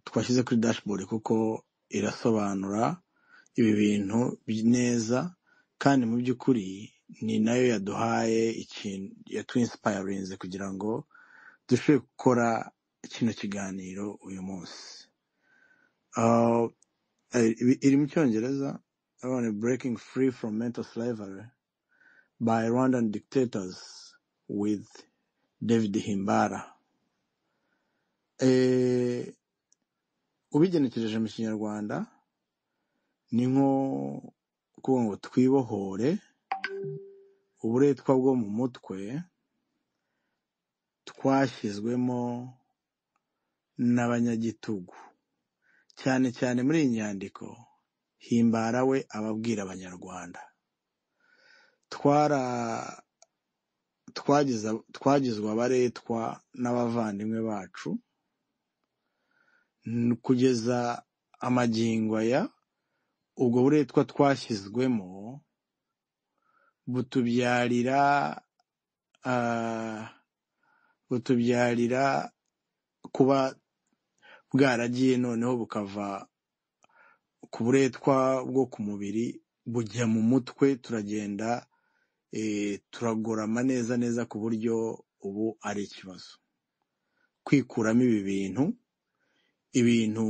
twashyize kuri dashboard kuko irasobanura ibi bintu neza kandi mu by'ukuri ni nayo yaduhaye ikintu yatwinsipayarinze kugira ngo dushobore gukora kino kiganiro uyu munsi Ah, eh, iri mu cyongereza abana breaking free from mental slavery by rwandan dictators with david himbara eh, ubigenekereje mu kinyarwanda ni nko kuvuga ngo twibohore uburetwa bwo mu mutwe twashyizwemo n'abanyagitugu cyane cyane muri iyi nyandiko himbara we ababwira abanyarwanda twara twagize twagizwe abaretwa n'abavandimwe bacu n- kugeza amagingo aya ubwo buretwa twashyizwemo butubyarira ah, butubyarira kuba bwaragiye noneho bukava ku buretwa bwo ku mubiri bujya mu mutwe turagenda eh, turagorama neza neza ku buryo ubu ari ikibazo kwikuramo ibi bintu ibintu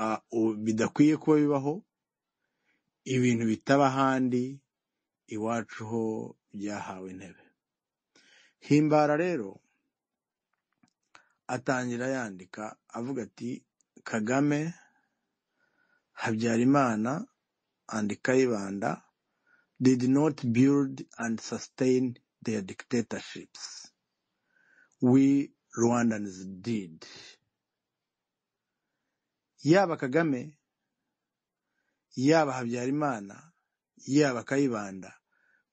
ah, u- bidakwiye kuba bibaho ibintu bitaba ahandi iwacu ho byahawe intebe himbara rero atangira yandika avuga ati kagame habyarimana and kayibanda did not build and sustain their dictatorships we rwandans did yaba kagame yaba habyarimana yaba kayibanda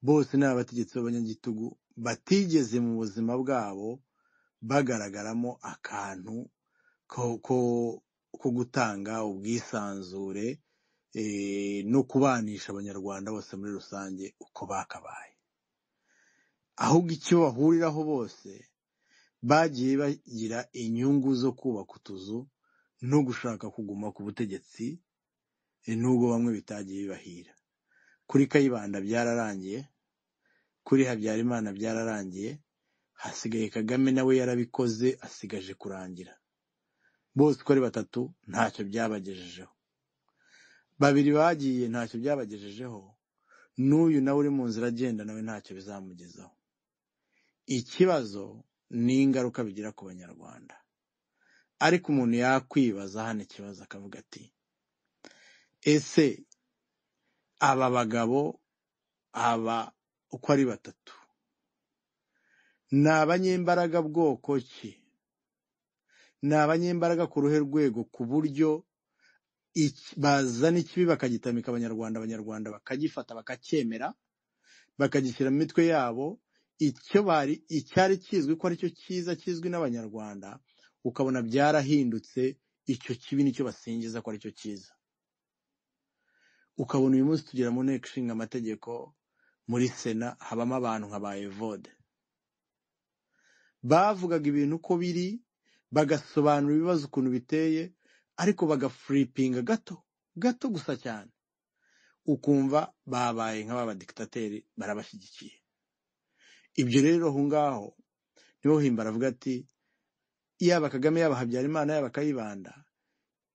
bose ni abategetsi b'abanyagitugu batigeze mu buzima bwabo bagaragaramo akantu ko ko ko gutanga ubwisanzure eh, no kubanisha abanyarwanda bose muri rusange uko bakabaye ahubwo icyo bahuriraho bose bagiye bagira inyungu zo kubaka utuzu no gushaka kuguma ku butegetsi eh, nubwo bamwe bitagiye bibahira kuri kayibanda byararangiye kuri habyarimana byararangiye hasigaye kagame nawe yarabikoze asigaje kurangira bose uko ari batatu ntacyo byabagejejeho babiri bagiye ntacyo byabagejejeho n'uyu nawe uri mu nzira agenda nawe ntacyo bizamugezaho ikibazo ni ingaruka bigira ku banyarwanda ariko umuntu yakwibaza hano ikibazo akavuga ati ese aba bagabo aba uko ari batatu ni abanyembaraga bwoko ki ni abanyembaraga ku ruhe rwego ku buryo iki- bazana ikibi bakagitamika abanyarwanda abanyarwanda bakagifata bakacyemera bakagishyira mu mitwe yabo icyo bari icyari kizwi ko aricyo cyiza kizwi n'abanyarwanda ukabona byarahindutse icyo kibi nicyo basingiza ko aricyo cyiza ukabona uyu munsi tugera mu nteko ishinga amategeko muri sena habamo abantu nka ba evode bavugaga ibintu uko biri bagasobanura ibibazo ukuntu biteye ariko bagafuripinga gato gato gusa cyane ukumva babaye nk'ababa dikitateri barabashyigikiye ibyo rero aho ngaho niho himba aravuga ati yaba kagame yaba habyarimana yaba kayibanda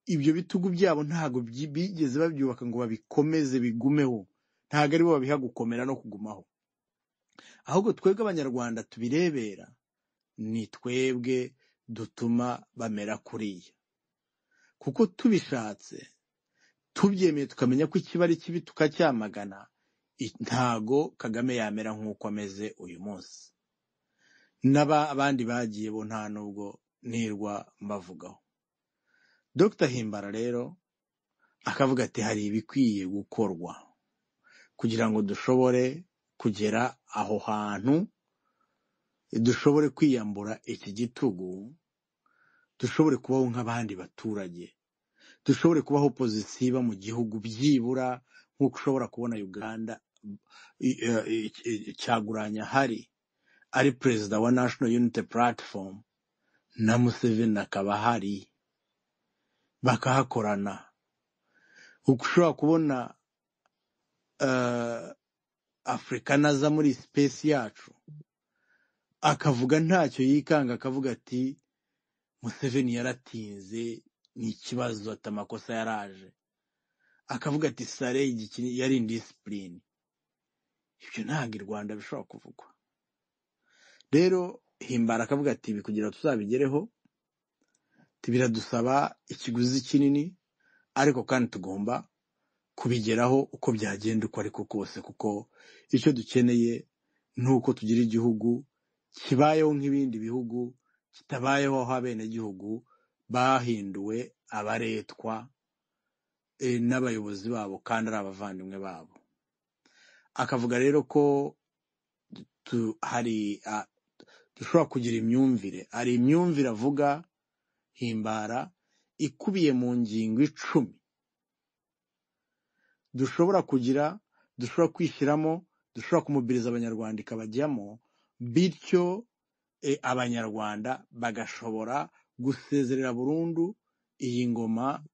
ibyo bitugu byabo ntabwo byi- bigeze babyubaka ngo babikomeze bigumeho ntabwo aribo babiha gukomera no kugumaho ahubwo twebwe abanyarwanda tubirebera ni twebwe dutuma bamera kuriya kuko tubishatse tubyemeye tukamenya ko ikiba ari kibi tukacyamagana i- ntago kagame yamera nk'uko ameze uyu munsi n'aba abandi bagiye bo nta nubwo nirwa mbavugaho dr himbara rero akavuga ati hari ibikwiye gukorwa kugira ngo dushobore kugera aho hantu dushobore kwiyambura iki gitugu dushobore kubaho nk'abandi baturage dushobore kubaho pozisiba mu gihugu byibura nk'uko ushobora kubona uganda i- eh, i- i- cyaguranya hari ari perezida wa national unity platform na museveni akaba ahari bakahakorana ushobora kubona eh, afurika naza muri sipesi yacu akavuga ntacyo yikanga akavuga ati museveni yaratinze ni ikibazo ati amakosa yaraje akavuga ati sare yari indisipurine ibyo ntabwo i rwanda bishobora kuvugwa rero himbara akavuga ati ibi kugira ngo tuzabigereho biradusaba ikiguzi kinini ariko kandi tugomba kubigeraho uko byagenda uko ariko kose kuko icyo dukeneye ni uko tugira igihugu kibayeho nk'ibindi bihugu kitabayeho aho abenegihugu bahinduwe abaretwa eh, n'abayobozi babo kandi ari abavandimwe babo akavuga rero ko tu- hari ah, dushobora kugira imyumvire hari imyumvire avuga himbara ikubiye mu ngingo icumi dushobora kugira dushobora kwishyiramo dushobora kumubwiriza abanyarwanda ikabajyamo bityo e, abanyarwanda bagashobora gusezerera burundu iyi ngoma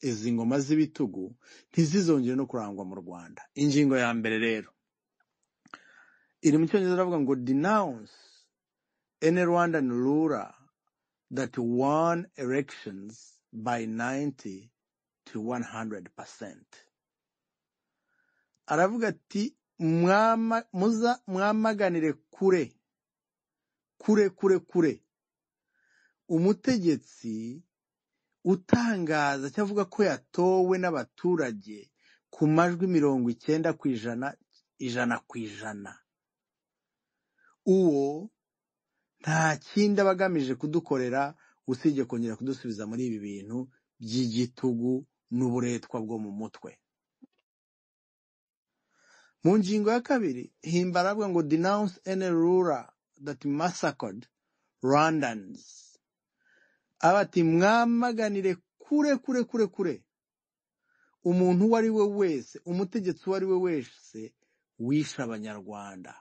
izi ngoma z'ibitugu ntizizongere no kurangwa mu rwanda ingingo ya mbere rero iri mu cyongereza iravuga ngo denounce any rwandan ruler that won elections by 90 to 100 percent aravuga ati "Mwama- muza- mwamaganire kure kure kure kure umutegetsi utangaza cyangwa avuga ko yatowe n'abaturage ku majwi mirongo icyenda ku ijana ijana ku ijana uwo nta kindi aba agamije kudukorera usibye kongera kudusubiza muri ibi bintu by'igitugu n'uburetwa bwo mu mutwe mu ngingo ya kabiri himbara avuga ngo denounce any ruler that massacred rwandans aba ati mwamaganire kure kure kure kure umuntu uwo ari we wese umutegetsi uwo ari we wese wishe abanyarwanda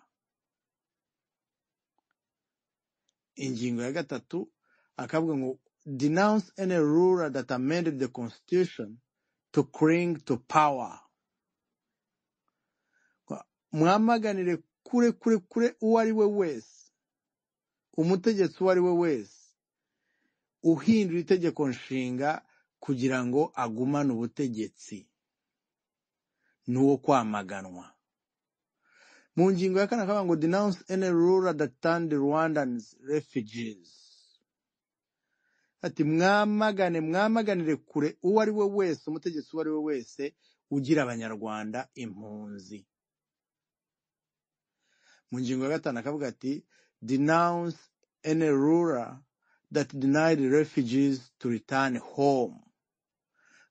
ingingo ya gatatu akavuga ngo denounce any ruler that amended the constitution to cling to power mwamaganire kure kure kure uwo ari we wese umutegetsi uwo ari we wese uhindura itegeko nshinga kugira ngo agumane ubutegetsi n'uwo kwamaganwa mu ngingo ya kane akavuga ngo denounce any ruler that turned rwandans refugees ati mwamagane mwamaganire kure uwo ari we wese umutegetsi uwo ari we wese ugira abanyarwanda impunzi mu ngingo ya gatanu akavuga ati denounce any ruler that denied refugees to return home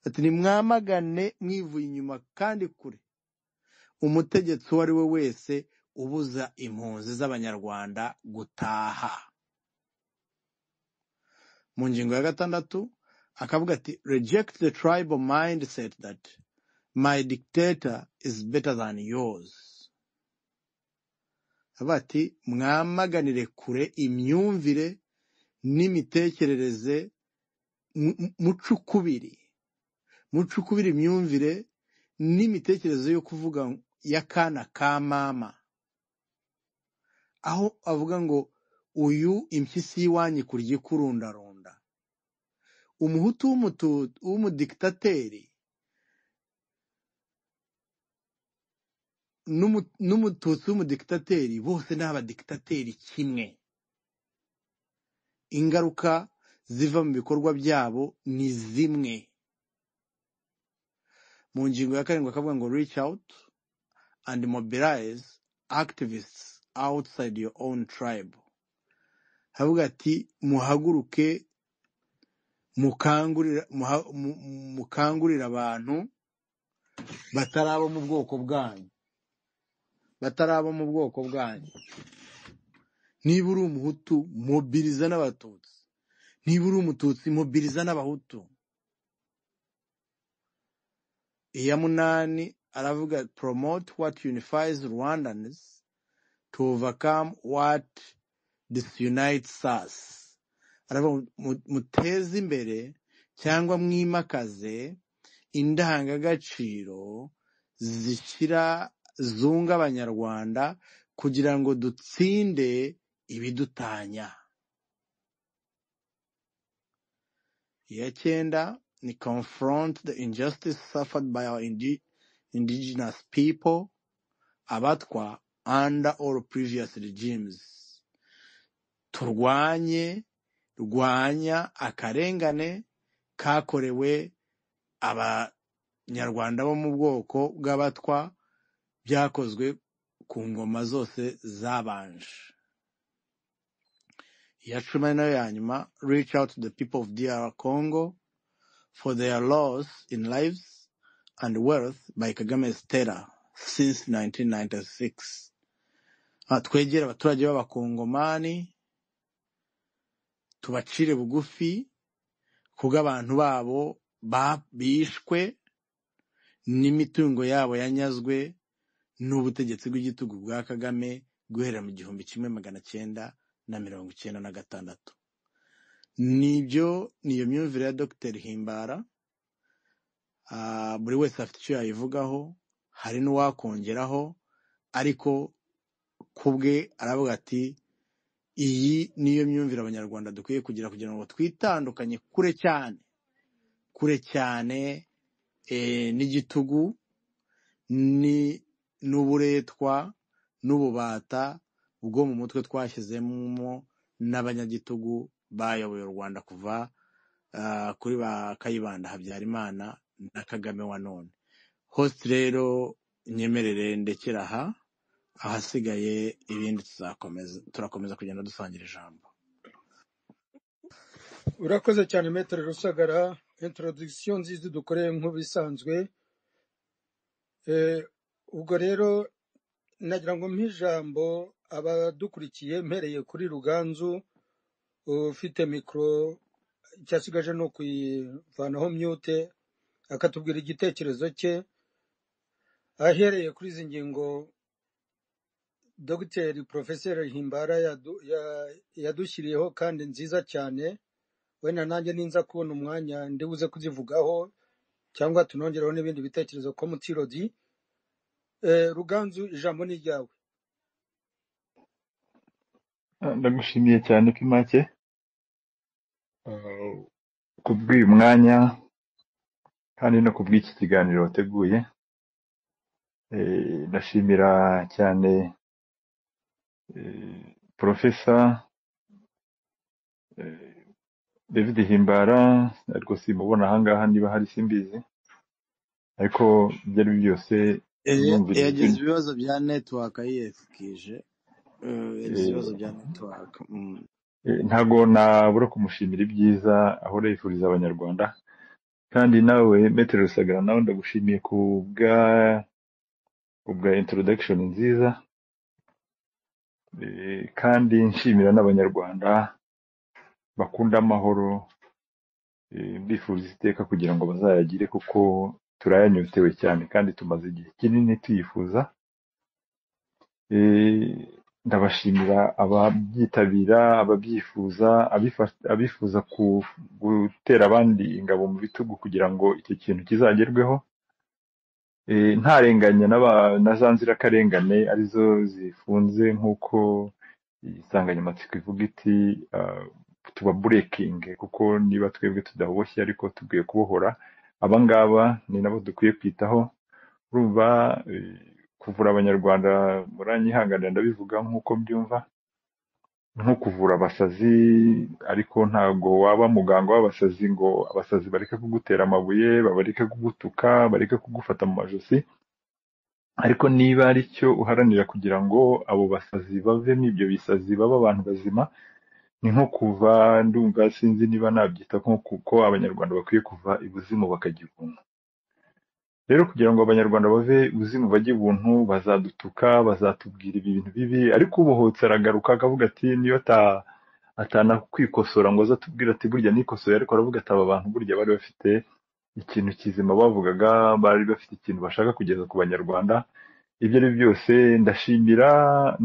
ati nimwamagane mwivuye inyuma kandi kure umutegetsi uwo ari we wese ubuza impunzi z'abanyarwanda gutaha mu ngingo ya gatandatu akavuga ati reject the tribal mindset that my dictator is better than yours avuga ati mwamaganire kure imyumvire n'imitekerereze mu- mu- mucukubiri mucukubira imyumvire n'imitekerereze yo kuvuga y'akana ka mama aho avuga ngo uyu impyisi y'iwanyu kurya ikurundarunda umuhutu w'umutu- w'umudikitateri n'umu- n'umututsi w'umudikitateri bose ni abadikitateri kimwe ingaruka ziva mu bikorwa byabo ni zimwe mu ngingo ya karindwi akavuga ngo reach out and mobilize activists outside your own tribe havuga ati muhaguruke mukangurira muha- mu- mu- mukangurire abantu batari abo mu bwoko bwanyu batari abo mu bwoko bwanyu niba uri umuhutu mobiliza n'abatutsi niba uri umututsi mobiliza n'abahutu iya munani aravuga promote what unifies rwandans to overcome what disunites us aravuga ngo mu- muteze imbere cyangwa mwimakaze indangagaciro zishyira zunga abanyarwanda kugira ngo dutsinde ibidutanya iya cyenda ni confront the injustice suffered by our indi- indigenous people abatwa under all previous regimes turwanye rwanya akarengane kakorewe abanyarwanda bo mu bwoko bw'abatwa byakozwe ku ngoma zose zabanje iya cumi nayo ya nyuma reach out to the people of DR Congo for their loss in lives and wealth by Kagame's terror since 1996 Ah, twegere abaturage b'abakongomani tubacire bugufi kuko abantu babo ba- bishwe n'imitungo yabo yanyazwe n'ubutegetsi bw'igitugu bwa Kagame guhera mu gihumbi kimwe magana cyenda na mirongo icyenda na gatandatu nibyo niyo myumvire ya Dr himbara Ah, buri wese afite icyo yayivugaho hari n'uwakongeraho ariko ku bwe aravuga ati iyi niyo myumvire abanyarwanda dukwiye kugira kugira ngo twitandukanye kure cyane kure cyane eh, n'igitugu ni n'uburetwa n'ububata bwo mu mutwe twashyizemo n'abanyagitugu bayoboye u Rwanda kuva ah, kuri ba Kayibanda Habyarimana na Kagame wa none host rero nyemerere ndekera aha ahasigaye ibindi tuzakomeza turakomeza kugenda dusangira ijambo urakoze cyane metero rusagara introduction nziza dukoreye nk'ubisanzwe Eh, ubwo rero nagira ngo mpe ijambo abadukurikiye mpereye kuri ruganzu ufite mikoro icyasigaje ni ukuyivanaho myute akatubwira igitekerezo cye ahereye kuri izi ngingo dogiteri porofeseri himbara yadu- ya- yadushyiriyeho kandi nziza cyane wenda nanjye ninza kubona umwanya ndibuze kuzivugaho cyangwa tunongeraho n'ibindi bitekerezo ko mutirodi Eh, ruganzu ijambo ni ryawe Ah, ndagushimiye cyane Kimake ah, kubw'uyu mwanya kandi no kubw'iki kiganiro wateguye Eh, ndashimira cyane eh, Profesa eh, David Himbara ariko simubona ahangaha niba hari simbizi ariko ibyo ari byo byose Eh, numvira ijwi yagize ibibazo bya network yiyefukije Eh, yagize eh, ibibazo bya network mm. eh, ntago nabura kumushimira ibyiza ahora yifuriza abanyarwanda kandi nawe Metero Rusagara nawe ndagushimiye kubwa ubwa introduction nziza Eh, kandi nshimira n'abanyarwanda bakunda amahoro eh, mbifuza iteka kugira ngo bazayagire kuko turayanyotewe cyane kandi tumaze igihe kinini tuyifuza Eh, ndabashimira ababyitabira ababyifuza abifa- abifuza ku- gutera abandi ingabo mu bitugu kugira ngo icyo kintu kizagerweho Eh, ntarenganya n'aba- na za nzirakarengane arizo zifunze nk'uko insanganyamatsiko ivuga iti ah, tuba burekingi kuko niba twebwe tudaboshye ariko tubwiye kubohora aba ngaba ni nabo dukwiye kwitaho urumva eh, kuvura abanyarwanda muranyihanganira ndabivuga nk'uko mbyumva nko kuvura abasazi ariko ntago waba muganga w'abasazi ngo abasazi bareke kugutera amabuye bareke kugutuka bareke kugufata mu majosi ariko niba ari cyo uharanira kugira ngo abo basazi bavemo ibyo bisazi babe abantu bazima ni nko kuva ndumva sinzi niba nabyita nko kuko abanyarwanda bakwiye kuva ibuzimu bakajya ibuntu rero kugira ngo abanyarwanda bave ibuzimu bajye ibuntu bazadutuka bazatubwira ibi bintu bibi ariko ubohotse aragaruka akavuga ati niyo ata- atana kwikosora ngo aze atubwire ati burya nikosoye ariko aravuga ati aba bantu burya bari bafite ikintu kizima bavugaga bari bafite ikintu bashaka kugeza ku banyarwanda ibyo ari byo byose ndashimira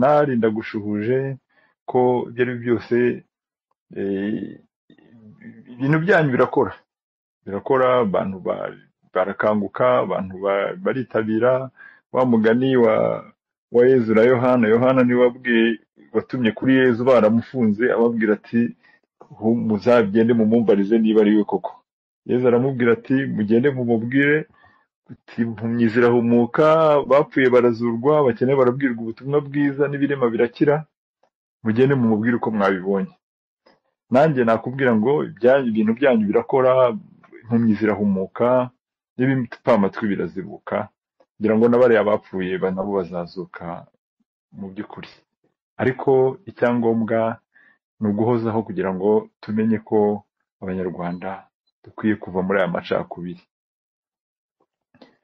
nari ndagushuhuje ko ibyo ari byo byose eh, ibintu byanyu birakora birakora abantu ba- barakanguka abantu ba- baritabira wa mugani wa wa yezu na yohana yohana niwe wabwiye watumye kuri yezu baramufunze ababwira ati "Hu- muzagende mumumbarize niba ari we koko yezu aramubwira ati mugende mumubwire ati mpumyi zirahumuka bapfuye barazurwa abakene barabwirwa ubutumwa bwiza n'ibirema birakira mugende mumubwire uko mwabibonye nanjye nakubwira ngo ibyanyu ibintu byanyu birakora impumyi zirahumuka n'ibipfamatwi birazibuka kugira ngo n'abariya bapfuye ba- nabo bazazuka mu by'ukuri ariko icyangombwa ni uguhozaho kugira ngo tumenye ko abanyarwanda dukwiye kuva muri aya macakubiri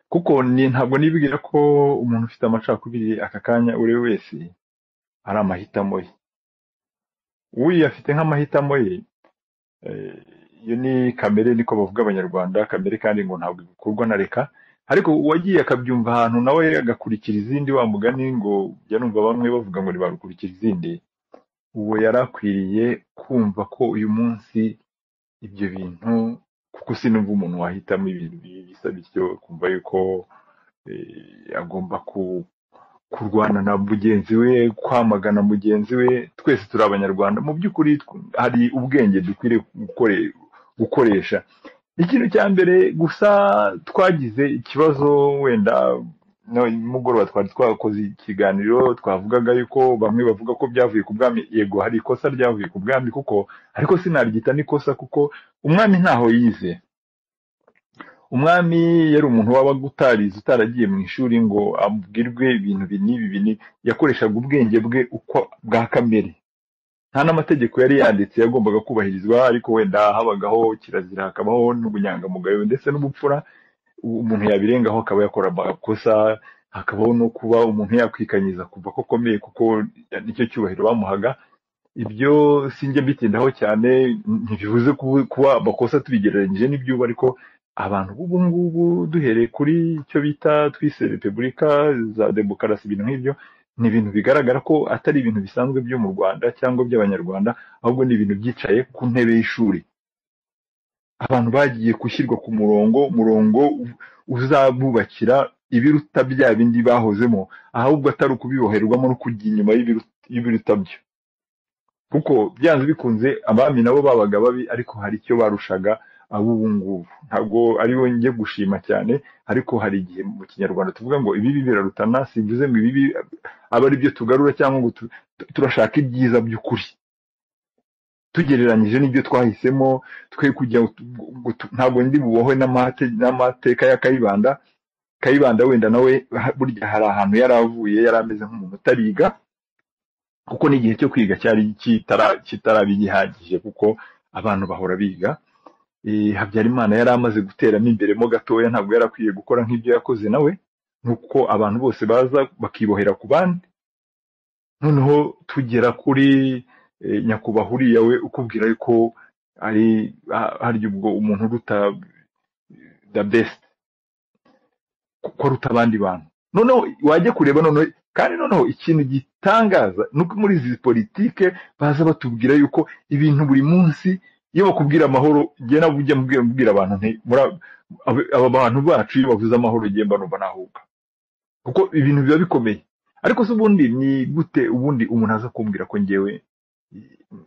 kuko ni ntabwo nibwira ko umuntu ufite amacakubiri aka kanya uri we wese ari amahitamo ye uyafite nk'amahitamo ye Eh, iyo ni kamere niko bavuga abanyarwanda kamere kandi ngo ntabwo ikorwa na reka ariko uwagiye akabyumva ahantu nawe agakurikira izindi wa mugani ngo jya numva bamwe bavuga ngo ntibarukurikira izindi uwo yari akwiriye kumva ko uyu munsi ibyo bintu kuko sinumva umuntu wahitamo ibintu bibi bisa bityo kumva yuko eh, agomba ku- kurwana na mugenzi we kwamagana mugenzi we twese turi abanyarwanda mu by'ukuri tw- hari ubwenge dukwiriye gukore- gukoresha ikintu cya mbere gusa twagize ikibazo wenda no nimugoroba twari twakoze ikiganiro twavugaga yuko bamwe bavuga ko byavuye ku bwami yego hari ikosa ryavuye ku bwami kuko ariko sinaryita n'ikosa kuko umwami ntaho yize umwami yari umuntu wabaga utarize utaragiye mu ishuri ngo abwirwe ibintu ibi n'ibi ibi n'ibi. yakoreshaga ubwenge bwe uko bwa kamere nta n'amategeko yari yanditse yagombaga kubahirizwa ariko wenda habagaho kirazira hakabaho n'ubunyangamugayo ndetse n'ubupfura umuntu yabirengaho akaba yakora amakosa hakabaho no kuba umuntu yakwikanyiza kumva ko akomeye kuko nicyo cyubahiro bamuhaga ibyo sinjye mbitindaho cyane ntibivuze kubu- kuba amakosa tubigereranyije n'ibyubu ariko abantu b'ubu ngubu duhereye kuri icyo bita twise repubulika za demokarasi ibintu nk'ibyo ni ibintu bigaragara ko atari ibintu bisanzwe byo mu rwanda cyangwa by'abanyarwanda ahubwo ni ibintu byicaye ku ntebe y'ishuri abantu bagiye gushyirwa ku murongo umurongo u- uzabubakira ibiruta bya bindi bahozemo ahubwo atari ukubiboherwamo no kujya inyuma y'ibiru- y'ibiruta byo kuko byanze bikunze abami nabo babaga babi ariko hari icyo barushaga ab'ubu ngubu ntabwo ari bo njye gushima cyane ariko hari igihe mu kinyarwanda tuvuga ngo ibibi birarutana simvuze ngo ibibi abe ari byo tugarura cyangwa ngo tu- tu- turashaka ibyiza by'ukuri tugereranyije n'ibyo twahisemo twe kujya ut- ngo tu- ntabwo ndi bubohwe n'amate- n'amateka ya kayibanda kayibanda wenda nawe ha- burya hari ahantu yari avuye yari ameze nk'umuntu utariga kuko n'igihe cyo kwiga cyari kitara- kitaraba gihagije kuko abantu bahora biga Eh, habyarimana yari amaze guteramo imberemo gatoya ntabwo yari akwiye gukora nk'ibyo yakoze nawe nuko abantu bose baza bakibohera ku bandi noneho tugera kuri eh, nyakubahwa uriya we ukubwira yuko ari ha- harya ubwo umuntu uruta the best ko aruta abandi bantu noneho wajya kureba noneho kandi noneho ikintu gitangaza ni uko muri izi politike baza batubwira yuko ibintu buri munsi iyo bakubwira amahoro njye nawe ujya mbwira mbwira abantu nti muri aba aba bantu bacu iyo bavuze amahoro njye mba numva nahuka kuko ibintu biba bikomeye ariko se ubundi ni gute ubundi umuntu aza kumbwira ko njyewe m-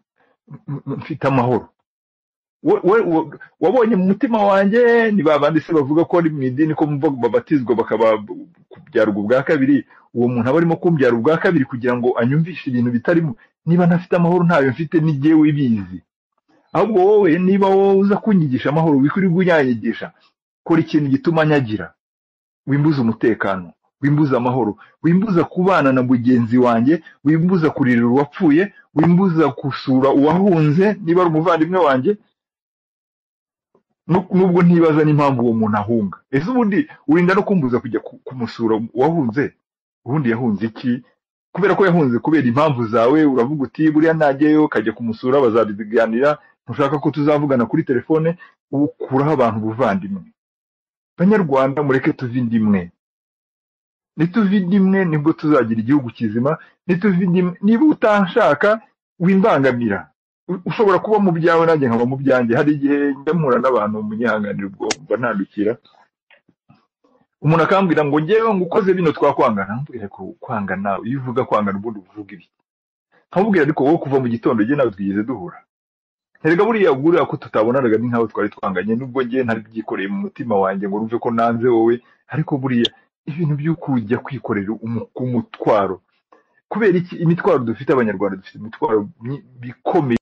m- mfite amahoro we- we- we- wabonye mu mutima wanjye ni ba bandi se bavuga ko ari mu idini ko mva babatizwa bakaba kubyarwa ubwa kabiri uwo muntu aba arimo kumbyara ubwa kabiri kugira ngo anyumvishe ibintu bitarimo niba ntafite amahoro ntayo mfite ni jyewe ibizi ahubwo wowe niba wowe uza kunyigisha amahoro wikwirirwa unyanyigisha kora ikintu gituma nyagira wimbuza umutekano wimbuza amahoro wimbuza kubana na mugenzi wanjye wimbuza kuririra uwapfuye wimbuza gusura uwahunze niba ari umuvandimwe wanjye nu- nubwo ntibaza n'impamvu uwo muntu ahunga ese ubundi urinda no kumbuza kujya ku- kumusura uwahunze ubundi yahunze iki kubera ko yahunze kubera impamvu zawe uravuga uti buriya najyayo kajya kumusura bazabiganira ntushaka ko tuzavugana kuri telefone ukuraho abantu ubuvandimwe banyarwanda mureke tuve indimwe nituva indimwe nibwo tuzagira igihugu kizima nituva indimwe niba utanshaka wimbangamira u- ushobora kuba mu byawe nanjye nkaba mu byanjye hari igihe njya mpura n'abantu munyihanganira ubwo mba nandukira umuntu akambwira ngo ngewe ngo ukoze bino twakwangana ntubwire ko kwangana iyo uvuga kwangana ubundi uvuga ibi nkamubwira ariko wowe kuva mu gitondo njye nawe twigeze duhura Erega buriya buriya ko tutabonanaga ni nkaho twari twanganye nubwo ngewe ntari byikoreye mu mutima wanjye ngo numve ko nanze wowe ariko buriya ibintu byo kujya kwikorera umu- umutwaro kubera iki imitwaro dufite abanyarwanda dufite imitwaro myi- ikomeye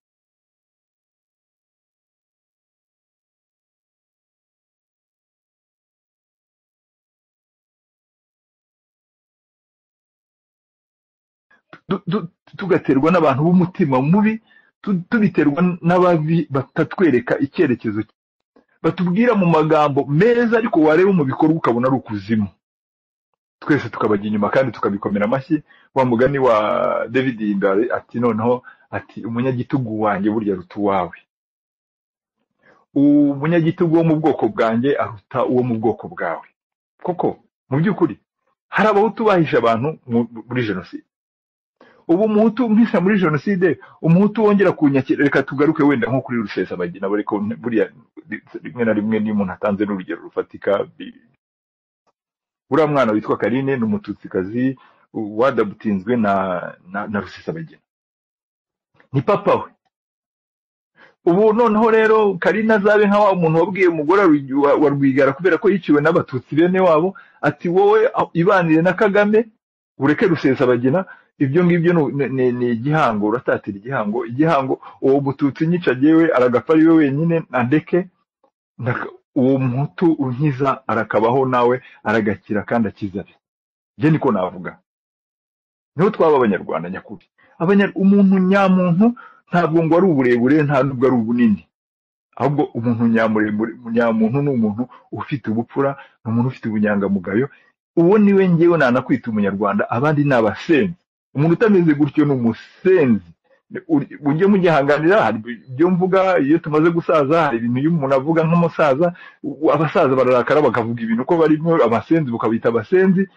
du- du- tugaterwa n'abantu b'umutima mubi tu- tubiterwa n'ababi batatwereka icyerekezo batubwira mu magambo meza ariko wareba mu bikorwa ukabona ari ukuzimu twese tukabajya inyuma kandi tukabikomera amashyi wa mugani wa david himbare ati noneho ati umunyagitugu wanjye burya aruta uwawe umunyagitugu wo mu bwoko bwanjye aruta uwo mu bwoko bwawe koko mu by'ukuri hari abahutu bahishe abantu mu- muri jenoside ubu umuhutu umpisha muri jenoside umuhutu wongera kunyakira reka tugaruke wenda nko kuri rusesabagina ariko buriya rimwe na rimwe niyo umuntu atanze n'urugero rufatika bi- uriya mwana witwa karine ni umututsikazi wadabutinzwe na na, na rusesabagina ni papa we ubu noneho rero karine azabe nka wa muntu wabwiye umugore wa Rwig- wa- wa rwigara kubera ko yiciwe n'abatutsi bene wabo ati wowe a- ibanire na kagame ureke rusesabagina ibyo ngibyo ni ni- ni- ni igihango uratatira igihango igihango uwo mututsi nyica yewe aragapfa ari we wenyine andeke ndaka- uwo muhutu unkiza arakabaho nawe aragakira kandi akiza abe njye niko navuga niho twaba abanyarwanda nyakuri Abanya- umuntu nyamuntu ntabwo ngo ari uburebure nta nubwo ari ubunini ahubwo umuntu nyamuremure nyamuntu ni umuntu ufite ubupfura ni umuntu ufite ubunyangamugayo uwo ni we ngewe nanakwita umunyarwanda abandi ni abasenzi umuntu utameze gutyo ni umusenzi Uri- mujye mugihanganira hari ibyo mvuga iyo tumaze gusaza hari ibintu iyo umuntu avuga nk'umusaza u- abasaza bararakara bakavuga ibintu ko barimo abasenzi bukabita abasenzi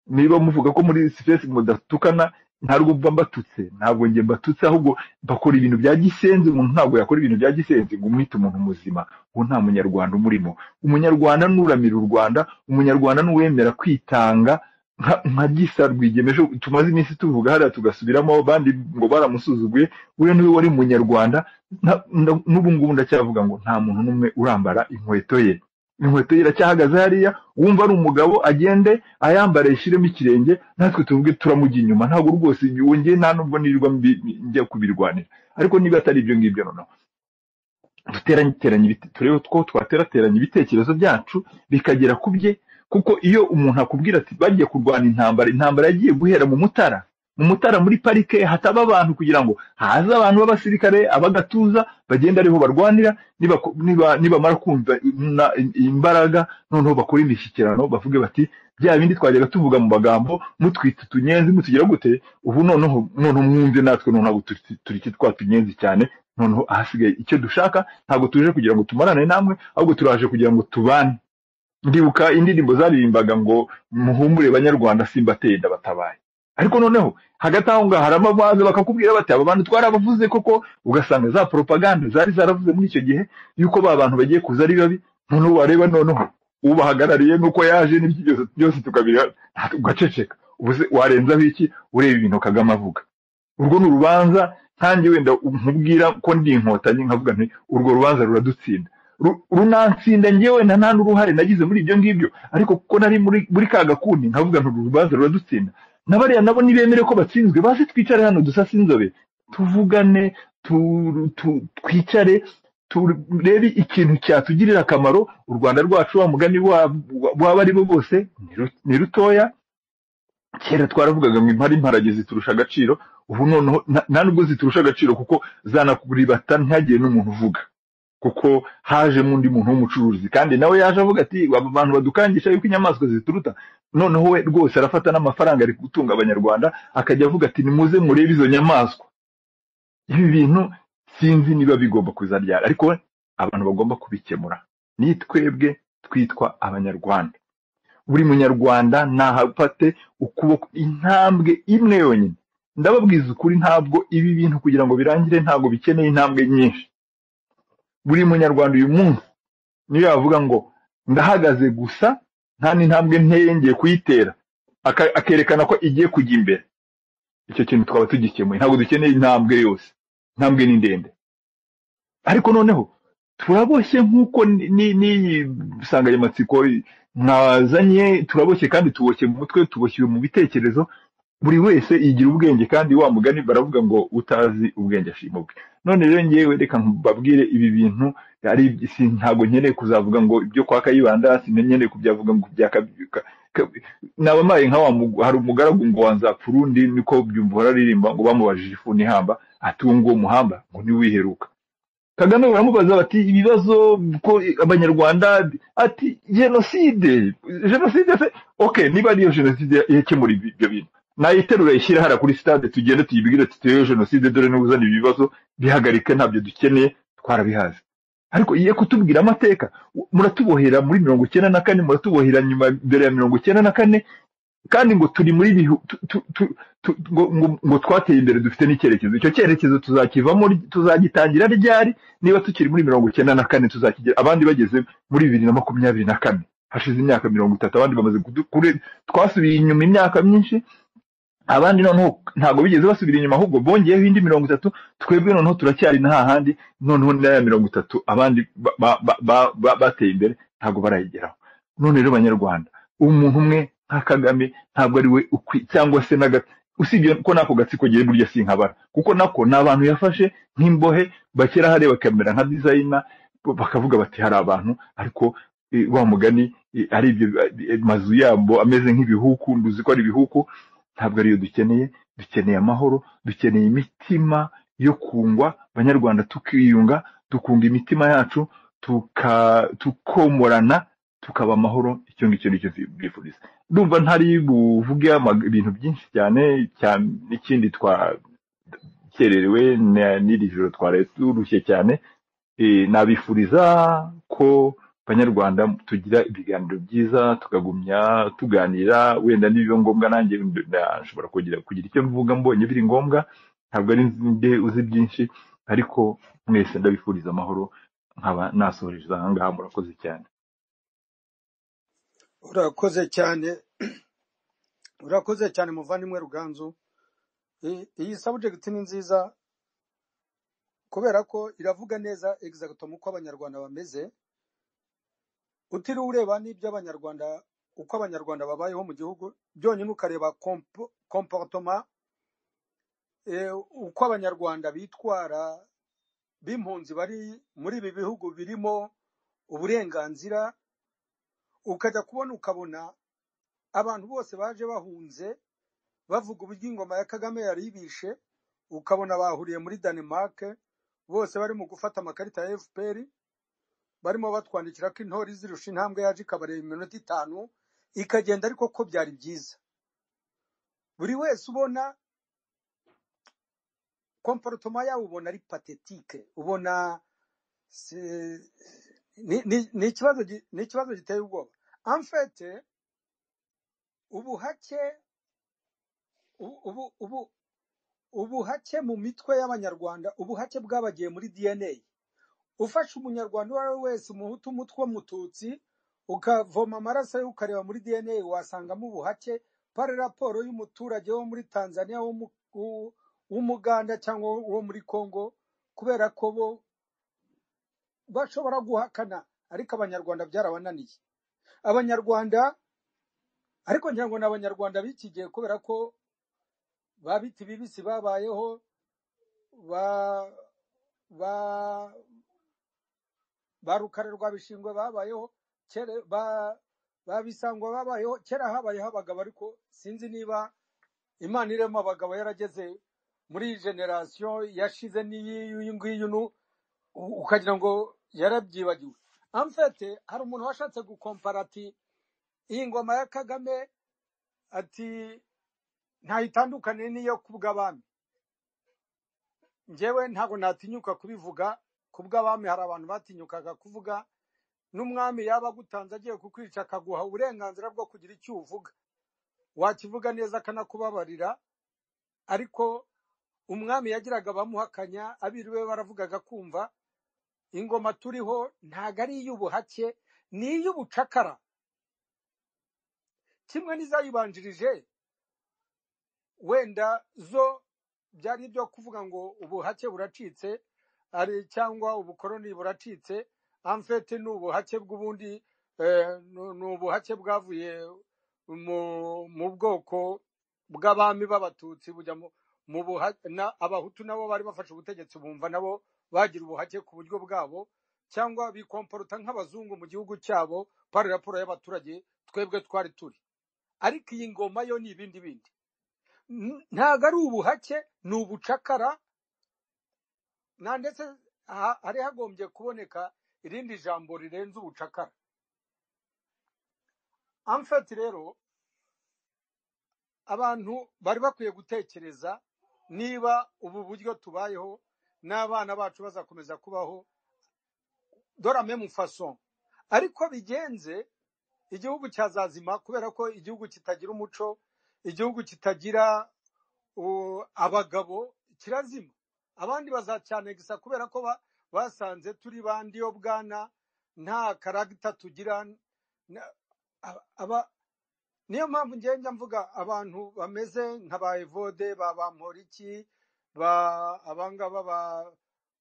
niba muvuga ko muri sipesi mudatukana ntabwo mba mbatutse ntabwo njye mbatutse ahubwo bakora ibintu bya gisenzi umuntu ntabwo yakora ibintu bya gisenzi ngo umwite umuntu muzima uwo nta munyarwanda umurimo umunyarwanda nuramira u rwanda umunyarwanda n'uwemera kwitanga nka nka gisa rwigemeje tumaze iminsi tuvuga hariya tugasubiramo abandi ngo baramusuzuguye uriya niwe wari munyarwanda na- na- n'ubu ngubu ndacyavuga ngo nta muntu n'umwe urambara inkweto ye inkweto ye iracyahagaze hariya wumva ari umugabo agende ayambare yishyiremo ikirenge natwe tuvuge turamujya inyuma ntabwo rwose wongeye nta nubwo nirirwa mbi- njya kubirwanira ariko niba atari ibyo ngibyo noneho duteranye teranye ibite- turebe ko twaterateranya ibitekerezo byacu bikagera ku bye kuko iyo umuntu akubwira ati bagiye kurwana intambara intambara yagiye guhera mu mutara mu mutara muri parike hataba abantu kugira ngo haze abantu b'abasirikare abagatuza bagenda ariho barwanira niba niba nibamara kumva na- imbaraga noneho bakora imishyikirano bavuge bati bya bindi twajyaga tuvuga mu magambo mutwita utunyenzi mutugira gute ubu noneho noneho mwumve natwe noneho ntabwo turi turi kitwa tunyenzi cyane noneho ahasigaye icyo dushaka ntabwo tuje kugira ngo tumarane namwe ahubwo turaje kugira ngo tubane ndibuka indirimbo zaririmbaga ngo muhumure banyarwanda simbateye ndabatabaye ariko noneho hagati aho ngaho hari amavanze bakakubwira bati aba bantu twarabavuze koko ugasanga za propaganda zari zaravuze muri icyo gihe yuko ba bantu bagiye kuza ari babi noneho wareba noneho ubahagarariye nuko yaje n'ibyo byose byose tukabira ugaceceka ubu se warenzaho iki ureba ibintu kagame avuga urwo ni urubanza nkanjye wenda nkubwira ko ndi inkotanyi nkavuga nti urwo rubanza ruradutsinda Ru- runansinda ngewe nta nta n'uruhare nagize muri ibyo ngibyo ariko kuko nari muri muri ka gakundi nkavuga nti uru rubanza ruradutsinda na bariya nabo nibemere ko batsinzwe baze twicare hano dusase inzobe tuvugane tu- tu- twicare turebe ikintu cyatugirira akamaro u rwanda rwacu wa mugani wa- wa- waba ari bo bose ni ru- ni rutoya kera twaravugaga ngo impara imparage ziturusha agaciro ubu noneho na- nta nubwo ziturusha agaciro kuko zanakuribata ntihagire n'umuntu uvuga kuko hajemo undi muntu w'umucuruzi kandi nawe yaje avuga ati aba bantu badukangisha yuko inyamaswa zituruta noneho we rwose arafata n'amafaranga ari gutunga abanyarwanda akajya avuga ati nimuze murebe izo nyamaswa ibi bintu sinzi niba bigomba kuzabyara ariko we abantu bagomba kubikemura ni twebwe twitwa abanyarwanda buri munyarwanda nahafate ukuboko intambwe imwe yonyine ndababwiza ukuri ntabwo ibi bintu kugira ngo birangire ntabwo bikeneye intambwe nyinshi buri munyarwanda uyu munsi niyo yavuga ngo ndahagaze gusa nta n'intambwe nteye ngiye kuyitera aka- akerekana ko igiye kujya imbere icyo kintu twaba tugikemuye ntabwo dukeneye intambwe yose intambwe ni ndende ariko noneho turaboshye nk'uko ni- ni- n'iyi nsanganyamatsiko mwazanye turaboshye kandi tuboshye mu mutwe tuboshye mu bitekerezo buri wese yigira ubwenge kandi wa mugani baravuga ngo utazi ubwenge ashima ubwe none rero ngewe reka mbabwire ibi bintu ari si ntabwo nkeneye kuzavuga ngo ibyo kwa kayibanda sinenyeneye kubyavuga ngo bya Kaby- Ka- Ka- nabamaye nka wa mu- hari umugaragu ngo wanzapfa urundi niko byumva araririmba ngo bamubajije ifuni ihamba ati uwo nguwo muhamba ngo niwe wiheruka kagame baramubaza bati ibibazo ko abanyarwanda ati jenoside jenoside se ok niba ariyo jenoside yakemura ibi- ibyo bintu nayiterura ishyire hariya kuri stade tugende tuyibwire tutewe jenoside dore niba uzana ibi bibazo bihagarike ntabyo dukeneye twarabihaze ariko ye kutubwira amateka muratubohera muri mirongo icyenda na kane muratubohera nyuma mbere ya mirongo icyenda na kane kandi ngo turi muri bihu tu, tu, tu, tu, ngo, ngo, ngo twateye imbere dufite n'icyerekezo icyo cyerekezo tuzakivamo ri- tuzagitangira ryari niba tukiri muri mirongo icyenda na kane tuzakigira abandi bageze muri bibiri na makumyabiri na kane hashize imyaka mirongo itatu abandi bamaze kudu- kure- twasubiye inyuma imyaka myinshi abandi noneho ntabwo bigeze basubira inyuma ahubwo bongeyeho indi mirongo itatu twebwe noneho turacyari na hahandi noneho na ya mirongo itatu abandi ba- ba- ba- ba- ba- bateye imbere ntabwo barayigeraho none rero banyarwanda umuntu umwe nka kagame ntabwo ari we ukwi cyangwa se na gato usibye ko n'ako gatsiko agiye burya sinkabara kuko nako ni abantu yafashe nk'imbohe bakera hariya bakamera nka dizayina bakavuga bati hari abantu ariko eh, wa mugani eh, ari ibyo eh, mazu yabo ameze nk'ibihuku nduzi ko ari ibihuku ntabwo ariyo dukeneye dukeneye amahoro dukeneye imitima yo kungwa abanyarwanda tukiyunga dukunga imitima yacu tuka- tukomorana tukaba amahoro icyo ngicyo nicyo bwifuriza ndumva ntari buvuge ama- ibintu byinshi cyane cyane n'ikindi twakererewe na- n'iri joro twaraye turushye cyane Eh, nabifuriza ko abanyarwanda tugira ibiganiro byiza tukagumya tuganira wenda nibiba ngombwa nanjye na- nshobora kugira kugira icyo mvuga mbonye biri ngombwa ntabwo ari nde uzi byinshi ariko mwese ndabifuriza amahoro nkaba nasohoreje aha ngaha murakoze cyane urakoze cyane urakoze cyane muvandimwe ruganzu I- iyi sabujegiti ni nziza kubera ko iravuga neza egizagito uko abanyarwanda bameze utiriwe ureba n'ibyo abanyarwanda uko abanyarwanda babayeho mu gihugu byonyine ukareba kompo- komporotoma eh, uko abanyarwanda bitwara b'impunzi bari muri ibi bihugu birimo uburenganzira ukajya kubona ukabona abantu bose baje bahunze bavuga uburyo ingoma ya kagame yari ibishe ukabona bahuriye muri danemark bose bari mu gufata amakarita ya fpr barimo batwandikira ko intori zirusha intambwe yaje ikabareba iminota itanu ikagenda ariko ko byari byiza buri wese ubona komporotoma yawe ubona ari patetike ubona si- ni ni- ni ikibazo gi- ni ikibazo giteye ubwoba amfete ubuhake ubu ubu ubu- ubuhake mu mitwe y'abanyarwanda ubuhake bwabagiye muri dna ufashe umunyarwanda uwo ari we wese umuhutu umutwe w'umututsi ukavoma amaraso ye ukareba muri dna wasangamo ubuhake pari raporo y'umuturage wo muri tanzania wo mu- wo- w'umuganda cyangwa wo muri congo kubera ko bo bashobora guhakana ariko abanyarwanda byarabananiye abanyarwanda ariko ngira ngo ni abanyarwanda bikigiye kubera ko ba biti bibisi babayeho ba ba ba rukare rwa bishingwe babayeho kera ba ba bisangwa babayeho kera habayeho abagabo ariko sinzi niba imana irema abagabo yarageze muri iyi generasiyo yashize n'iyi ngiyi nu u- ukagira ngo yarabyibagiwe amfete hari umuntu washatse gukompara ati iyi ngoma ya kagame ati ntayitandukane n'iyo ku bw'abami njyewe ntabwo natinyuka kubivuga ku bw'abami hari abantu batinyukaga kuvuga n'umwami yaba agutanze agiye kukwica akaguha uburenganzira bwo kugira icyo uvuga wakivuga neza akanakubabarira ariko umwami yagiraga abamuhakanya abiriwe baravugaga kumva ingoma turiho ntago ari iy'ubuhake ni iy'ubucakara kimwe n'izayibanjirije wenda zo byari ibyo kuvuga ngo ubuhake buracitse ari cyangwa ubukoroni buracitse amfete ni ubuhake bw'ubundi eh, ni ni ubuhake bwavuye mu mu bwoko bw'abami b'abatutsi bujya mu mu buha- na- abahutu nabo bari bafashe ubutegetsi bumva nabo bagira ubuhake ku buryo bwabo cyangwa bikomporuta nk'abazungu mu gihugu cyabo pari raporo y'abaturage twebwe twari turi ariko iyi ngoma yo ni ibindi bindi N- ntago ari ubuhake ni ubucakara na ndetse ha- hari hagombye kuboneka irindi jambo rirenze ubucakara amfati rero abantu bari bakwiye gutekereza niba ubu buryo tubayeho n'abana bacu bazakomeza kubaho dore memu faso ariko bigenze igihugu cyazazima kubera ko igihugu kitagira umuco igihugu kitagira u- abagabo kirazima abandi bazacyanegisa kubera ko ba- basanze turi bandi yo bwana nta karagita tugira na- aba- aba- niyo mpamvu ngenda mvuga abantu bameze nka ba evode ba bamporiki ba abangaba ba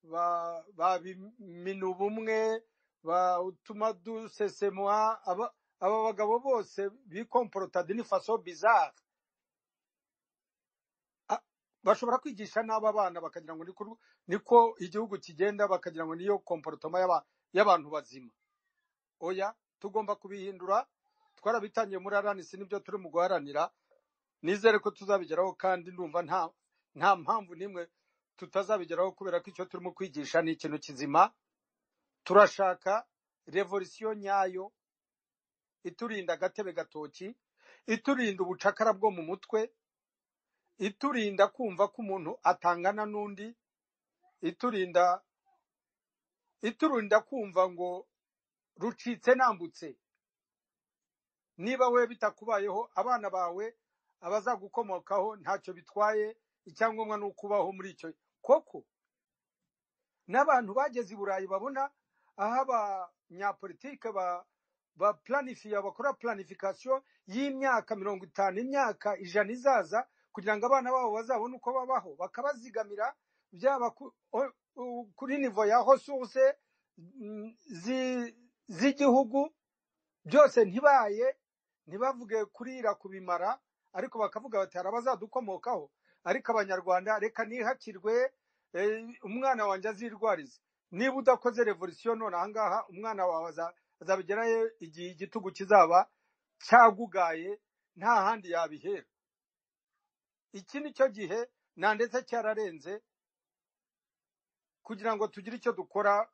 ba ba minubumwe ba utuma dusesemwa aba aba bagabo bose bikomporotada ni faso bizarre a- bashobora kwigisha n'aba bana bakagira ngo niko niko igihugu kigenda bakagira ngo niyo komporotoma y'aba- y'abantu bazima oya tugomba kubihindura twarabitangiye muri aranisi nibyo turi mu guharanira nizere ko tuzabigeraho kandi ndumva nta nta mpamvu n'imwe tutazabigeraho kubera ko icyo turimo kwigisha ni ikintu kizima turashaka revolisiyo nyayo iturinda agatebe gatoki iturinda ubucakara bwo mu mutwe iturinda kumva ko umuntu atangana n'undi iturinda iturinda kumva ngo rucitse nambutse niba we bitakubayeho abana bawe abazagukomokaho ntacyo bitwaye icyangombwa ni ukubaho muri icyo koko n'abantu bageze i burayi babona aho abanyapolitike ba ba planifiye bakora planification y'imyaka mirongo itanu imyaka ijana izaza kugira ngo abana babo bazabone uko babaho bakabazigamira byaba ku- o- u- kuri nivo ya resource mm, zi- z'igihugu byose ntibaye ntibavuge kurira kubimara ariko bakavuga bati hari abazadukomokaho ariko abanyarwanda reka nihakirwe eh, umwana wanjye azirwarize niba udakoze revolisiyo none ahangaha umwana wawe aza- azabigerayo igihe igitugu kizaba cyagugaye nta handi yabihera iki ni cyo gihe na ndetse cyararenze kugira ngo tugire icyo dukora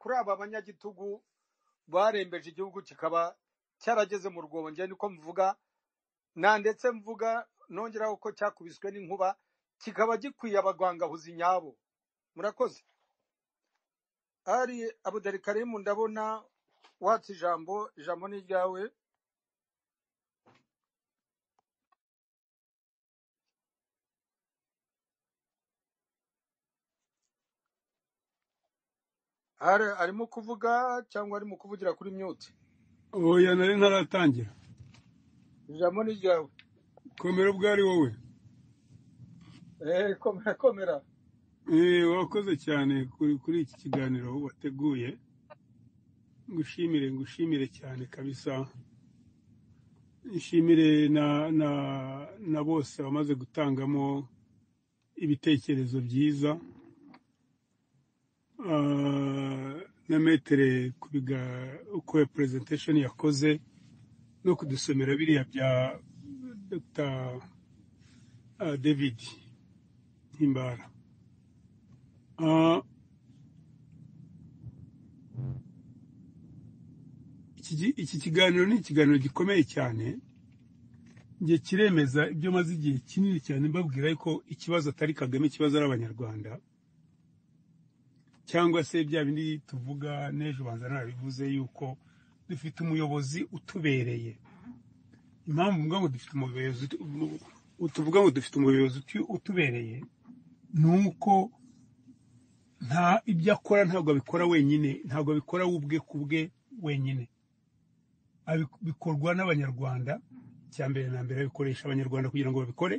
kuri aba banyagitugu barembeje igihugu kikaba cyarageze mu rwobo njye niko mvuga na ndetse mvuga nongeraho ko cyakubiswe n'inkuba kikaba gikwiye abagwangahuzi nyabo murakoze ari abudarikarimu ndabona watse ijambo ijambo ni iryawe ari arimo kuvuga cyangwa arimo kuvugira kuri myute oya nari ntaratangira ijambo ni iryawe komera ubwo ari wowe Eh, komera komera Eh, wakoze cyane kuri kuri iki kiganiro wateguye ngushimire ngushimire cyane kabisa nshimire na na na bose bamaze gutangamo ibitekerezo byiza Ah, na metere kubiga uko ya presentation yakoze no kudusomera biriya bya dr ah, david himbara Ah, iki gi- iki kiganiro ni ikiganiro gikomeye cyane njye kiremeza ibyo maze igihe kinini cyane mbabwira yuko ikibazo atari kagame ikibazo ari abanyarwanda cyangwa se bya bindi tuvuga n'ejo banza narabivuze yuko dufite umuyobozi utubereye impamvu mvuga ngo dufite umuyobozi tuvuga ngo dufite umuyobozi utu- utubereye ni uko nta ibyo akora ntabwo abikora wenyine ntabwo abikora we ubwe ku bwe wenyine Abi- bikorwa n'abanyarwanda cya mbere na mbere abikoresha abanyarwanda kugira ngo babikore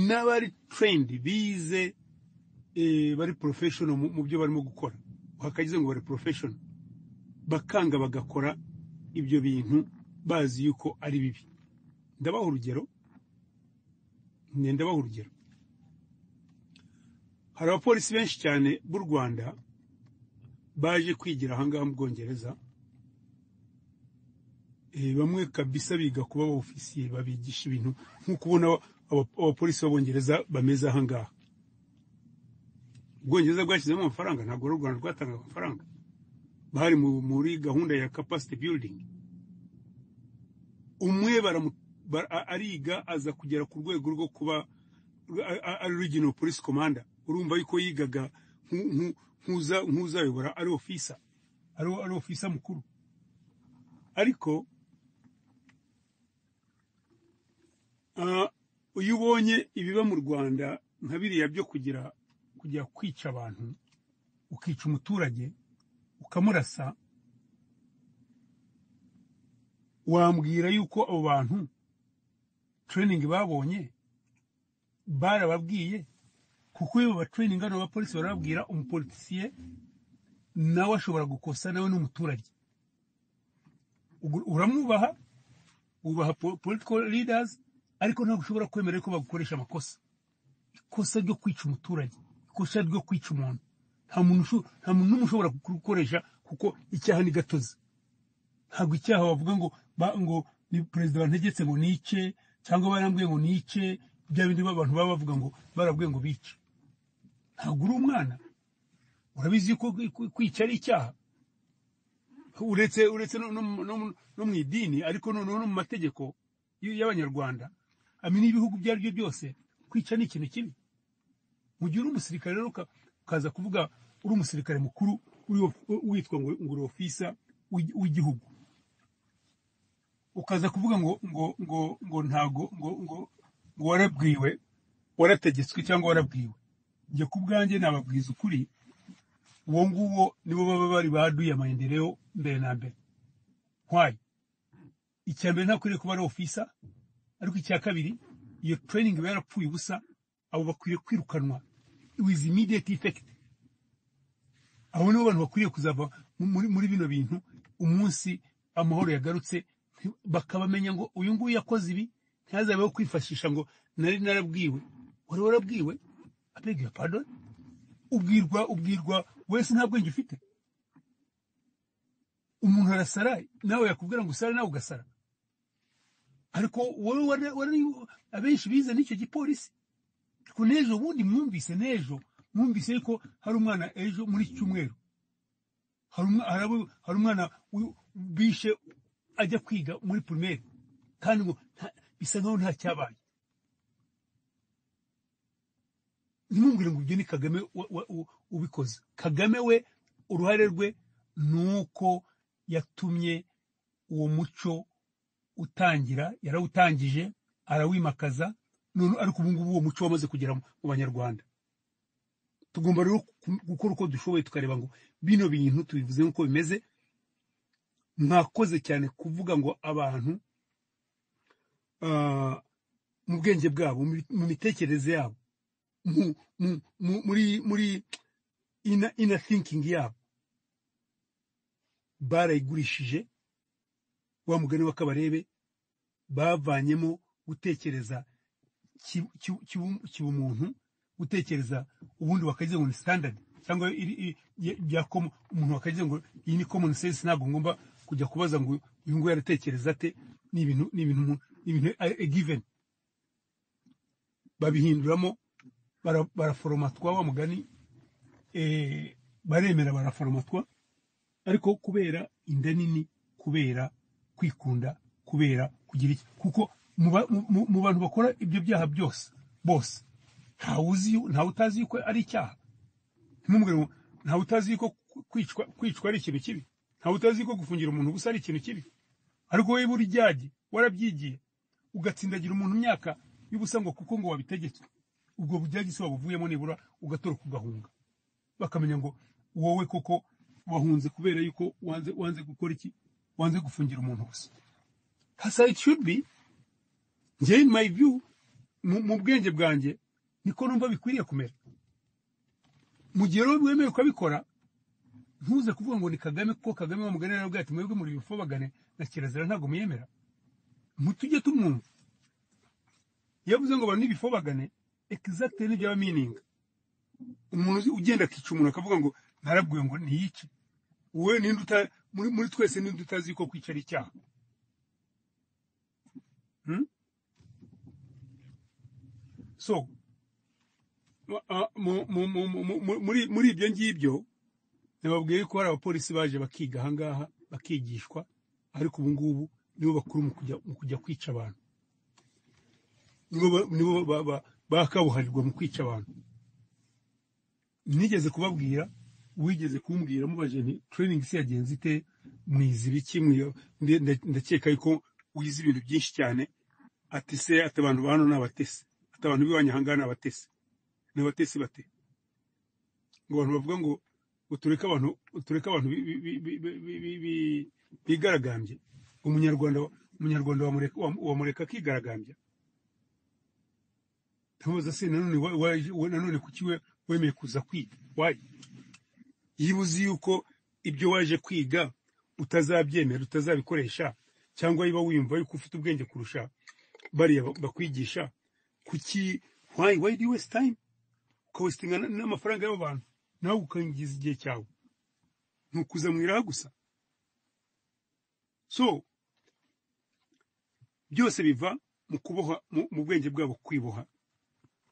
n'abari turendi bize eh, bari porofeshono mu mu byo barimo gukora hakagize ngo bari porofeshono bakanga bagakora ibyo bintu bazi yuko ari bibi ndabaha urugero ni ndabaha urugero hari abapolisi benshi cyane b'u rwanda baje kwigira ahangaha mu bwongereza Eh, bamwe kabisa biga kuba ba ofisiye babigisha ibintu nk'uko ubona aba- aba- abapolisi b'abongereza bameze ahangaha ubwongereza bwashyizemo amafaranga ntabwo ari u rwanda rwatangaga amafaranga bari mu- muri gahunda ya capacity building umwe baramu- bara- a- ariga aza kugera ku rwego rwo kuba a- a- ari regional police commander urumva yuko yigaga nku- nku- nk'uza- nk'uzayobora ari ofisa ari ari ofisa mukuru ariko Ah, iyo ubonye ibiba mu rwanda nka biriya byo kugira kujya kwica abantu ukica umuturage ukamurasa wambwira yuko abo bantu training babonye barababwiye kuko iyo babatreyininga abo bapolisi barababwira umupolisiye nawe ashobora gukosa nawe ni umuturage Ugu- uramwubaha wubaha po- political leaders ariko ntabwo ushobora kwemera ko bagukoresha amakosa ikosa ryo kwica umuturage ikosa ryo kwica umuntu nta muntu usho- nta muntu n'umwe ushobora gukoresha kuko icyaha ni gatozi ntabwo icyaha bavuga ngo ba- ngo ni perezida bantegetse ngo nice cyangwa barambwiye ngo nice bya bindi abantu baba bavuga ngo barabwiye ngo bice ntabwo uri umwana urabizi yuko kwi- kwi- kwica ari icyaha uretse uretse no, no, no, no mu idini ariko noneho no mu mategeko y- y'abanyarwanda ami n'ibihugu ibyo ari byo byose kwica ni ikintu kibi mu gihe uri umusirikare rero uka- ukaza kuvuga uri umusirikare mukuru uri- witwa ngo ngo uri ofisa w'i- w'igihugu ukaza kuvuga ngo ngo ngo ngo ntago ngo ngo ngo warabwiwe warategetswe cyangwa warabwiwe njye ku bwanjye nababwiza ukuri uwo nguwo nibo baba bari baduye amayendereo mbere na mbere nkwaye icya mbere ntakwiriye kuba ari ofisa ariko icya kabiri iyo training iba yarapfuye ubusa abo bakwiye kwirukanwa with immediate effect abo nibo bantu bakwiriye kuzava mu- muri, muri bino bintu umunsi amahoro yagarutse nti- bakabamenya ngo uyu nguyu yakoze ibi ntihazabeho kwifashisha ngo nari narabwiwe wari warabwiwe abega pardon ubwirwa ubwirwa wese nta bwenge ufite umuntu arasara nawe yakubwira ngo usare nawe ugasara ariko wowe wari- wari abenshi bize n'icyo gipolisi ariko n'ejo ubundi mwumvise n'ejo mwumvise yuko hari umwana ejo muri iki cyumweru hari umwa- hari abo- hari umwana wi- bishe ajya kwiga muri primaire kandi ngo nta- bisa nkaho nta cyabaye ntimubwire ngo ibyo ni kagame wa- wa- u- ubikoze kagame we uruhare rwe ni uko yatumye uwo muco utangira yarawutangije arawimakaza none ariko ubu ngubu uwo muco wamaze kugera mu mu banyarwanda tugomba rero ku- gukora uko dushoboye tukareba ngo bino bintu tubivuze nk'uko bimeze mwakoze cyane kuvuga ngo abantu ah, mu bwenge bwabo mu mu mitekerereze yabo mu- mu- mu- muri muri ina ina thinking yabo barayigurishije wa mugani w'akabarebe bavanyemo gutekereza ki- ki- kibu- kibumuntu gutekereza ubundi bakagize ngo ni standard cyangwa iri- iri- ya- ya com- umuntu bakagize ngo iyi ni common sense ntabwo ngomba kujya kubaza ngo uyu nguyu aratekereza ate ni ibintu ni ibintu umuntu- ni ibintu a- a given babihinduramo bara- baraforomatwa wa mugani eh, baremera baraforomatwa ariko kubera inda nini kubera kwikunda kubera kugira iki kuko mu ba- mu- mu- mu bantu bakora ibyo byaha byose bose ntawe uzi ntawe utazi yuko ari icyaha ntimubwire ngo ntawe utazi yuko kwicwa kwicwa ari ikintu kibi ntawe utazi yuko gufungira umuntu ubusa ari ikintu kibi ariko wowe buri jyagiye warabyigiye ugatsindagira umuntu imyaka y'ubusa ngo kuko ngo wabitegetswe ubwo bujyagisi wabuvuyemo nibura ugatoroka ugahunga bakamenya ngo wowe koko wahunze kubera yuko wanze wanze gukora iki wanze gufungira umuntu gusa hasa it should be njye in my view mu- mu bwenge bwanjye niko numva bikwiriye kumera mu gihe rero wemeye ukabikora ntuze kuvuga ngo ni kagame kuko kagame bamuganira bwacu mwebwe muri bifobagane na kirazira ntabwo muyemera mutujye tumwumva iyo avuze ngo abantu n'ibifobagane exactly nibyo aba meaning umuntu uzi- ugenda akica umuntu akavuga ngo narabwiwe ngo ntiyice wowe ninde uta muri, muri twese ninde utazi ko kwica ari icyaha hmm? so uh, mu- mu- mu- mu- mu- mu- muri muri ibyo ngibyo nababwiye ko hari abapolisi baje bakiga ahangaha bakigishwa ariko ubu ngubu nibo bakuru mu kujya mu kujya kwica abantu nibo ba- nibo ba- ba- bakabuharirwa mu kwica abantu nigeze kubabwira wigeze kumbwira mubaje nti training se yagenze ite mwize ibiki mwiyo nde- nde- ndakeka yuko wize ibintu byinshi cyane ati se ati abantu ba hano ni abatesi ati abantu b'iwanyu ahangaha ni abatesi ni abatesi bate ngo abantu bavuga ngo utureke abantu utureke abantu bi- bi- bi- bi- bi- bi- bi- bi- bigaragambye umunyarwanda umunyarwanda wamureka wam- wamureka akigaragambya ntubaza se nanone wa- waje- we- nanone kuki we- wemeye kuza kwiga wayi iyo uzi yuko ibyo waje kwiga utazabyemera utazabikoresha cyangwa niba wiyumva yuko ufite ubwenge kurusha bariya ba- bakwigisha kuki why why do you waste time ukawesitinga na- n'amafaranga y'abo bantu nawe ukangiza igihe cyawe ntukuzamwiraho gusa so byose biva mu kuboha mu mu bwenge bwabo kwiboha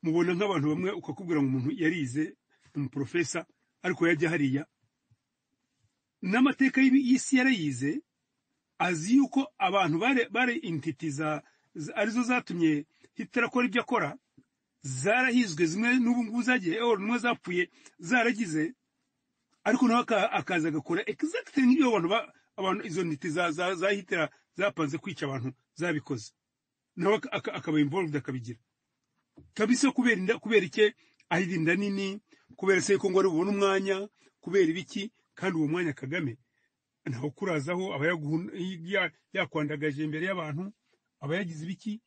mubona nk'abantu bamwe ukakubwira ngo umuntu yarize ni umuporofesa ariko yajya hariya n'amateka y'ibi- y'isi yarayize azi yuko abantu bari bari intiti za za- arizo zatumye hitler akora ibyo akora zarahizwe zimwe n'ubu ngubu zagiye or n'umwe zapfuye zaragize ariko nawe aka- akaza agakora exactly nk'ibyo abantu ba- abantu izo ntiti za za za hitler zapanze kwica abantu zabikoze nawe aka- aka- akaba involved akabigira kabisa kubera inda kubera iki ahira inda nini kubera se ko ngo ari bubone umwanya kubera ibiki kandi uwo mwanya kagame ntawe ukurazaho aba yaguhun- ya- yakwandagaje imbere y'abantu aba yagize ibiki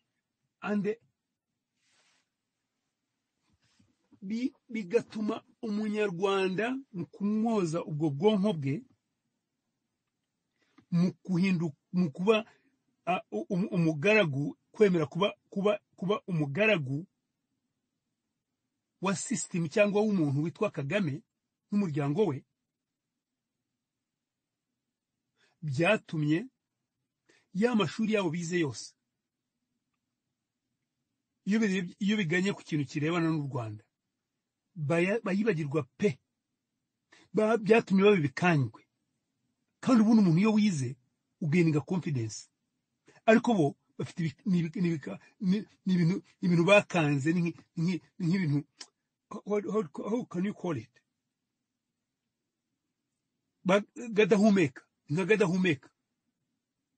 ande bi- bigatuma umunyarwanda mu kumwoza ubwo bwonko bwe mu guhinduka mu kuba ah, u- um- umugaragu kwemera kuba kuba kuba umugaragu wa sisitemu cyangwa w'umuntu witwa kagame n'umuryango we byatumye ya mashuri yabo bize yose iyo birebye- iyo biganye ku kintu kirebana n'u rwanda baya- bayibagirwa pe Ba- byatumye babibikanywe kandi ubundi umuntu iyo wize ugeninga confidence ariko bo bafite ibi- ni ibi- ni ibika- ni- ni ibintu ni ibintu bakanze ni nki- ni nki- ni nk'ibintu how how- how can you call it Ba- gadahumeka ni nka gadahumeka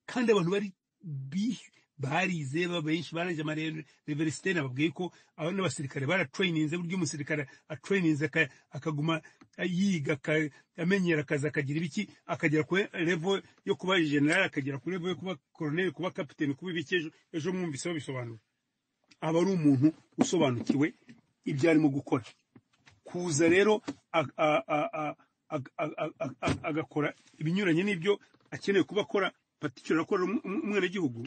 kandi abantu bari bi- barize ba- benshi barangije amareveresite nababwiye ko aba n'abasirikare baratrayininze buryo umusirikare atrayininze aka- akaguma yiga aka- amenyera akazi akagira ibiki akagera kuri revo yo kuba generali akagera kuri revo yo kuba koroneli kuba kapiteni kuba ibiki ejo ejo mwumviseho bisobanura aba ari umuntu usobanukiwe ibyo arimo gukora kuza rero a- a- a- a- a- a- a- a- agakora ibinyuranye n'ibyo akeneye kuba akora patikira akora umwenegihugu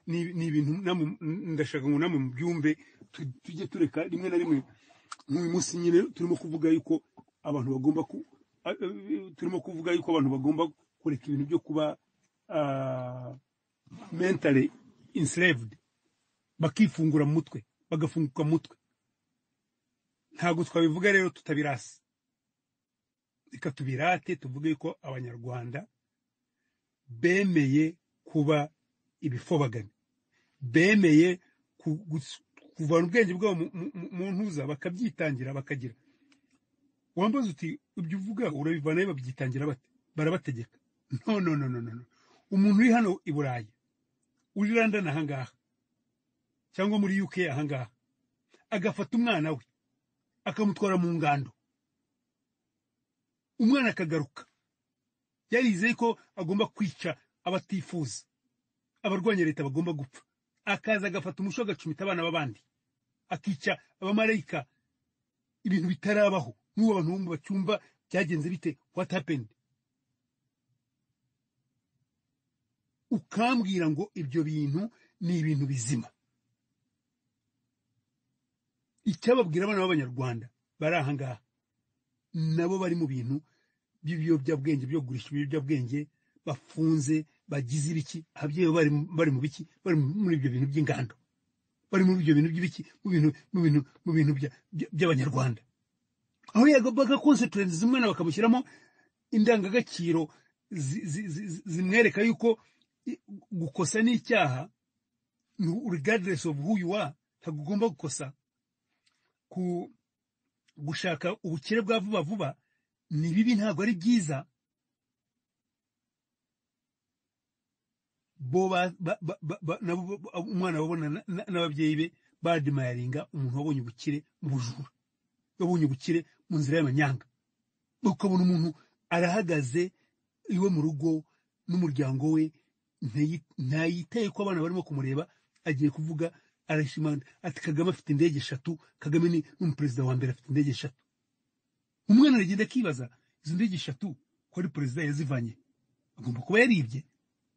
ni ni ibintu namwe m- ndashaka ngo namwe mubyumve tu- tujye tureka rimwe na rimwe nk'uyu munsi nyine turimo kuvuga yuko abantu bagomba ku a- a- turimo kuvuga yuko abantu bagomba kureka ibintu byo kuba mentally enslaved bakifungura mu mutwe bagafunguka mu mutwe ntabwo twabivuga rero tutabirasa reka tubirate tuvuge ko abanyarwanda bemeye kuba ibifobagani bemeye ku- gus- kuvana ubwenge bwabo mu- mu- mu ntuza bakabyitangira bakagira wambaza uti ibyo uvuga urabivanayo babyitangira bate barabategeka no no no no no no. umuntu uri hano i burayi uri london ahangaha cyangwa muri uk ahangaha agafata umwana we akamutwara mu ngando umwana akagaruka yarizeye ko agomba kwica abatifuza abarwanya leta bagomba gupfa akaza agafata umuco agacumita abana b'abandi akica abamarayika ibintu bitarabaho n'ubu abantu bo mu bacyumba byagenze bite what happened ukambwira ngo ibyo bintu ni ibintu bizima icyababwira abana b'abanyarwanda bari aha ngaha nabo bari mu bintu by'ibiyobyabwenge byo kugurisha ibiyobyabwenge bafunze bagize ibiki ababyeyi bari bari mu biki bari muri ibyo bintu by'ingando bari muri ibyo bintu by'ibiki mu bintu mu bintu mu bintu bya- bya- by'abanyarwanda aho yagombaga konsepurensi umwana bakamushyiramo indangagaciro zi- zi- zi- zi- zimwereka yuko i- gukosa ni icyaha regardless of who you are ntabwo ugomba gukosa ku gushaka ubukire bwa vuba vuba ni bibi ntabwo ari byiza bo ba- ba- ba- ba- ba- nabo bo- bo- umwana babona na- na- n'ababyeyi be badimayaringa umuntu wabonye ubukire mu bujura wabonye ubukire mu nzira y'amanyanga ukabona umuntu arahagaze iwe mu rugo n'umuryango we ntayi- ntayitaye ko abana barimo kumureba agiye kuvuga arashimana ati kagame afite indege eshatu kagame ni n'umuperezida wa mbere afite indege eshatu umwana aragenda akibaza izo ndege eshatu ko ari perezida yazivanye agomba kuba yaribye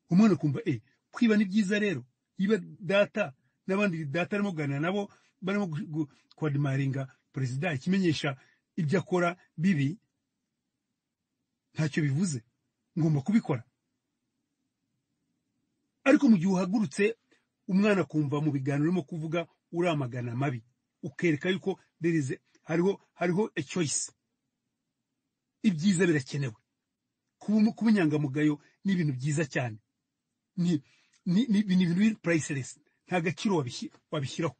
umwana akumva eh kwiba ni byiza rero yiba data n'abandi data arimo kuganira nabo barimo gu- gu- kwadimaringa perezida ikimenyesha ibyo akora bibi ntacyo bivuze ngomba kubikora ariko mu gihe uhagurutse umwana akumva mu biganiro urimo kuvuga uramagana amabi ukereka yuko there is a- hariho hariho a choice ibyiza birakenewe kuba umu- kuba inyangamugayo ni ibintu byiza cyane ni ni ni ni ibintu biri priceless nta gaciro wabishyi- wabishyiraho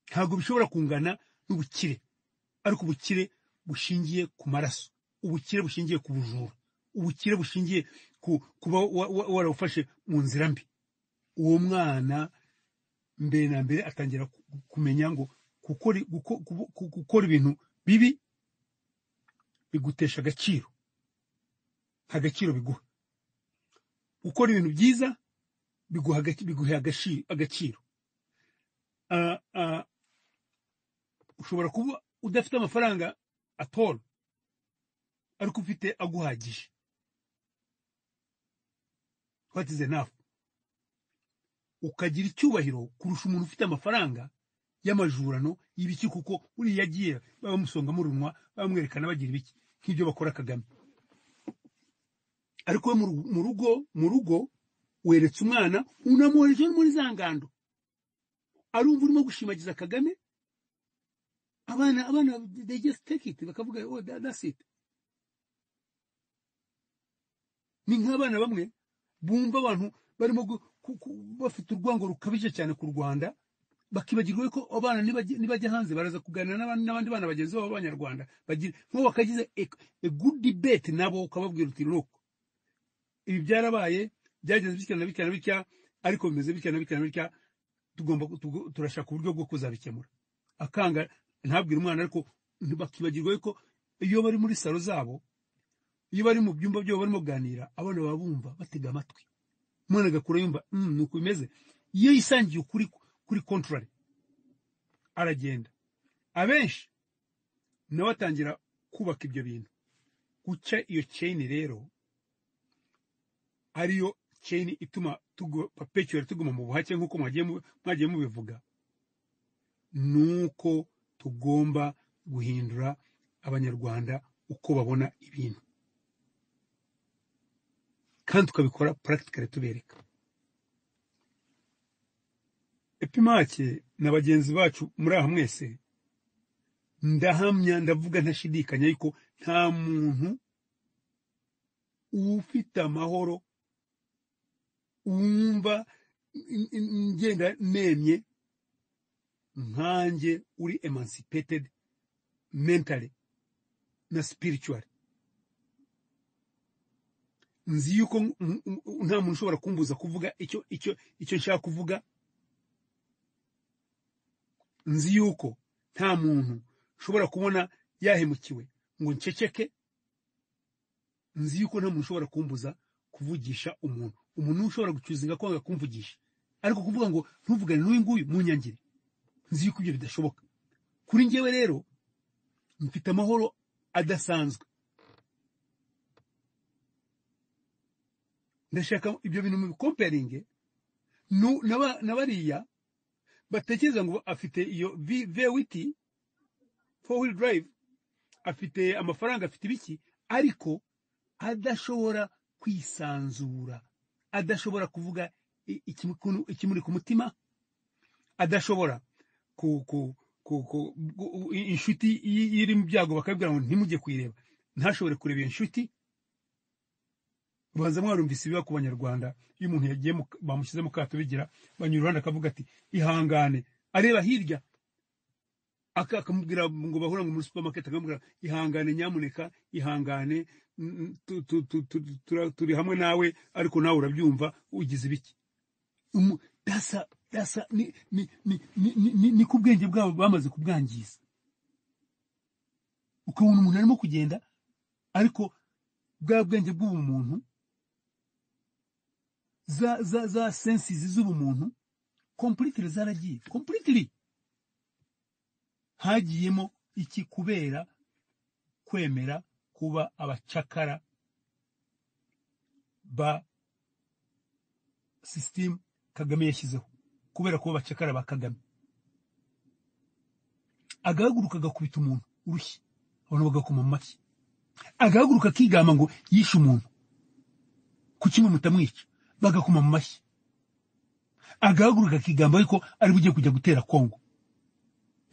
ntabwo bishobora kungana n'ubukire ariko ubukire bushingiye ku maraso ubukire bushingiye ku bujura ubukire bushingiye ku kuba wa- wa- warawufashe mu nzira mbi uwo mwana mbere na mbere atangira ku- kumenya ngo gukora guko- kubu- ku- gukora ibintu bibi bigutesha agaciro nta gaciro biguha gukora ibintu byiza biguha agaci- biguha agaci- agaciro Ah, ah, ushobora kuba udafite amafaranga atoro ariko ufite aguhagije what is enough ukagira icyubahiro kurusha umuntu ufite amafaranga y'amajurano y'ibiki kuko uriya agiye bamusonga mu runwa bamwerekana bagira ibiki nk'ibyo bakora kagame ariko we mu ru- mu rugo mu rugo weretse umwana unamuhereje muri za ngando arumva urimo gushimagiza kagame abana abana they just take it bakavuga oh that, that's it ni nk'abana bamwe bumva abantu barimo gu- ku- ku- bafite urwango rukabije cyane ku rwanda bakibagirwa ko abana nibajya nibajya hanze baraza kuganira n'abandi n'abandi bana bagenzi babo b'abanyarwanda bagira nko bakagize a- a good debate nabo ukababwira uti nuko ibi byarabaye byagenze bitya na bitya na bitya ariko bimeze bitya na bitya na bitya tugomba ku- tugo- turashaka uburyo bwo kuzabikemura akanga ntabwira umwana ariko bakibagirwa ko iyo bari muri salo zabo iyo bari mu byumba byabo barimo kuganira abana baba bumva batega amatwi umwana agakura yumva "Mm, ni uku bimeze iyo yisangiye ukuri kuri contrary aragenda abenshi nawe atangira kubaka ibyo bintu guca iyo chain rero ariyo chain ituma tugu- perpetual tuguma mu buhake nk'uko mwagiye mu- mwagiye mubivuga nuko tugomba guhindura abanyarwanda uko babona ibintu kandi tukabikora practically tubereka epimake na bagenzi bacu muri aha mwese ndahamya ndavuga ntashidikanya yuko nta muntu ufite amahoro wumva n- n- ngenda nemye nkanjye uri emancipated mentally na spiritually nzi yuko n- n- n- nta muntu ushobora kumbuza kuvuga icyo icyo icyo nshaka kuvuga nzi yuko nta muntu ushobora kubona yahemukiwe ngo nceceke nzi yuko nta muntu ushobora kumbuza kuvugisha umuntu umuntu niwe ushobora gucuzinga kwanga kumvugisha ariko kuvuga ngo ntuvugane n'uyu nguyu munyangire nzi yuko ibyo bidashoboka kuri njyewe rero mfite amahoro adasanzwe ndashaka ibyo bintu mu bikomperinge nu- na ba- na bariya batekereza ngo afite iyo vi- vewiti four wheel drive afite amafaranga afite ibiki ariko adashobora kwisanzura adashobora kuvuga i- ikimukunu- ikimuri ku mutima adashobora ku ku ku ku- gu- i- inshuti i- iri mu byago bakabwira ngo ntimujye kuyireba ntashobore kureba iyo nshuti ubanza mwarumvise ibiba ku banyarwanda iyo umuntu yagiye mu- bamushyize mu kato bigira banyura iruhande akavuga ati ihangane areba hirya aka- akamubwira ngo bahura ngo muri supermarket akamubwira ihangane nyamuneka ihangane mm, tu- tu- tu- tu- tura- turi hamwe nawe ariko nawe urabyumva ugize ibiki umu- dasa dasa ni ni ni ni ni ni- ni ku bwenge bwabo bamaze kubwangiza ukabona umuntu arimo kugenda ariko bwa bwenge bw'ubumuntu za za za sensizi z'ubumuntu completely zaragiye completely hagiyemo iki kubera kwemera kuba abacakara ba sisitemu kagame yashyizeho kubera kuba abacakara ba kagame agahaguruka agakubita umuntu urushyi abantu bagakoma mu mashyi agahaguruka akigamba ngo yishe umuntu kuki mwe mutamwica bagakoma mu mashyi agahaguruka akigamba ariko ari bugiye kujya gutera kongo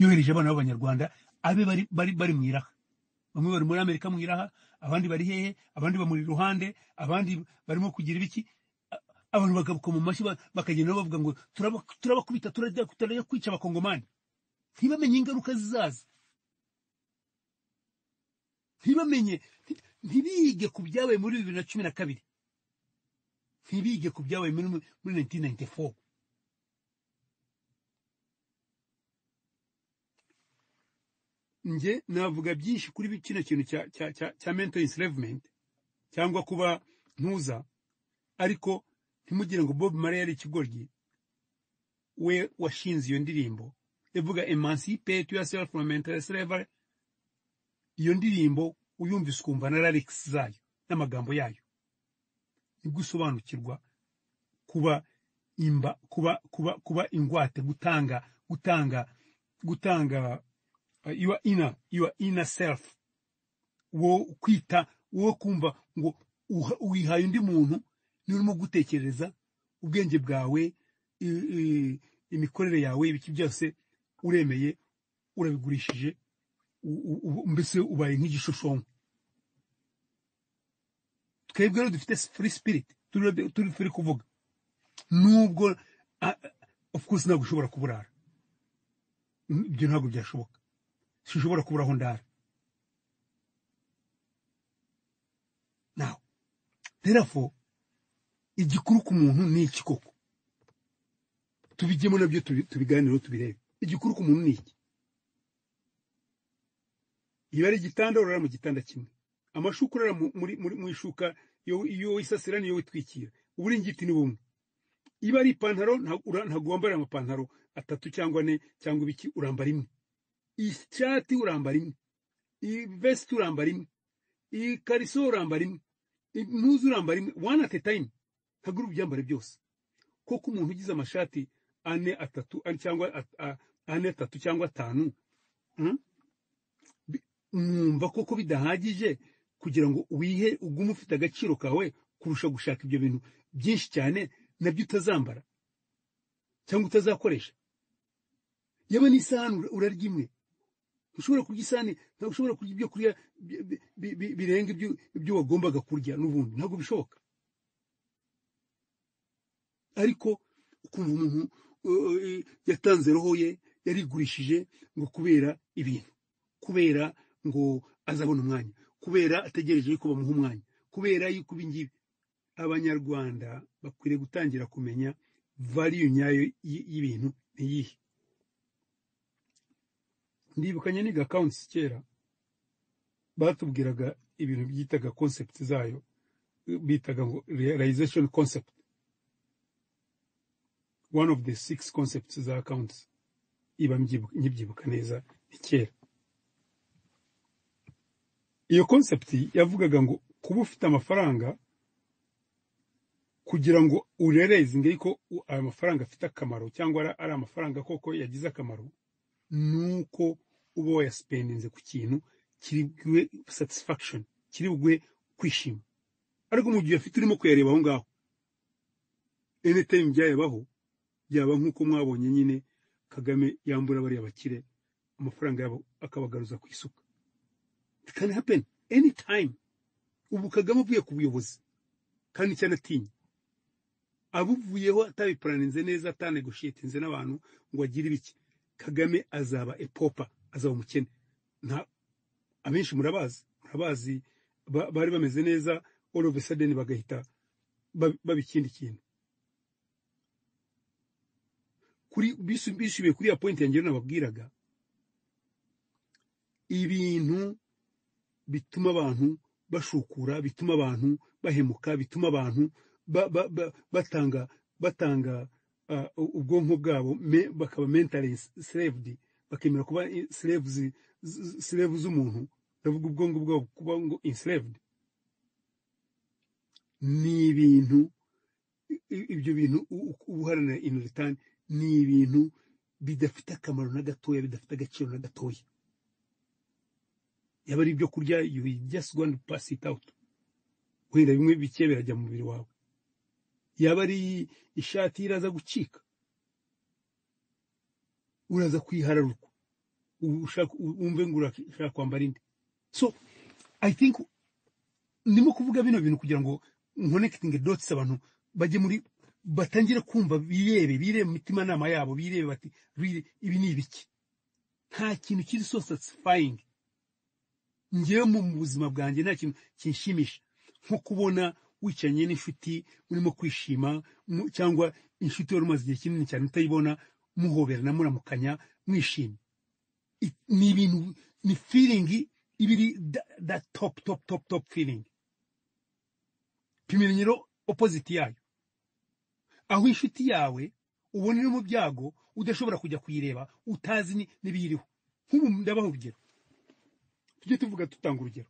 yohereje abana b'abanyarwanda abe bari bari bari mu iraha bamwe bari muri amerika mu iraha abandi bari hehe abandi bamuri iruhande abandi barimo kugira ibiki A- abantu bagakoma mu mashyi ba- bakagenda bavuga ngo "Turaba- turabakubita turajya turajya kwica abakongomani ntibamenye ingaruka zizaza ntibamenye nti- ntibige ku byabaye muri bibiri na cumi na kabiri ntibige ku byabaye muri muri 1994 njye navuga byinshi kuri bi- kino kintu cya cya cya cya mental enslavement cyangwa kuba ntuza ariko ntimugire ngo Bob Marley yari ikigoryi we washinze iyo ndirimbo yavuga emancipate yourself from mental slavery iyo ndirimbo uyumvise ukumva na lyrics zayo n'amagambo yayo nibwo usobanukirwa kuba imba kuba kuba kuba ingwate gutanga gutanga gutanga uh, your inner your inner self wo kwita wo kumva ngo uha- wihaye undi muntu niba urimo gutekereza ubwenge bwawe i- i- imikorere yawe ibiki byose uremeye urabigurishije u- u- u- mbese ubaye nk'igishushanyo twebwe rero dufite free spirit turi turi free kuvuga nubwo ah, of course ntabwo ushobora kuburara ibyo ntabwo byashoboka sinshobora kubura aho ndara nawe therefore igikuru ku muntu ni iki koko tubijyemo nabyo tubi- tubiganireho tubirebe igikuru ku muntu ni iki iyo ari igitanda urara mu gitanda kimwe amashuka urara mu- muri muri- mu ishuka iyo iyo wisasira niyo witwikira uburingiti ni bumwe iba ari ipantaro nta- ura- ntabwo wambara amapantaro atatu cyangwa ane cyangwa ibiki urambara imwe ishati urambara imwe ivesiti urambara imwe ikariso urambara imwe impuzu urambara imwe wani ati tayime ntabwo uri bubyambare byose koko umuntu ugize amashati ane atatu ari- cyangwa at- a- ane atatu cyangwa atanu mm, bi- mwumva koko bidahagije kugira ngo wihe ugume ufite agaciro kawe kurusha gushaka ibyo bintu byinshi cyane nabyo utazambara cyangwa utazakoresha yaba n'isahani ura- urarya imwe ntushobora kurya isahani ntabwo ushobora kurya ibyo kurya bi- bi- bi- bi- birenga ibyo- ibyo wagombaga kurya n'ubundi ntabwo bishoboka ariko ukumva umuntu uh, yatanze roho ye yarigurishije ngo kubera ibintu kubera ngo azabona umwanya kubera ategereje yuko bamuha umwanya kubera yuko ibingibi abanyarwanda bakwiriye gutangira kumenya valiyu nyayo y- y'ibintu ni iyihe ndibukanye niga akawunti kera batubwiraga ibintu byitaga concept zayo bitaga ngo realization concept one of the six concepts za accounts iba mbyibu- nkibyibuka neza ni kera iyo concept yavugaga ngo kuba ufite amafaranga kugira ngo urerezinge yuko u- ayo mafaranga afite akamaro cyangwa ari ari amafaranga koko yagize akamaro nuko uba wayasipendinze ku kintu kiri bwe satisfaction kiri bwe kwishima ariko mu gihe ufite urimo kuyareba aho ngaho anytime byayabaho byaba nk'uko mwabonye nyine kagame yambura bariya bakire amafaranga yabo akabagaruza ku isuka it can happen anytime ubu kagame avuye ku buyobozi kandi icyo anatinya abuvuyeho atabipuraninze neza atanegoshiyetinze n'abantu ngo agire ibiki kagame azaba epopa azaba umukene nta abenshi murabazi murabazi ba- bari bameze neza all of a sudden bagahita ba- baba ikindi kintu kuri bisu- bisubiye kuri ya point yanjye nababwiraga ibintu bituma abantu bashukura bituma abantu bahemuka bituma abantu ba- ba- ba- batanga batanga ah, ubwonko bwabo me- bakaba mentally slaved bakemera kuba i- slaves z- z- slave z'umuntu ndavuga ubwonko bwabo kuba ngo enslaved ni ibintu i- ibyo bintu u- u- uba uharanira in return ni ibintu bidafite akamaro na gatoya bidafite agaciro na gatoya yaba ari ibyo kurya you will just go and pass it out wenda bimwe bike birajya mu mubiri wawe yaba ari ishati iraza gucika uraza kuyihararuka ubu ushaka- wumve ngo urashaka kwambara indi so i think ndimo kuvuga bino bintu kugira ngo nkonekitinge dotsi abantu bajye muri batangire kumva birebe birebe mu mitimanama yabo birebe bati "Really, ibi ni ibiki nta kintu kiri so satisfying ngewe mu mu buzima bwanjye nta kintu kinshimisha nko kubona wicanye n'inshuti urimo kwishima mu- cyangwa inshuti wari umaze igihe kinini cyane utayibona muhoberana muramukanya mwishimye I- ni ibintu ni feeling iba iri da- da top top top top feeling pimira nyiro opposite yayo aho inshuti yawe ubona iri mu byago udashobora kujya kuyireba utazi ni- n'ibiyiriho nk'ubu ndabaha urugero tujye tuvuga dutanga urugero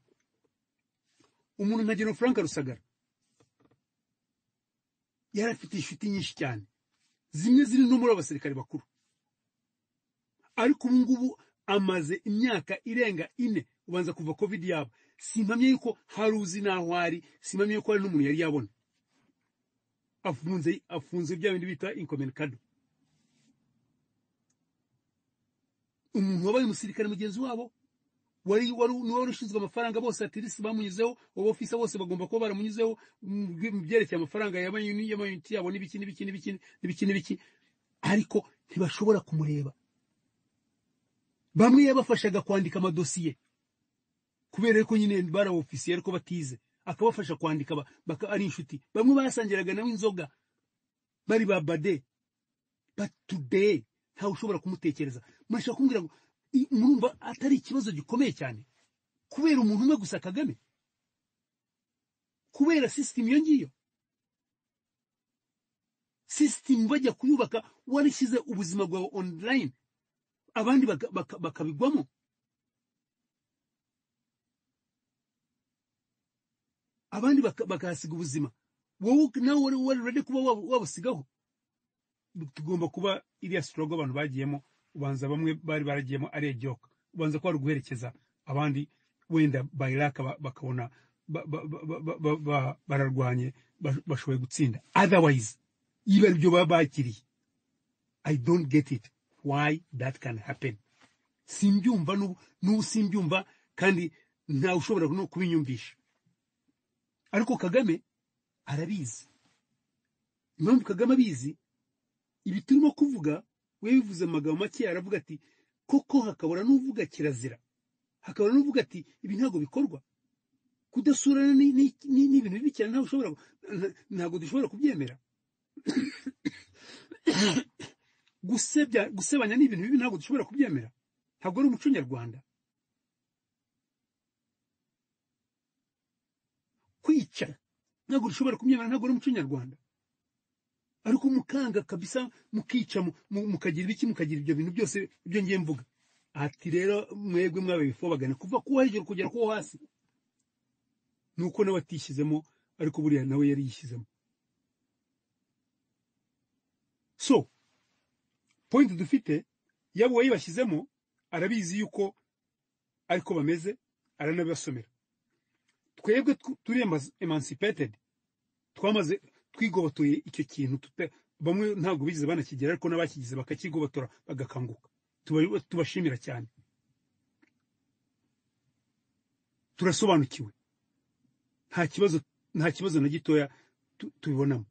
umuntu nka Geno Frank Rusagara yari afite inshuti nyinshi cyane zimwe ziri no muri abasirikare bakuru ariko ubu ngubu amaze imyaka irenga ine ubanza kuva covid yaba simpamye yuko hari uzi n'aho ari simpamye yuko hari n'umuntu yari yabona afunze afunze bya bindi bita inkomenikado umuntu wabaye umusirikare mugenzi wabo wari wari niwe wari ushinzwe amafaranga bose atirisi bamunyuzeho abo ofisa bose bagomba kuba baramunyuzeho mu bye- mu byerekeye amafaranga y'amayuni- y'amayuniti yabo n'ibiki n'ibiki n'ibiki n'ibiki n'ibiki ariko ntibashobora kumureba bamwe yabafashaga kwandika amadosiye kubera yuko nyine bari aba ofisiye ariko batize akabafasha kwandika ba- baka ari inshuti bamwe basangiraga nawe inzoga bari ba bade but today ntawe ushobora kumutekereza murashaka kumbwira ngo i- murumva atari ikibazo gikomeye cyane kubera umuntu umwe gusa kagame kubera sisitemu iyo ngiyo sisitemu bajya kuyubaka warishyize ubuzima bwawe online abandi baka- baka- bakabigwamo abandi baka- bakahasiga ubuzima wowe nawe wari wari ready kuba wab- wabusigaho tugomba kuba iriya sitorogo abantu bagiyemo ubanza bamwe bari baragiyemo ari ejoka ubanza ko bari guherekeza abandi wenda bayiraka ba- bakabona ba- ba- ba- ba- ba- ba- bararwanye ba- bashoboye gutsinda otherwise iba aribyo baba bakiriye i don't get it why that can happen simbyumva n'ubu n'ubu simbyumva kandi ntawe ushobora no kubinyumvisha ariko kagame arabizi impamvu kagame abizi ibi turimo kuvuga we bivuze amagambo make aravuga ati koko hakabura n'uvuga kirazira hakabura n'uvuga ati ibi ntabwo bikorwa kudasurana ni- ni- ni- ni ibintu bibi cyane ntawe ushobora gu- nta- ntabwo dushobora kubyemera gusebya gusebanya ni ibintu bibi ntabwo dushobora kubyemera ntabwo ari umuco nyarwanda kwica ntabwo dushobora kubyemera ntabwo ari umuco nyarwanda ariko mukanga kabisa mukica mu- mu- mukagira ibiki mukagira ibyo bintu byose ibyo ngiye mvuga ati rero mwebwe mwabaye bifobagana kuva kuwo hejuru kugera kuwo hasi ni uko nawe atishyizemo ariko buriya nawe yari yishyizemo so point dufite yaba uwayibashyizemo arabizi yuko ariko bameze aranabibasomera twebwe tw- turi emazi- emancipated twamaze twigobotoye icyo kintu tuta- bamwe ntabwo bigeze banakigera ariko n'abakigize bakakigobotora bagakanguka Tuba- tubashimira cyane turasobanukiwe nta kibazo nta kibazo na gitoya tu- tubibonamo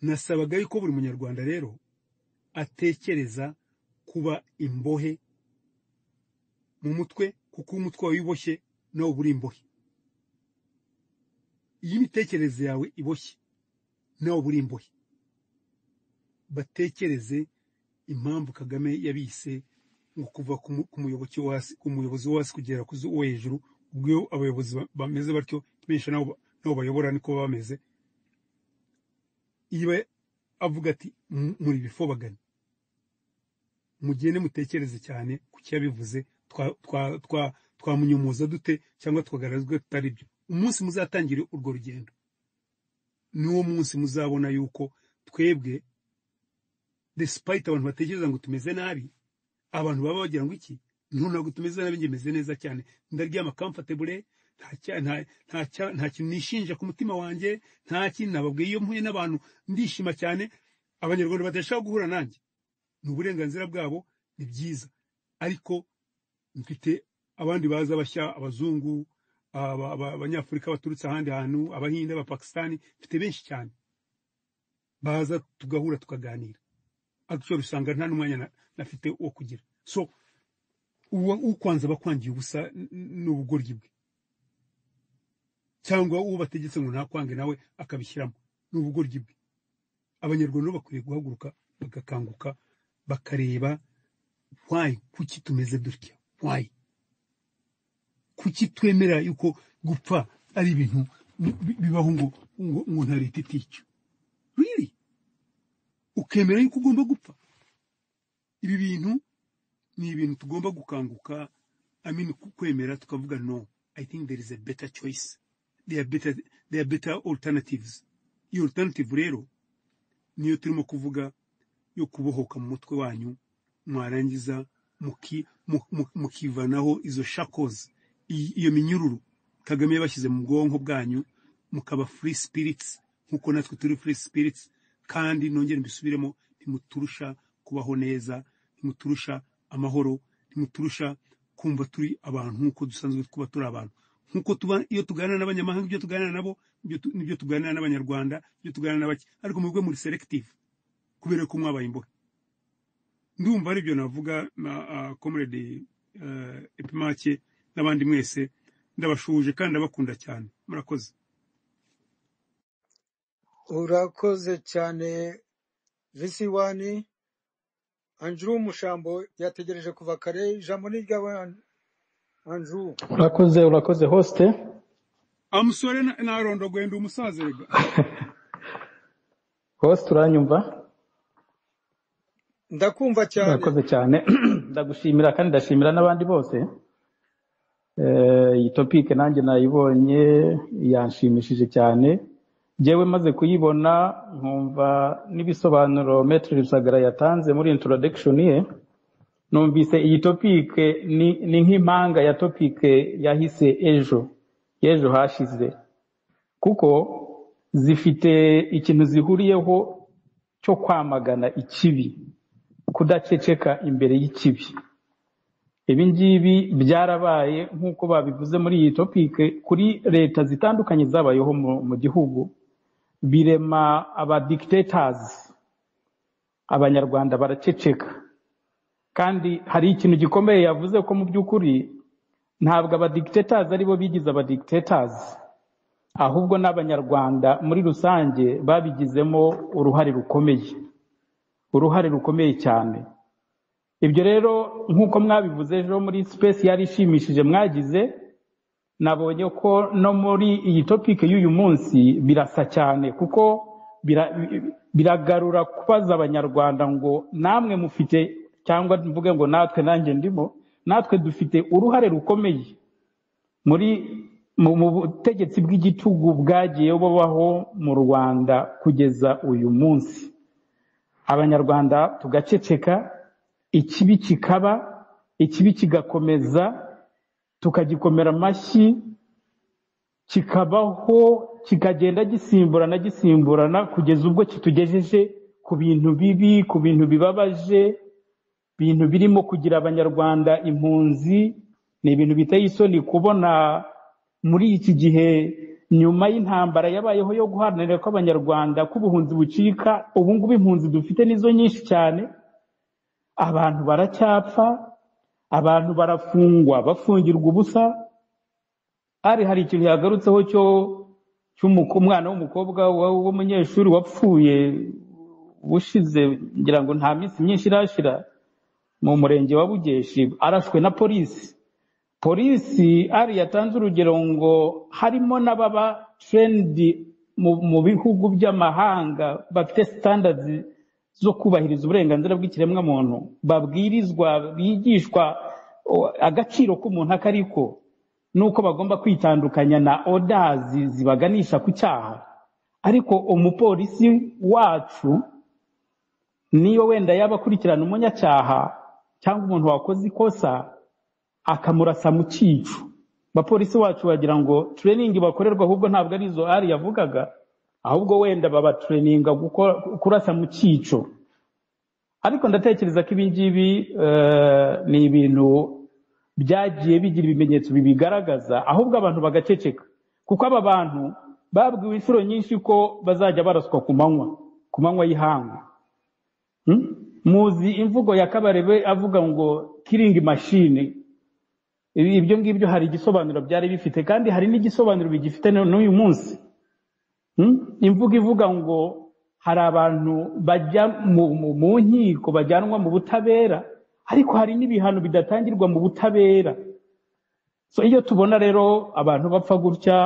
nasabaga yuko buri munyarwanda rero atekereza kuba imbohe mu mutwe kuko umutwe wawe wiboshye nawe uba uri imbohe iyo imitekerereze yawe iboshye nawe uba uri imbohe batekereze impamvu kagame yabise ngo kuva ku mu- ku muyoboki wo hasi ku muyobozi wo hasi kugera ku wo hejuru ubwo abayobozi ba- bameze batyo benshi nabo ba- nabo bayobora niko baba bameze iyo avuga ati "M- muri bifobagana mugende mutekereze cyane ku cyabivuze twa- twa- twa- twamunyumuza dute cyangwa twagaragazwa tutari byo umunsi muzatangire urwo rugendo niwo munsi muzabona yuko twebwe despite abantu batekereza ngo tumeze nabi abantu baba bagira ngo iki nto ntabwo tumeze nabi njye meze neza cyane ndaryama comfortable nta cya- nta- nta cya- nta kintu nishinja ku mutima wanjye nta kintu nababwiye iyo mpuye n'abantu ndishima cyane abanyarwanda badashaka guhura nanjye ni uburenganzira bwabo ni byiza ariko mfite abandi baza bashya abazungu aba- aba- abanyafurika baturutse ahandi hantu abahinde abapakisitani mfite benshi cyane baza tugahura tukaganira atyo usanga nta n'umwanya na- nafite wo kugira so uwa ukwanza abakwangiye ubusa n- n- ni ubugoryi bwe cyangwa uwo bategetse ngo ntakwange nawe akabishyiramo ni ubugoryi bwe abanyarwanda bo bakwiriye guhaguruka bagakanguka bakareba why kuki tumeze dutya why kuki twemera yuko gupfa ari ibintu bi- bi- bibaho ngo ngo ngo nta leta itica really ukemera yuko ugomba gupfa ibi bintu ni ibintu tugomba gukanguka I mean, ku- kwemera tukavuga no i think there is a better choice there are better, there are better alternatives iyo alternative rero niyo turimo kuvuga yo kubohoka mu mutwe wanyu mwarangiza muki- mu- mu- mukivanaho izo shackles i- iyo minyururu kagame yabashyize mu bwonko bwanyu mukaba free spirits nk'uko natwe turi free spirits kandi nongere mbisubiremo ntimuturusha kubaho neza ntimuturusha amahoro ntimuturusha kumva turi abantu nk'uko dusanzwe kuba turi abantu nk'uko tuba iyo tuganira n'abanyamahanga ibyo tuganira nabo ibyo tu- nibyo tuganira n'abanyarwanda ibyo tuganira n'abake ariko mubwe muri selective kubera ko mwabaye imbohe ndumva aribyo navuga na uh, comrade uh, epimake n'abandi mwese ndabashuje kandi ndabakunda cyane murakoze urakoze cyane visi wani anjuru w'umushambo yategereje kuva kare ijambo ni iryawe An- anjuru urakoze urakoze hosite amusore narondogoye ndi umusaza erega hosite uranyumva ndakumva cyane urakoze cyane ndagushimira kandi ndashimira n'abandi bose Eh, iyi topike nanjye nayibonye yanshimishije cyane njyewe maze kuyibona nkumva n'ibisobanuro metero rusagara yatanze muri introduction ye numvise iyi topike ni ni nk'impanga ya topike yahise ejo y'ejo hashize kuko zifite ikintu zihuriyeho cyo kwamagana ikibi kudaceceka imbere y'ikibi ibi ngibi byarabaye nk'uko babivuze muri iyi topike kuri leta zitandukanye zabayeho mu, mu gihugu birema aba dictators abanyarwanda baraceceka kandi hari ikintu gikomeye yavuze ko mu by'ukuri ntabwo abadikitators ari bo bigize abadikitators ahubwo n'abanyarwanda muri rusange babigizemo uruhare rukomeye uruhare rukomeye cyane ibyo rero nk'uko mwabivuze ejo muri sipesi yari ishimishije mwagize nabonye ko no muri iyi topike y'uyu munsi birasa cyane kuko bira- biragarura kubaza abanyarwanda ngo namwe mufite cyangwa mvuge ngo natwe nanjye ndimo natwe dufite uruhare rukomeye muri mu mu butegetsi bw'igitugu bwagiye bubaho mu rwanda kugeza uyu munsi abanyarwanda tugaceceka ikibi kikaba ikibi kigakomeza tukagikomera amashyi kikabaho kikagenda gisimburana gisimburana kugeza ubwo kitugejeje ku bintu bibi ku bintu bibabaje ibintu birimo kugira abanyarwanda impunzi ni ibintu biteye isoni kubona muri iki gihe nyuma y'intambara yabayeho yo guharanira ko abanyarwanda ko ubuhunzi bucika ubu ngubu impunzi dufite nizo nyinshi cyane abantu baracyapfa abantu barafungwa bafungirwa ubusa hari hari ikintu yagarutseho cyo cy'umuku- umwana w'umukobwa wa- w'umunyeshuri wapfuye ushize ngira ngo nta minsi myinshi irashira mu murenge wa bugeshi arashwe na polisi polisi ari yatanze urugero ngo harimo n'ababa terendi mu, mu bihugu by'amahanga bafite sitandazi zo kubahiriza uburenganzira bw'ikiremwamuntu babwirizwa bigishwa o, agaciro k'umuntu ako ariko n'uko bagomba kwitandukanya na odazi zibaganisha ku cyaha ariko umupolisi wacu niba wenda yaba akurikirana umunyacyaha cyangwa umuntu wakoze ikosa akamurasa mu cyicu abapolisi bacu bagira ngo tureyiningi bakorerwa ahubwo ntabwo ari izo ari yavugaga ahubwo wenda babatureyininga gukora- kurasa mu cyico ariko ndatekereza ko ibi ngibi eh, ni ibintu byagiye bigira ibimenyetso bibigaragaza ahubwo abantu bagaceceka kuko aba bantu babwiwe inshuro nyinshi ko bazajya baraswa ku manywa ku manywa y'ihangu Mm? muzi imvugo ya kabarebe avuga ngo kiringi mashini Ibi- ibyo ngibyo hari igisobanuro byari bifite kandi hari n'igisobanuro bigifite na- n'uyu munsi Mm? imvugo ivuga ngo hari abantu bajya mu, mu, mu nkiko bajyanwa mu butabera ariko hari n'ibihano bidatangirwa mu butabera so iyo tubona rero abantu bapfa gutya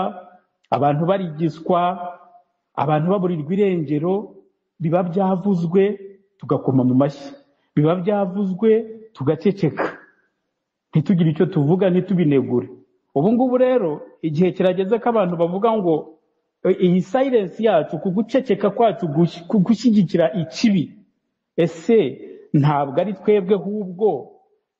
abantu barigiswa abantu baburirwa irengero biba byavuzwe tugakoma mu mashyi biba byavuzwe tugaceceka ntitugire icyo tuvuga ntitubinegure ubu ngubu rero igihe kirageze ko abantu bavuga ngo "E- iyi sayilensi yacu ku guceceka kwacu gush- ku gushyigikira ikibi ese ntabwo ari twebwe ahubwo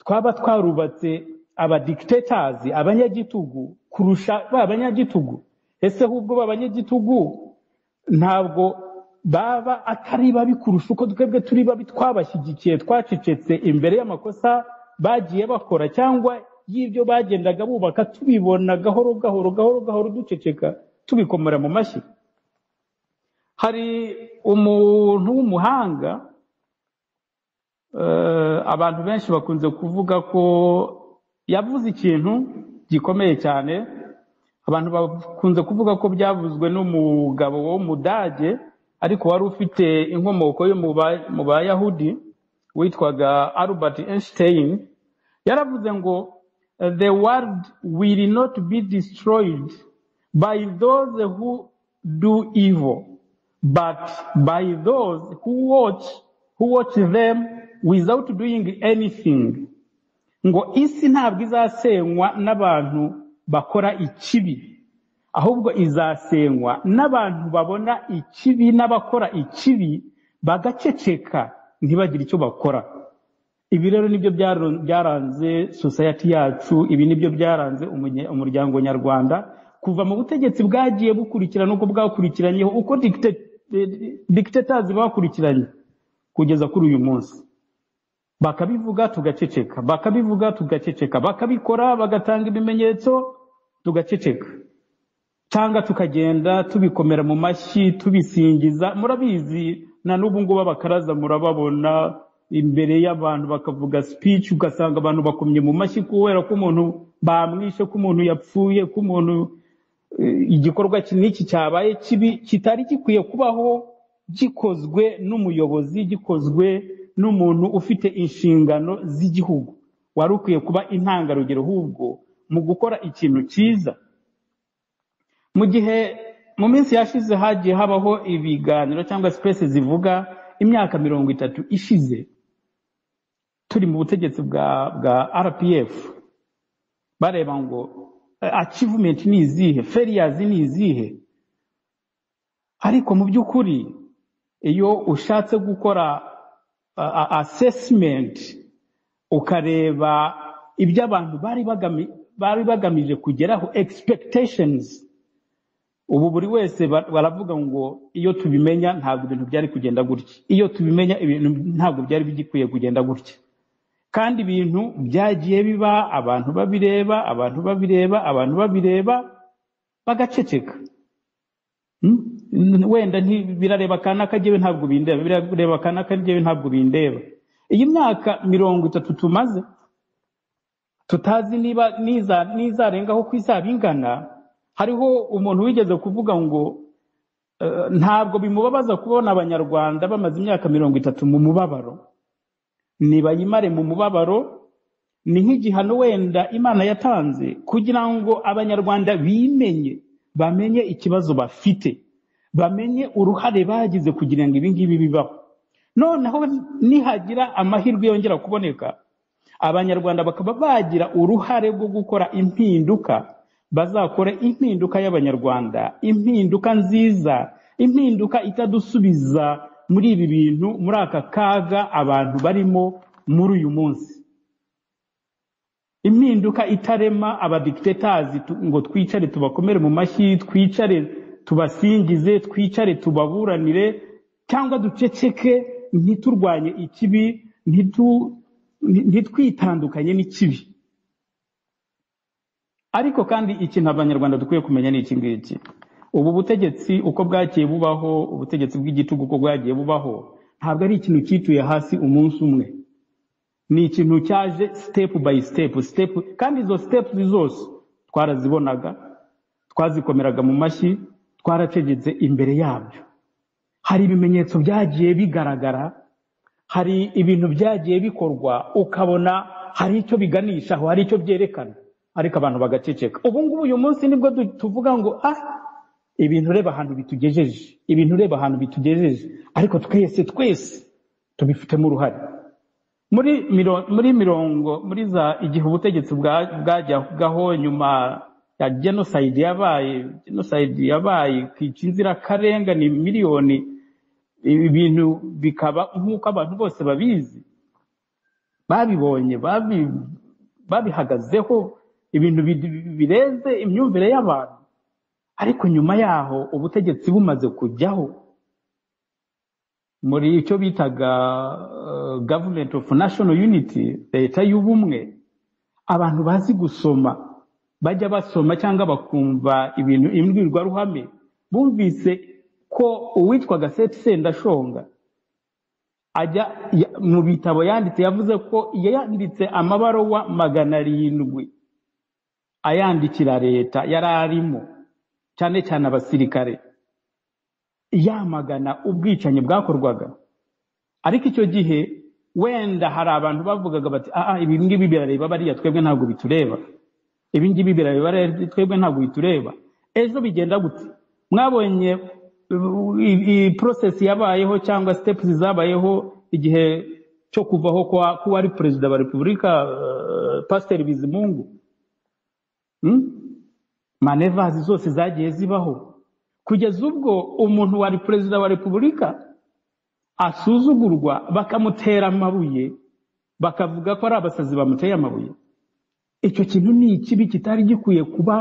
twaba twarubatse abadikitatasi abanyagitugu kurusha ba banyagitugu ese ahubwo ba banyagitugu ntabwo baba atari babi kurusha uko twebwe turi babi twabashyigikiye twacecetse imbere y'amakosa bagiye bakora cyangwa y'ibyo bagendaga bubaka tubibona gahoro gahoro gahoro gahoro duceceka tubikomera mu mashyi hari umuntu w'umuhanga eh, abantu benshi bakunze kuvuga ko yavuze ikintu gikomeye cyane abantu bakunze kuvuga ko byavuzwe n'umugabo w'umudage ariko wari ufite inkomoko yo mu ba- mu bayahudi witwaga albert einstein yaravuze ngo the world will not be destroyed by those who do evil but by those who watch who watch them without doing anything ngo isi ntabwo izasenywa n'abantu bakora ikibi ahubwo izasenywa n'abantu babona ikibi n'abakora ikibi bagaceceka ntibagire icyo bakora ibi rero nibyo byaro- byaranze society yacu ibi nibyo byaranze umunye- umuryango nyarwanda kuva mu butegetsi bwagiye bukurikirana uko bwakurikiranyeho uko dictators bakurikiranye kugeza kuri uyu munsi bakabivuga tugaceceka bakabivuga tugaceceka bakabikora bagatanga ibimenyetso tugaceceka cyangwa tukagenda tubikomera mu mashyi tubisingiza murabizi na n'ubu ngubu abakaraza murababona imbere y'abantu bakavuga speech ugasanga abantu bakomye mu mashyi kubera ko umuntu bamwishe ko umuntu yapfuye ko umuntu eh, igikorwa ki- n'iki cyabaye kibi kitari gikwiye kubaho gikozwe n'umuyobozi gikozwe n'umuntu ufite inshingano z'igihugu wari ukwiye kuba intangarugero ahubwo mu gukora ikintu cyiza mu gihe mu minsi yashize hagiye habaho ibiganiro cyangwa sipesi zivuga imyaka mirongo itatu ishize turi mu butegetsi bwa bwa rpf bareba ngo eh, achievement ni izihe failures ni izihe ariko mu by'ukuri iyo ushatse gukora a- a- assessment ukareba ibyo abantu bari bagami- bari bagamije kugeraho expectations ubu buri wese ba- baravuga ngo iyo tubimenya ntabwo ibintu byari kugenda gutya iyo tubimenya ibintu ntabwo byari bigikwiye kugenda gutya kandi ibintu byagiye biba abantu babireba abantu babireba abantu babireba bagaceceka Mm? N- wenda nti- birareba aka n'aka jyewe ntabwo bindeba birareba aka n'aka jyewe ntabwo bindeba iyi myaka mirongo itatu tumaze tutazi niba niza nizarengaho ko izaba ingana hariho umuntu wigeze kuvuga ngo Eh, ntabwo bimubabaza kubona abanyarwanda bamaze imyaka mirongo itatu mu mubabaro nibayimare mu mubabaro ni nk'igihano wenda imana yatanze kugira ngo abanyarwanda bimenye bamenye ikibazo bafite bamenye uruhare bagize kugira ngo ibi ngibi bibaho noneho nihagira amahirwe yongera kuboneka abanyarwanda bakaba bagira uruhare rwo gukora impinduka bazakore impinduka y'abanyarwanda impinduka nziza impinduka itadusubiza muri ibi bintu muri aka kaga abantu barimo muri uyu munsi impinduka itarema abadikitatasi ngo twicare tubakomere mu mashyi twicare tubasingize twicare tubaburanire cyangwa duceceke ntiturwanye ikibi ntitu- nti- ntitwitandukanye n'ikibi ariko kandi ikintu abanyarwanda dukwiye kumenya ni iki ngiki ubu butegetsi uko bwagiye bubaho ubutegetsi bw'igitugu uko bwagiye bubaho ntabwo ari ikintu cyituye hasi umunsi umwe ni ikintu cyaje step by step step kandi izo steps zose twarazibonaga twazikomereraga mu mashyi twaracegetse imbere yabyo hari ibimenyetso byagiye bigaragara hari ibintu byagiye bikorwa ukabona hari icyo biganishaho hari icyo byerekana ariko abantu bagaceceka ubu ngubu uyu munsi nibwo du- tuvuga ngo ah ibintu ureba ahantu bitugejeje ibintu ureba ahantu bitugejeje ariko twese twese tubifitemo uruhare muri miro- muri mirongo muri za igihe ubutegetsi bwa- bwajyagaho nyuma ya jenoside yabaye jenoside yabaye ikica inzirakarengane miliyoni ibi bintu bikaba nk'uko abantu bose babizi babibonye babi- babihagazeho ibintu bi- bireze imyumvire y'abantu ariko nyuma yaho ubutegetsi bumaze kujyaho muri icyo bitaga eh, government of national unity leta y'ubumwe abantu bazi gusoma bajya basoma cyangwa bakumva ibintu imbwirwaruhame bumvise ko uwitwaga seti sendashonga ajya ya- mu bitabo yanditse yavuze ko yanditse amabaruwa magana arindwi ayandikira leta yari arimo cyane cyane abasirikare yamagana ubwicanyi bwakorwaga ariko icyo gihe wenda hari abantu bavugaga bati ah ah, ibi ngibi birareba bariya twebwe ntabwo bitureba ibi ngibi birareba bariya twebwe ntabwo bitureba ejo bigenda gute mwabonye uh, i- i- process yabayeho cyangwa steps zabayeho igihe cyo kuvaho kwa kuwari perezida wa repubulika uh, pasiteri bizimungu hmm? manevazi zose zagiye zibaho kugeza ubwo umuntu wari perezida wa repubulika asuzugurwa bakamutera amabuye bakavuga ko ari abasazi bamuteye amabuye icyo kintu ni ikibi kitari gikwiye kuba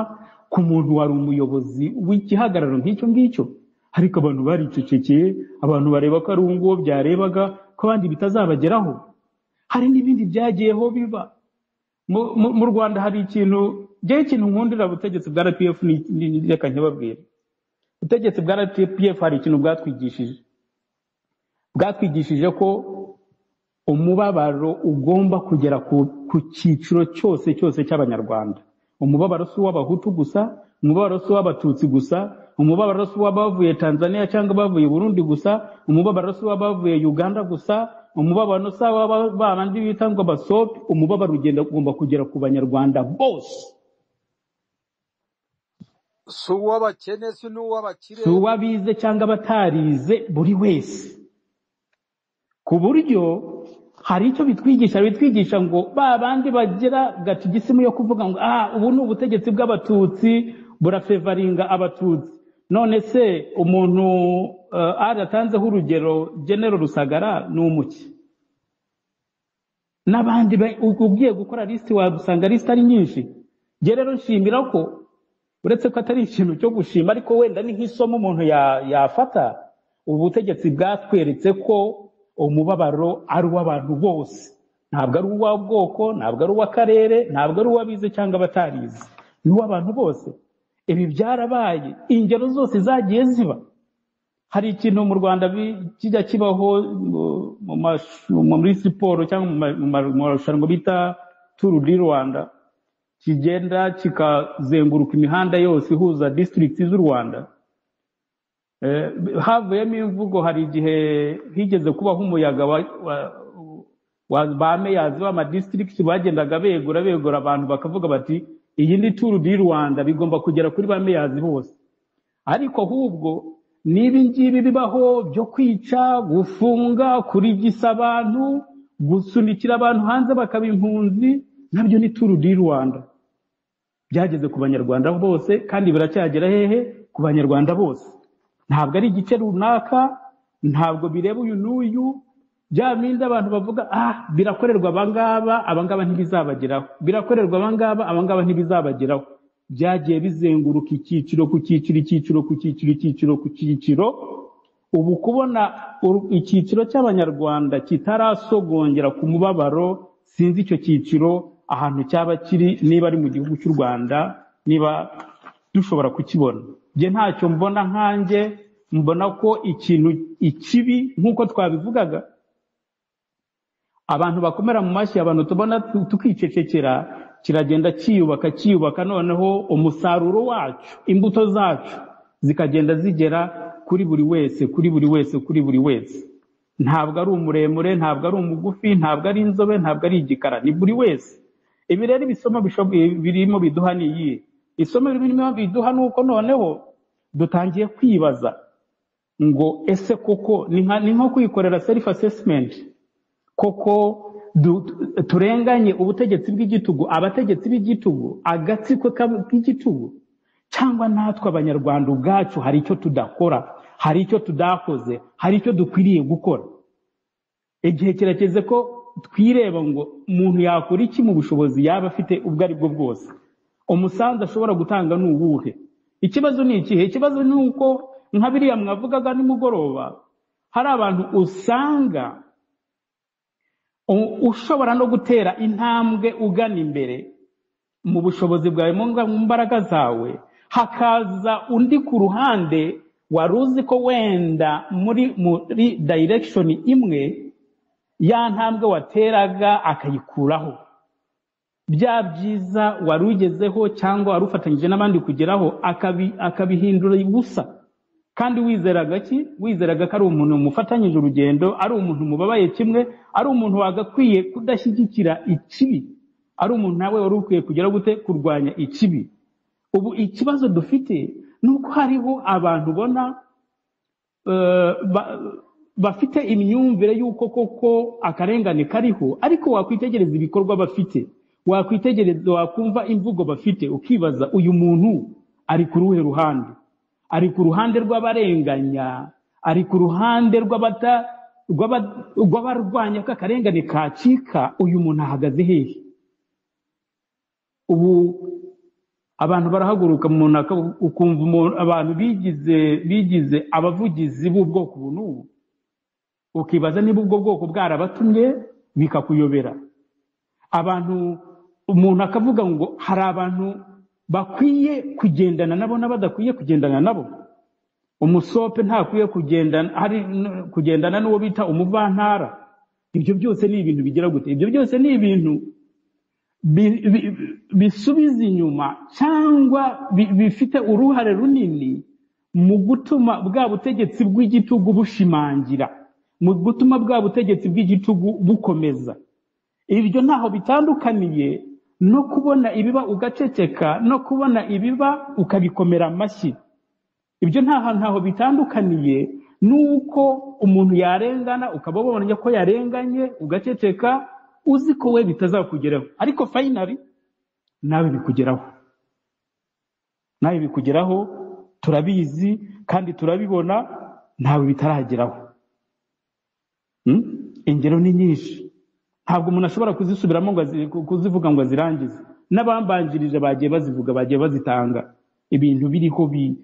ku muntu wari umuyobozi w'igihagararo nk'icyo ngicyo ariko abantu baricecekeye abantu bareba ko ari uwo nguwo byarebaga ko abandi bitazabageraho hari n'ibindi byagiyeho biba mu mu- mu rwanda hari ikintu njyewe ikintu nkundira ubutegetsi bwa rpf ni- ni- ni- reka ntibabwire ubutegetsi bwa rpf hari ikintu bwatwigishije bwatwigishije ko umubabaro ugomba kugera ku, ku cyiciro cyose cyose cy'abanyarwanda umubabaro si uw'abahutu gusa umubabaro si uw'abatutsi gusa umubabaro si uw'abavuye tanzania cyangwa abavuye burundi gusa umubabaro si uw'abavuye uganda gusa umubabaro si uw'aba- ba bandi bita ngo abasopi umubabaro ugenda ugomba kugera ku banyarwanda bose si uw'abakene si n'uw'abakire si uw'abize cyangwa abatarize buri wese ku buryo hari icyo bitwigisha bitwigisha ngo ba bandi bagira gatigisimu yo kuvuga ngo ah ubu ni ubutegetsi bw'abatutsi burafevaringa abatutsi none se umuntu uh, aratanzeho urugero genero rusagara ni umuki n'abandi ba- u- ugiye gukora lisiti wagusanga lisiti ari nyinshi njye rero nshimira ko uretse ko atari ikintu cyo gushima ariko wenda ni nk'isomo umuntu ya- yafata ubu butegetsi bwatweretse ko umubabaro ari uw'abantu bose ntabwo ari uw'ubwoko ntabwo ari uw'akarere ntabwo ari uw'abize cyangwa abatarize ni uw'abantu bose ibi byarabaye ingero zose zagiye ziba hari ikintu mu rwanda bi- kijya kibaho mu mu mash- mu- muri siporo cyangwa mu ma- mu ma- mu marushanwa bita turu di rwanda kigenda kikazenguruka imihanda yose ihuza disitirigiti z'u rwanda Eh, havuyemo imvugo hari igihe higeze kubaho umuyaga wa- wa- wa- ba meyazi b'amadistrict bagendaga begura begura abantu bakavuga bati iyi ni turu di rwanda bigomba kugera kuri ba meyazi bose ariko ahubwo n'ibi ngibi bibaho byo kwica gufunga kurigisa abantu gusunikira abantu hanze bakaba impunzi nabyo ni turu di rwanda byageze ku banyarwanda bose kandi biracyagera hehe ku banyarwanda bose ntabwo ari igice runaka ntabwo bireba uyu n'uyu bya bindi abantu bavuga ah birakorerwa abangaba abangaba ntibizabageraho birakorerwa abangaba abangaba ntibizabageraho byagiye bizenguruka icyiciro ku cyiciro icyiciro ku cyiciro icyiciro ku cyiciro ubu kubona uru- icyiciro cy'abanyarwanda kitarasogongera ku mubabaro sinzi icyo cyiciro ahantu cyaba kiri niba ari mu gihugu cy'u rwanda niba dushobora kukibona njye ntacyo mbona nkanjye mbona ko ikintu ikibi nk'uko twabivugaga abantu bakomera mu mashyi abantu tubona tu- tukicecekera kiragenda cyiyubaka cyiyubaka noneho umusaruro wacu imbuto zacu zikagenda zigera kuri buri wese kuri buri wese kuri buri wese ntabwo ari umuremure ntabwo ari umugufi ntabwo ari inzobe ntabwo ari igikara ni buri wese ibi rero ibisomo bisho- birimo biduha ni iyihe isomo birimo biduha ni uko noneho dutangiye kwibaza ngo ese koko ni nka ni nko kwikorera self assessment koko du- turenganye ubutegetsi bw'igitugu abategetsi b'igitugu agatsiko kab- k'igitugu cyangwa natwe abanyarwanda ubwacu hari icyo tudakora hari icyo tudakoze hari icyo dukwiriye gukora igihe kirageze ko twireba ngo umuntu yakora iki mu bushobozi yaba afite ubwo ari bwo bwose umusanzu ashobora gutanga ni uwuhe ikibazo ni ikihe ikibazo ni uko nka biriya mwavugaga nimugoroba hari abantu usanga u- ushobora no gutera intambwe ugana imbere mu bushobozi bwawe mu nga- mu mbaraga zawe hakaza undi ku ruhande wari uzi ko wenda muri muri direction imwe ya ntambwe wateraga akayikuraho bya byiza wari ugezeho cyangwa wari ufatanyije n'abandi kugeraho akabi- akabihindura ubusa kandi wizeraga ki wizeraga ko ari umuntu mufatanyije urugendo ari umuntu mubabaye kimwe ari umuntu wagakwiye kudashyigikira ikibi ari umuntu nawe wari ukwiye kugera gute kurwanya ikibi ubu ikibazo dufite ni uko hariho abantu ubona eh, ba- bafite imyumvire y'uko koko akarengane kariho ariko wakwitegereza ibikorwa bafite wakwitegereza wakumva imvugo bafite ukibaza uyu muntu ari ku ruhe ruhande ari ku ruhande rw'abarenganya ari ku ruhande rw'abata rw'aba- rw'abarwanya ko akarengane kacika uyu muntu ahagaze hehe ubu abantu barahaguruka umuntu aka- ukumva umuntu- abantu bigize bigize abavugizi b'ubwoko ubu n'ubu ukibaza niba ubwo bwoko bwarabatumye bikakuyobera abantu umuntu akavuga ngo hari abantu bakwiye kugendana nabo n'abadakwiye kugendana nabo umusope ntakwiye kugendana hari n- kugendana n'uwo bita umuvantara ibyo byose ni ibintu bigira gute ibyo byose ni ibintu bi- bi- bisubiza inyuma cyangwa bi- bifite uruhare runini mu gutuma bwa butegetsi bw'igitugu bushimangira mu gutuma bwa butegetsi bw'igitugu bukomeza ibyo ntaho bitandukaniye no kubona ibiba ugaceceka no kubona ibiba ukabikomera amashyi ibyo nta hantu ntaho bitandukaniye nuko umuntu yarengana ukaba ubonye ko yarenganye ugaceceka uzi ko we bitazakugeraho ariko fayinari nawe bikugeraho nawe bikugeraho turabizi kandi turabibona ntawe bitarageraho Mm? ingero ni nyinshi ntabwo umuntu ashobora kuzisubiramo ngo azi- ku- kuzivuga ngo azirangize n'abambanjirije bagiye bazivuga bagiye bazitanga ibintu biriho bi-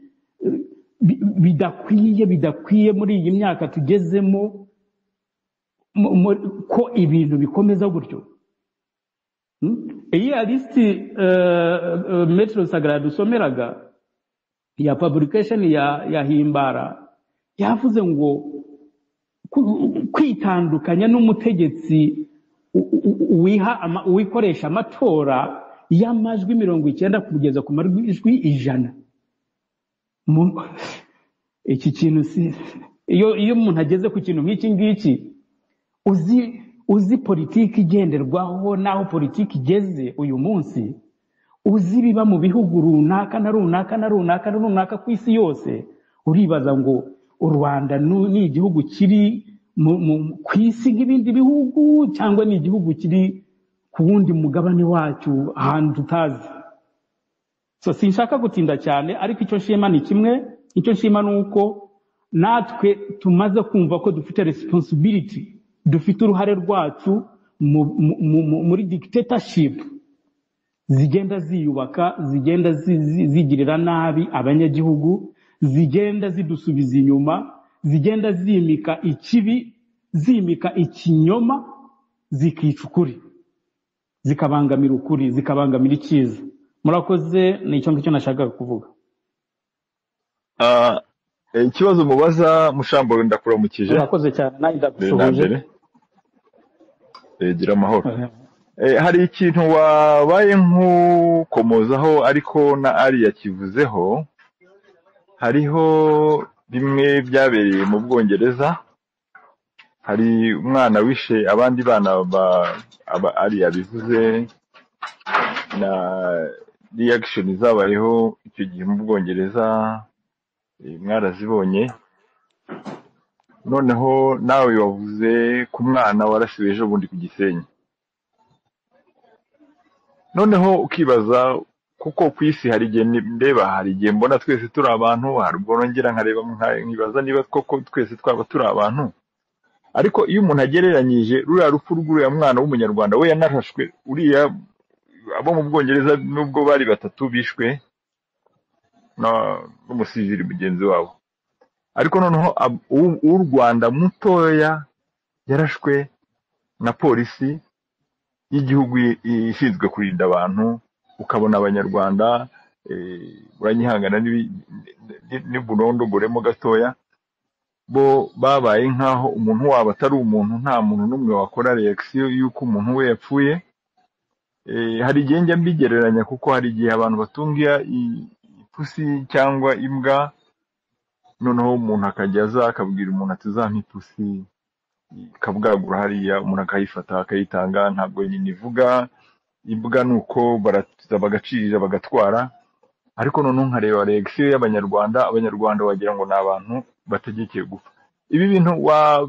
bi- bidakwiye bidakwiye muri iyi myaka tugezemo mu- mu- ko ibintu bikomeza gutyo Mm? iyi lisiti metero sagara dusomeraga ya publication ya ya himbara yavuze ngo ku- kwitandukanya n'umutegetsi u- u- u- wiha ama- wikoresha amatora y'amajwi mirongo icyenda kugeza ku majwi ijana Mu- iki kintu si iyo iyo umuntu ageze ku kintu nk'iki ngiki uzi uzi politiki igenderwaho n'aho politiki igeze uyu munsi uzi ibiba mu bihugu runaka na runaka na runaka na runaka ku isi yose uribaza ngo u rwanda nu- ni igihugu kiri mu- mu- ku isi nk'ibindi bihugu cyangwa ni igihugu kiri ku wundi mugabane wacyo ahantu tutazi so sinshaka gutinda cyane ariko icyo nshima ni kimwe icyo nshima ni uko natwe tumaze kumva ko dufite responsibility dufite uruhare rwacu mu- mu- mu- muri dictatorship zigenda ziyubaka zigenda zi- zi- zigirira nabi abanyagihugu zigenda zidusubiza inyuma zigenda zimika ikibi zimika ikinyoma zikica ukuri zikabangamira ukuri zikabangamira icyiza murakoze ni icyo ngicyo nashakaga kuvuga Ah, eh, ikibazo mubaza mushambo ndakuramukije murakoze cyane nanjye mbere na ndagusuhuje mbere eh, gira amahoro Eh, Eh, hari ikintu wabaye nk'ukomozaho ariko na ari yakivuzeho hariho bimwe byabereye mu bwongereza hari umwana wishe abandi bana ba aba ari yabivuze na reaction zabayeho icyo gihe mu bwongereza eh, mwarazibonye noneho nawe wavuze ku mwana warasiwe ejo bundi ku gisenyi noneho ukibaza kuko ku isi hari igihe ni- ndeba hari igihe mbona twese turi abantu hari ubwo nongera nkareba nka- nkibaza niba koko twese twaba turi abantu ariko iyo umuntu agereranyije ruriya rupfu rw'uriya mwana w'umunyarwanda we yanarashwe uriya abo mu bwongereza nubwo bari batatu bishwe na- n'umusivili mugenzi wabo ariko noneho ab- uw'u uw'u rwanda mutoya yarashwe na polisi y'igihugu i- i- ishinzwe kurinda abantu ukabona abanyarwanda eh, uranyihangana n'ibi- ni- n'ibulondogoremo gatoya bo babaye nk'aho umuntu wabo atari umuntu nta muntu n'umwe wakora reaction y'uko umuntu we yapfuye Eh, hari igihe njya mbigereranya kuko hari igihe abantu batunga iya- i- ipusi cyangwa imbwa noneho umuntu akajya aza akabwira umuntu ati uzampa ipusi ikabwagura hariya umuntu akayifata akayitanga ntabwo nyina ivuga imbwa ni uko baratuza bagacirira bagatwara ariko noneho nkareba reaction y'abanyarwanda abanyarwanda wagira ngo ni abantu bategekeye gupfa ibi bintu wa-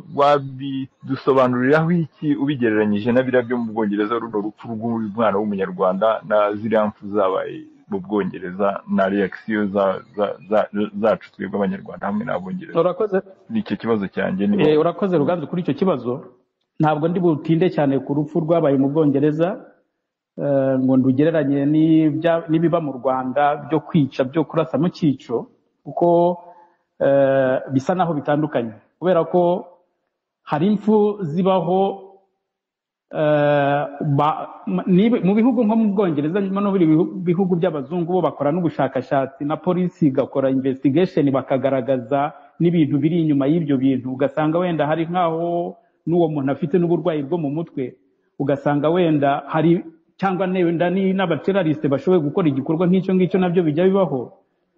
wabidusobanuriraho iki ubigereranyije na biriya byo mu bwongereza runo rupfu rw'umwana w'umunyarwanda na ziriya mpfu zabaye mu bwongereza na reaction za- za- za- zacu twebwe abanyarwanda hamwe n'abongereza urakoze ni icyo kibazo cyanjye ni Eh, wowe urakoze ruganzu kuri icyo kibazo ntabwo ndi butinde cyane ku rupfu rwabaye mu bwongereza eh, ngo ndugereranye n'ibya- n'ibiba mu rwanda byo kwica byo kurasa mu cyico kuko eh, bisa naho bitandukanye kubera ko hari impfu zibaho eh, ba- m- niba- mu bihugu nko mu bwongereza nyuma no buri bihu- bihugu by'abazungu bo bakora n'ubushakashatsi na polisi igakora investigation bakagaragaza n'ibintu biri inyuma y'ibyo bintu ugasanga wenda hari nk'aho n'uwo muntu afite n'uburwayi bwo mu mutwe ugasanga wenda hari cyangwa wenda ni n'abaterariste bashoboye gukora igikorwa nk'icyo ngicyo nabyo bijya bibaho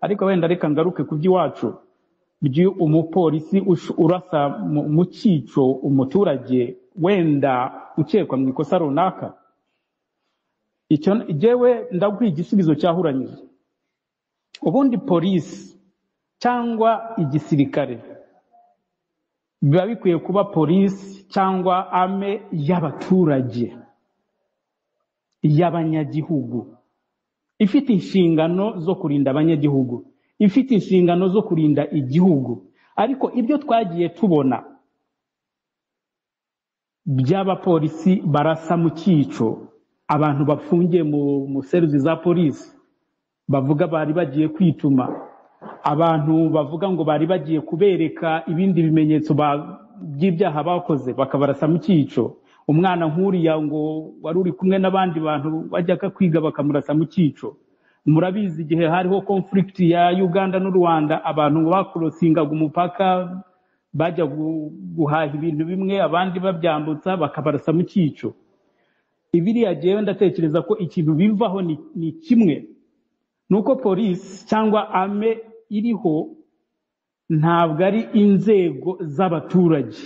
ariko wenda reka ngaruke ku by'iwacu by' umupolisi ush- urasa mu mu cyico umuturage wenda ukekwa mu ikosa runaka icyo jyewe ndaguha igisubizo cyahuranyije ubundi polisi cyangwa igisirikare biba bikwiye kuba polisi cyangwa ame y'abaturage y'abanyagihugu ifite inshingano zo kurinda abanyagihugu ifite inshingano zo kurinda igihugu ariko ibyo twagiye tubona by'abapolisi barasa mu cyico abantu bafungiye mu mu seruzi za polisi bavuga bari bagiye kwituma abantu bavuga ngo bari bagiye kubereka ibindi bimenyetso ba- by'ibyaha bakoze bakabarasa mu cyico umwana nk'uriya ngo wari uri kumwe n'abandi bantu bajyaga kwiga bakamurasa mu cyico murabizi igihe hariho conflict ya uganda n'u rwanda abantu bakorosingaga umupaka bajya gu- guhaha ibintu bimwe abandi babyambutsa bakabarasa mu cyico ibiriya jyewe ndatekereza ko ikintu bivaho ni, ni kimwe ni uko polisi cyangwa ame iriho ntabwo ari inzego z'abaturage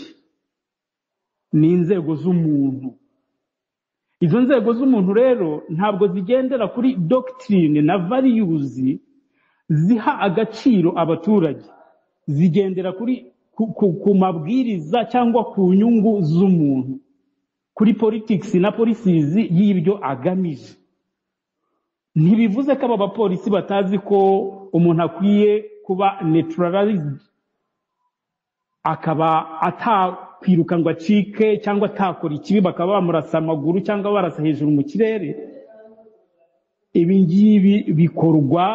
ni inzego z'umuntu izo nzego z'umuntu rero ntabwo zigendera kuri dogitirine na variyuzi ziha agaciro abaturage zigendera kuri ku, ku, ku mabwiriza cyangwa ku nyungu z'umuntu kuri politikisi na polisizi y'ibyo agamije ntibivuze ko aba bapolisi batazi ko umuntu akwiye kuba neutralized akaba atakwiruka ngo acike cyangwa atakora ikibi bakaba bamurasa amaguru cyangwa barasa hejuru mu kirere ibi ngibi bikorwa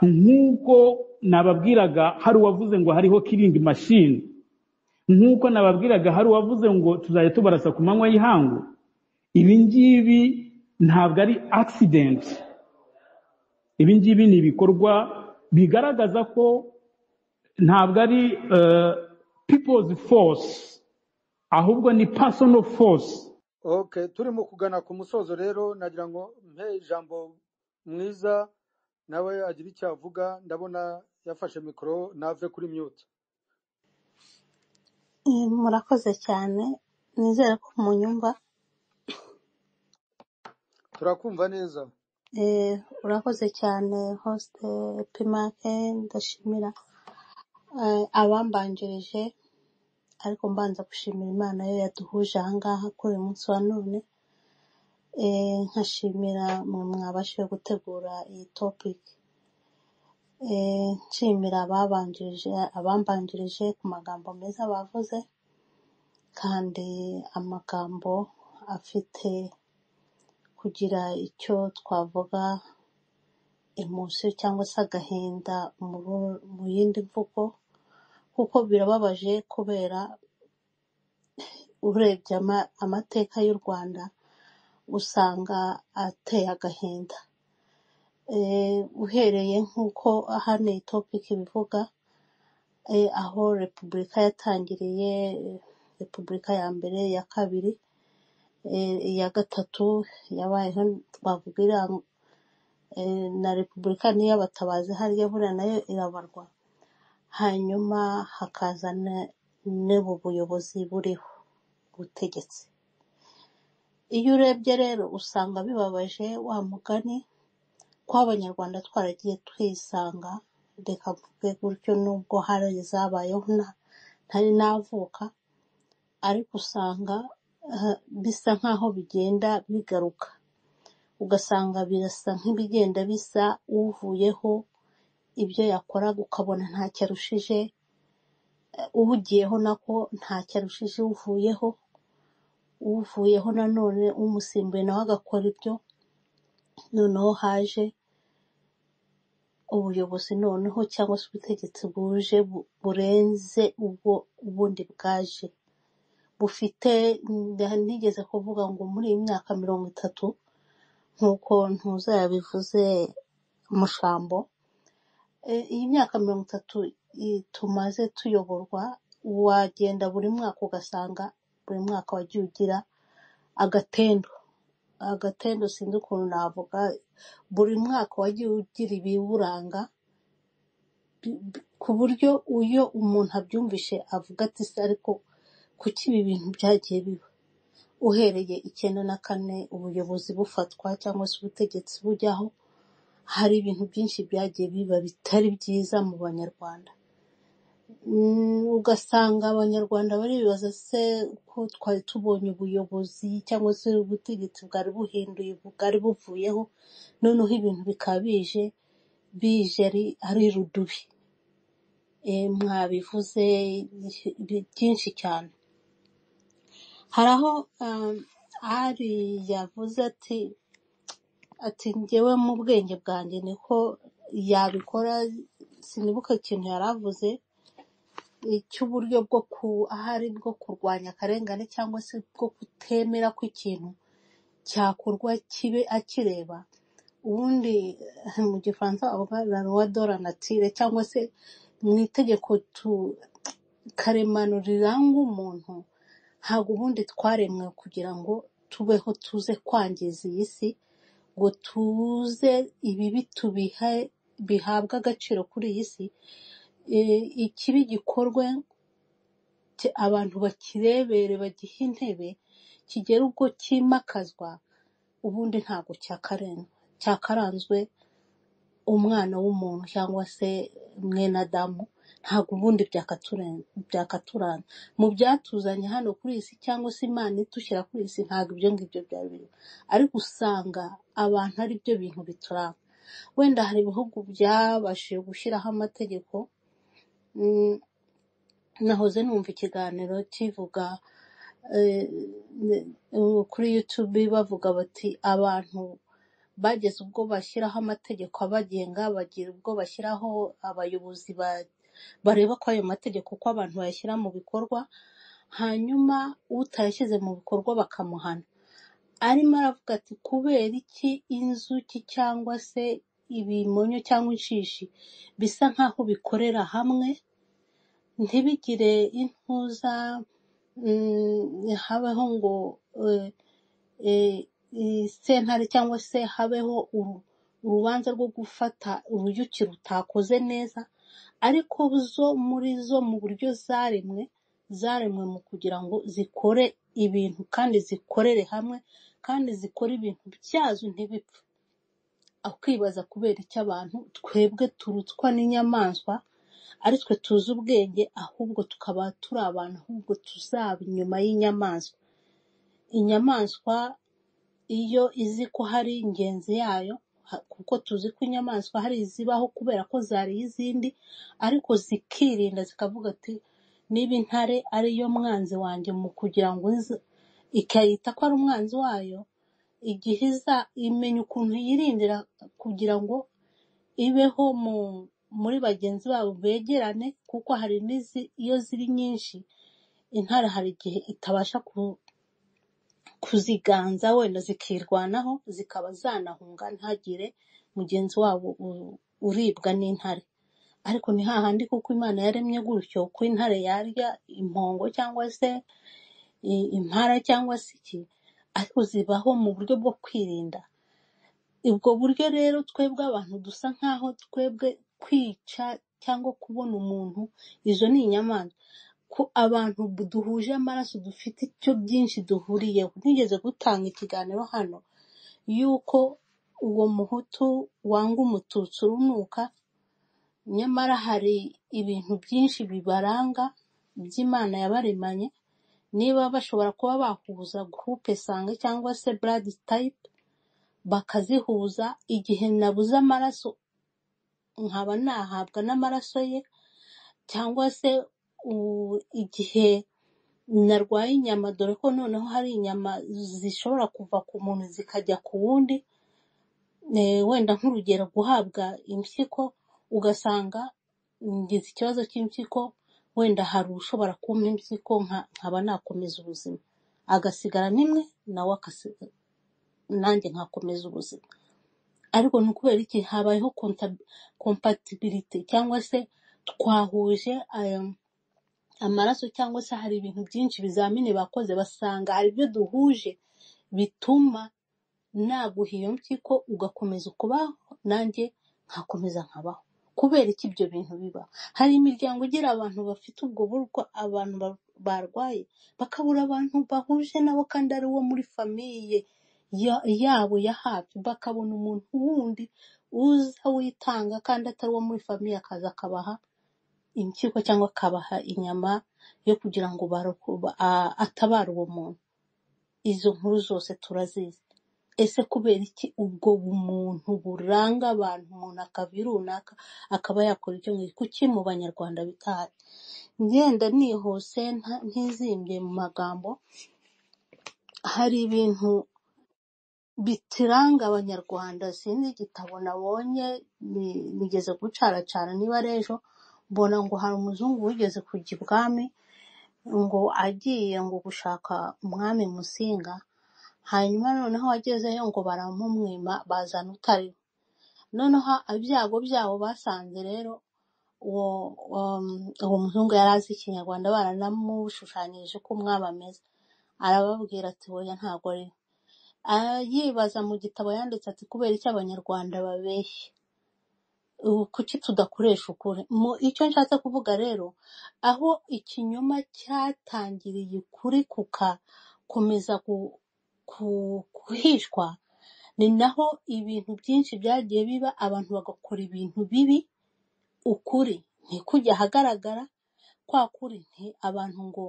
nk'uko nababwiraga hari uwavuze ngo hariho kiringi mashini nk'uko nababwiraga hari uwavuze ngo tuzajya tubarasa ku manywa y'ihangu ibi ngibi ntabwo ari accident ibi ngibi ni ibikorwa bigaragaza ko ntabwo ari eh, people's force ahubwo ni personal force Okay, turi mu kugana ku musozo rero nagira ngo mpe ijambo mwiza nawe agira icyo avuga ndabona yafashe mikoro nave kuri mute Eh, murakoze cyane nizere ko munyumva turakumva neza Eh, urakoze cyane host eh, Pimake ndashimira eh, abambanjirije ariko mbanza gushimira Imana yo yaduhuje aha ngaha kuri uyu munsi wa none Eh, nkashimira mwe mwabashije gutegura iyi topic Eh, nshimira ababanjirije abambanjirije ku magambo meza bavuze kandi amagambo afite kugira icyo twavuga emotion cyangwa se agahinda mu bu- mu yindi mvugo kuko birababaje kubera urebye ama- amateka y'u Rwanda usanga ateye agahinda Eh, uhereye nk'uko hano iyi topic ibivuga eh, aho repubulika yatangiriye eh, repubulika ya mbere iya kabiri eh, iya gatatu yabayeho twavuga iriya eh, na repubulika niyo abatabazi hariya buriya nayo irabarwa hanyuma hakaza ne- n'ubu buyobozi buriho ubutegetsi iyo urebye rero usanga bibabaje wa mugani ko abanyarwanda twaragiye twisanga reka mvuge gutyo nubwo hari izabayeho nta ntari navuka ariko usanga eh, bisa nk'aho bigenda bigaruka ugasanga birasa nk'ibigenda bisa uvuyeho ibyo yakoraga ukabona ntacyo arushije uwugiyeho nako ntacyo arushije uvuyeho uvuyeho nanone umusimbuye nawe agakora ibyo noneho haje ubuyobozi noneho cyangwa se ubutegetsi buje bu- burenze ubwo ubundi bwaje bufite nda- nigeze kuvuga ngo muri iyi myaka mirongo itatu nk'uko ntuza yabivuze mushambo Eh, iyi myaka mirongo itatu i- tumaze tuyoborwa wagenda buri mwaka ugasanga buri mwaka wagiye ugira agatendo agatendo sinzi ukuntu navuga buri mwaka wagiye ugira ibiwuranga bi- bi- ku buryo iyo umuntu abyumvise avuga ati se ariko kuki ibi bintu byagiye biba uhereye icyenda na kane ubuyobozi bufatwa cyangwa se ubutegetsi bujyaho hari ibintu byinshi byagiye biba bitari byiza mu banyarwanda Mm, ugasanga abanyarwanda baribaza se ko twari tubonye ubuyobozi cyangwa se ubutegetsi bwari buhinduye bwari buvuyeho noneho ibintu bikaba bije bije ari ari rudubi E, mwabivuze bi- byinshi cyane hari aho um, ari yavuze ati ati njyewe mu bwenge bwanjye niko yabikora sinibuka ikintu yari avuze cy'uburyo bwo ku ahari bwo kurwanya akarengane cyangwa se bwo kutemera ko ikintu cyakorwa kibe akireba ubundi eh, mu gifaransa bavuga la loi de la nature cyangwa se mu itegeko tu karemano riranga umuntu ntabwo ubundi twaremwe kugira ngo tubeho tuze kwangiza iyi si ngo tuze ibibi tubihe bihabwe agaciro kuri iyi si Eh, ikibi gikorwe ki- abantu bakirebere bagihe intebe kigera ubwo cyimakazwa ubundi ntabwo cyakaren- cyakaranzwe umwana w'umuntu cyangwa se mwene adamu ntabwo ubundi byakaturen- byakaturanga mu byatuzanye hano kuri iyi si cyangwa se imana idushyira kuri iyi si ntabwo ibyo ngibyo byari birimo ariko usanga abantu ari byo bintu bituranga wenda hari ibihugu byabashije gushyiraho amategeko mm, nahoze numva ikiganiro kivuga eh, ne- eh, kuri YouTube bavuga bati abantu bageze ubwo bashyiraho amategeko abagenga bagira ubwo bashyiraho abayobozi ba- bareba ko ayo mategeko uko abantu bayashyira mu bikorwa hanyuma utayashyize mu bikorwa bakamuhana arimo aravuga ati kubera iki inzuki cyangwa se ibimonyo cyangwa inshishi bisa nk'aho bikorera hamwe ntibigire intuza mm, habaho ngo eh, eh, sentare cyangwa se habeho uru- urubanza rwo gufata uruyuki rutakoze neza ariko zo muri zo mu buryo zaremwe zaremwe mu kugira ngo zikore ibintu kandi zikorere hamwe kandi zikore ibintu byazo ntibipfe akwibaza kubera iki abantu twebwe turutswa n'inyamaswa ari twe tuzi ubwenge ahubwo tukaba turi abantu ahubwo tuzaba inyuma y'inyamaswa inyamaswa iyo izi ko hari ingenzi yayo ha- kuko tuzi ko inyamaswa hari izibaho kubera ko zariye izindi ariko zikirinda zikavuga ati niba intare ari yo mwanzi wanjye mu kugira ngo nze ikayita ko ari umwanzi wayo igihe iza imenya ukuntu yirindira kugira ngo ibeho mu muri bagenzi babo begerane kuko hari n'izi iyo ziri nyinshi intare hari igihe itabasha ku, kuziganza wenda zikirwanaho zikaba zanahunga ntagire mugenzi wabo u- uribwa n'intare ariko ni hahandi kuko imana yaremye gutyo ko intare yarya impongo cyangwa se i- impara cyangwa se iki ariko zibaho mu buryo bwo kwirinda ubwo buryo rero twebwe abantu dusa nk'aho twebwe kwica cyangwa kubona umuntu izo ni inyamaswa ko abantu bu- duhuje amaraso dufite icyo byinshi duhuriyeho nigeze gutanga ikiganiro hano y'uko uwo muhutu wanga umututsi urunuka nyamara hari ibintu byinshi bibaranga by'imana yabaremanye niba bashobora kuba bahuza gurupe sanga cyangwa se buradi tayipe bakazihuza igihe nabuze amaraso nkaba nahabwa n'amaraso ye cyangwa se u- igihe narwaye inyama dore ko noneho hari inyama zishobora kuva ku muntu zikajya ku wundi eh, wenda nk'urugero guhabwa impyiko ugasanga ngize ikibazo cy'impyiko wenda hari ushobora kumpa impyiko nka- nkaba nakomeza ubuzima agasigara nimwe nawe akasi- nanjye nkakomeza ubuzima ariko ni ukubera iki habayeho compatibility cyangwa se twahuje aya amaraso cyangwa se hari ibintu byinshi ibizamini bakoze basanga hari ibyo duhuje bituma naguha iyo mpyiko ugakomeza ukubaho nanjye nkakomeza nkabaho kubera iki ibyo bintu biba hari imiryango igira abantu bafite ubwo burwa abantu ba- barwaye bakabura abantu bahuje nabo kandi ari uwo muri famiye ya- yabo ya hafi bakabona umuntu wundi uza witanga kandi atari uwo muri famiye akaza akabaha impyiko cyangwa akabaha inyama yo kugira ngo barokobe- a- atabare uwo muntu izo nkuru zose turazizi ese kubera iki ubwo bumuntu buranga abantu umuntu akava i runaka akaba yakora icyo ngicyo kuki mu banyarwanda bitahari ngenda nihuse nta- ntizimbye mu magambo hari ibintu bitiranga abanyarwanda sinzi igitabo nabonye ni- nigeze gucaracana niba ari ejo mbona ngo hari umuzungu wigeze kujya ibwami ngo agiye ngo gushaka umwami musinga hanyuma noneho agezeyo ngo baramumwima bazana utari noneho ibyago byabo basanze rero uwo um, uwo muzungu yari azi ikinyarwanda baranamushushanyirije ko umwami ameze arababwira ati oya ntabwo ari we." Ah, yibaza mu gitabo yanditse ati kubera iki abanyarwanda babeshya ubu kuki tudakoresha ukuri mu icyo nshatse kuvuga rero aho ikinyoma cyatangiriye ukuri kugakomeza gu- ku- guhishwa ni naho ibintu byinshi byagiye biba abantu bagakora ibintu bibi ukuri ntikujye ahagaragara kwa kuri nti abantu ngo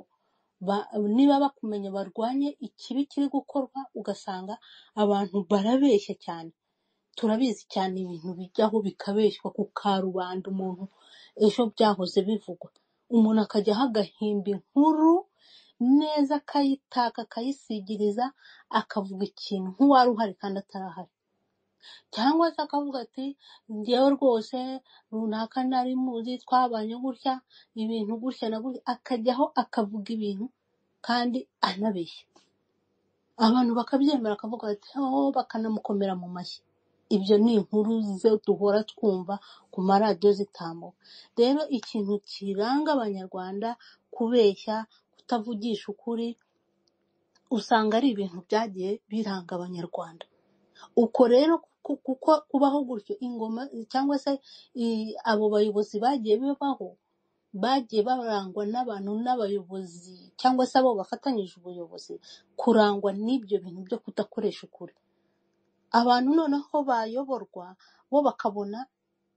ba- niba bakumenya barwanye ikibi kiri gukorwa ugasanga abantu barabeshya cyane turabizi cyane ibintu bijyaho bikabeshywa ku karubanda umuntu ejo byahoze bivugwa umuntu akajyaho agahimba inkuru neza akayitaka akayisigiriza akavuga ikintu nk'uwari uhari kandi atarahari cyangwa se akavuga ati njyewe rwose runaka nari muzi twabanye gutya ibintu gutya na gutya akajyaho akavuga ibintu kandi anabeshya abantu bakabyemera akavuga ati oh bakanamukomera mu mashyi ibyo ni inkuru zo duhora twumva ku maradiyo zitambuka rero ikintu kiranga abanyarwanda kubeshya kutavugisha ukuri usanga ari ibintu byagiye biranga abanyarwanda uko rero ku- kuko kubaho gutyo ingoma cyangwa se i- abo bayobozi bagiye babaho bagiye barangwa n'abantu n'abayobozi cyangwa se abo bafatanyije ubuyobozi kurangwa n'ibyo bintu byo kudakoresha ukuri abantu noneho bayoborwa bo bakabona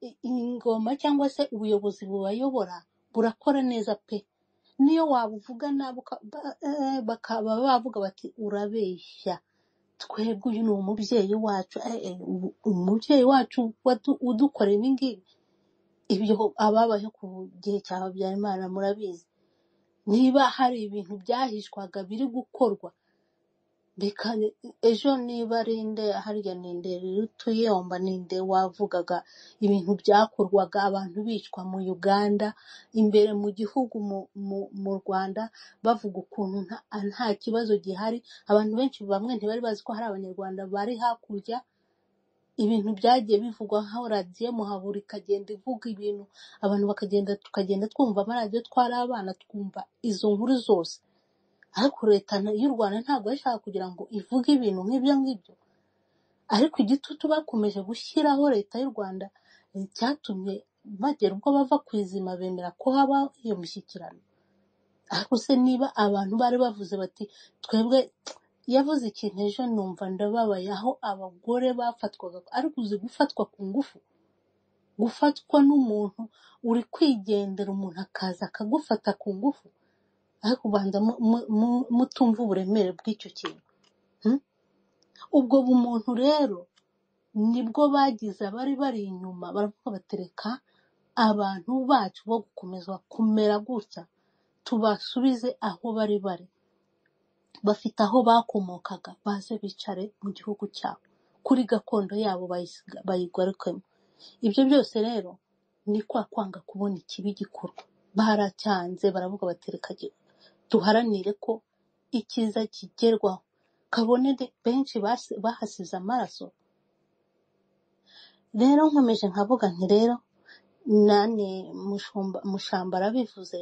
i- ingoma cyangwa se ubuyobozi bubayobora burakora neza pe niyo waba uvuga nabi uka- ba- eh, bakaba bavuga bati urabeshya twebwe uyu ni umubyeyi wacu eh, eh, ubu- umubyeyi wacu wadu- udukorera ibi ngibi ibyo ababayeho ku gihe cya habyarimana murabizi niba hari ibintu byahishwaga biri gukorwa reka ejo niba ari nde harya ni nde rutuyomba ni nde wavugaga ibintu byakorwaga abantu bicwa mu uganda imbere mu gihugu mu mu mu rwanda bavuga ukuntu nta nta kibazo gihari abantu benshi bamwe ntibari bazi ko hari abanyarwanda bari hakurya ibintu byagiye bivugwa nkaho radiyo muhabura ikagenda ivuga ibintu abantu bakagenda tukagenda twumva amaradiyo twari abana twumva izo nkuru zose ariko leta na- y'u rwanda ntabwo yashaka kugira ngo ivuge ibintu nk'ibyo ngibyo ariko igitutu bakomeje gushyiraho leta y'u rwanda eh, cyatumye bagera ubwo bava ku izima bemera ko haba iyo mishyikirano ariko se niba abantu bari bavuze bati twebwe yavuze ikintu ejo numva ndababaye aho abagore bafatwaga ariko uzi gufatwa ku ngufu gufatwa n'umuntu uri kwigendera umuntu akaza akagufata ku ngufu ariko ubanza mu- mu- mu- mutumva uburemere bw'icyo kintu hmm? ubwo bumuntu rero nibwo bagize abari bari inyuma baravuga batereka abantu bacu bo gukomeza kumera gutya tubasubize aho bari bari bafite aho bakomokaga baze bicare mu gihugu cyabo kuri gakondo yabo bayisiga- bayigarukemo ibyo byose rero ni kwa kwanga kubona ikibi gikorwa baracyanze baravuga batereka gi- duharanire ko icyiza kigerwaho kabone de- benshi basi- bahasize amaraso rero nkomeje nkavuga nti rero nani mushumba mushamba arabivuze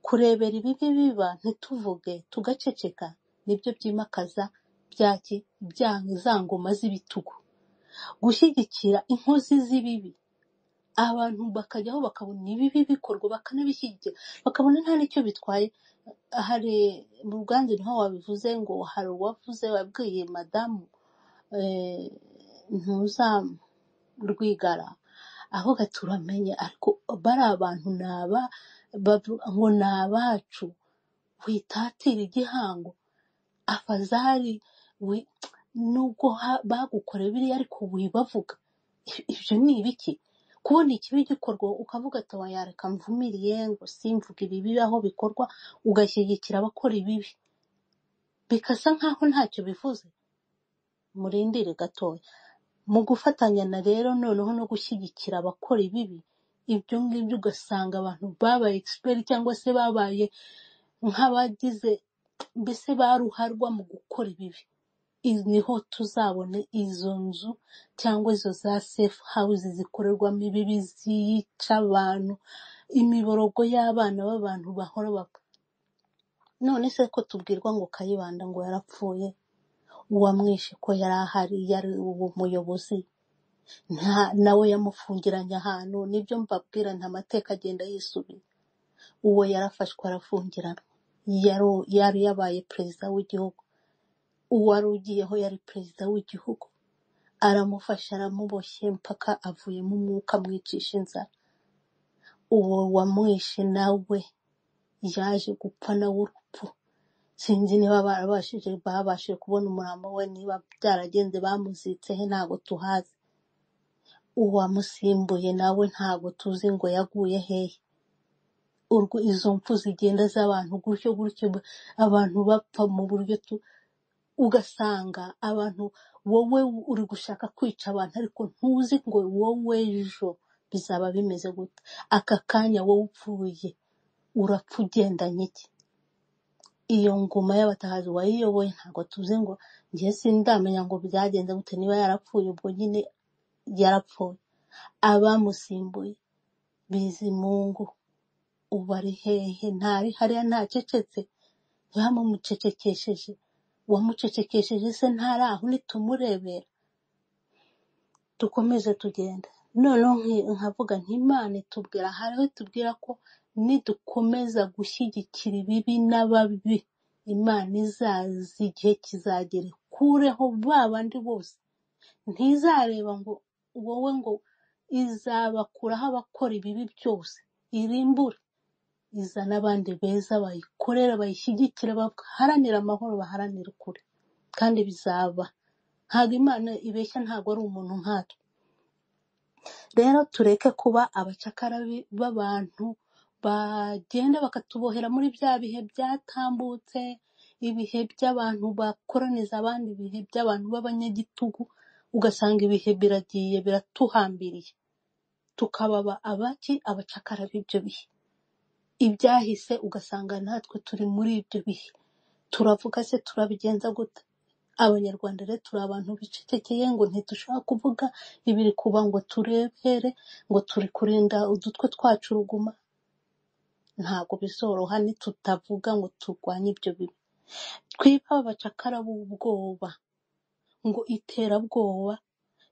kurebera ibibi biba ntituvuge tugaceceka nibyo byimakaza byaki bya- za ngoma z'ibitugu gushyigikira inkozi z'ibibi abantu bakajyaho bakabona ibibi bikorwa bakanabishyigikira bakabona nta n'icyo bitwaye hari mu bwanzu niho wabivuze ngo hari uwavuze wabwiye madamu eh, ntuzarwigara aho gaturamenye ariko bari abantu ni aba bavu- ngo ni abacu witatira igihango afazari wi- nubwo ha- bagukoreye biriya ariko wibavuga I- ibyo ni ibiki kubona ikibi gikorwa ukavuga ati "Oya, reka mvumiriye ngo simvuge ibibi aho bikorwa ugashyigikira abakora ibibi bikasa nkaho ntacyo bivuze murindire gatoya mu gufatanya na rero noneho no gushyigikira abakora ibibi ibyo ngibyo ugasanga abantu babaye expert cyangwa se babaye nk'abagize mbese baruharwa mu gukora ibibi Izi niho tuzabona izo nzu cyangwa izo za safe house zikorerwamo ibibi ziyica abantu imiborogo y'abana b'abantu bahora bapfa none se ko tubwirwa ngo kayibanda ngo yarapfuye uwamwishe ko yari ahari yari uwo muyobozi nta nawe yamufungiranye ahantu nibyo mbabwira nta mateka agenda yisubira uwo yarafashwe arafungiranwa yari yari yabaye perezida w'igihugu uwari ugiyeho yari perezida w'igihugu aramufasha aramuboshye mpaka avuyemo umwuka amwicisha inzara uwo wamwishe nawe yaje gupfa nawe urupfu sinzi niba barabashije babashije kubona umurambo we niba byaragenze bamuzitse he ntago tuhazi uwamusimbuye nawe ntago tuzi ngo yaguye hehe urwo izo mpfu zigenda z'abantu gutyo gutyo abantu bapfa mu buryo tu ugasanga abantu wowe uri gushaka kwica abantu ariko ntuzi ngo wowe ejo bizaba bimeze gute aka kanya wowe upfuye urapfa ugendanye iki iyo ngoma y'abatahazi wayiyoboye ntabwo tuzi ngo njye sindamenya ngo byagenze gute niba yarapfuye ubwo nyine yarapfuye abamusimbuye bizimungu ubu ari hehe ntari hariya ntacecetse bamumucecekesheje uwamucecekesheje se ntari aho nitumurebera dukomeze tugende noneho nki- nkavuga ntimana itubwira hariho itubwira ko nidukomeza gushyigikira ibibi n'ababi imana izaza igihe kizagera ikureho ba bandi bose ntizareba ngo wowe ngo izabakuraho abakora ibibi byose irimbure izana abandi beza bayikorera bayishyigikira baharanira amahoro baharanira ukuri kandi bizaba ntabwo imana ibeshya ntabwo ari umuntu nkatwe rero tureke kuba abacakara bi- b'abantu bagenda bakatubohera muri bya bihe byatambutse ibihe by'abantu bakoraniza abandi ibihe by'abantu b'abanyagitugu ugasanga ibihe biragiye biratuhambiriye tukaba aba- abaki abacakara b'ibyo bihe ibyahise ugasanga natwe turi muri ibyo bihe turavuga se turabigenza gute abanyarwanda rero turi abantu bicecekeye ngo ntidushaka kuvuga ibiri kuba ngo turebere ngo turi kurinda udutwe twacu uruguma ntabwo bizoroha nitutavuga ngo turwanye ibyo bibi twibe abacakara b'ubwoba ngo iterabwoba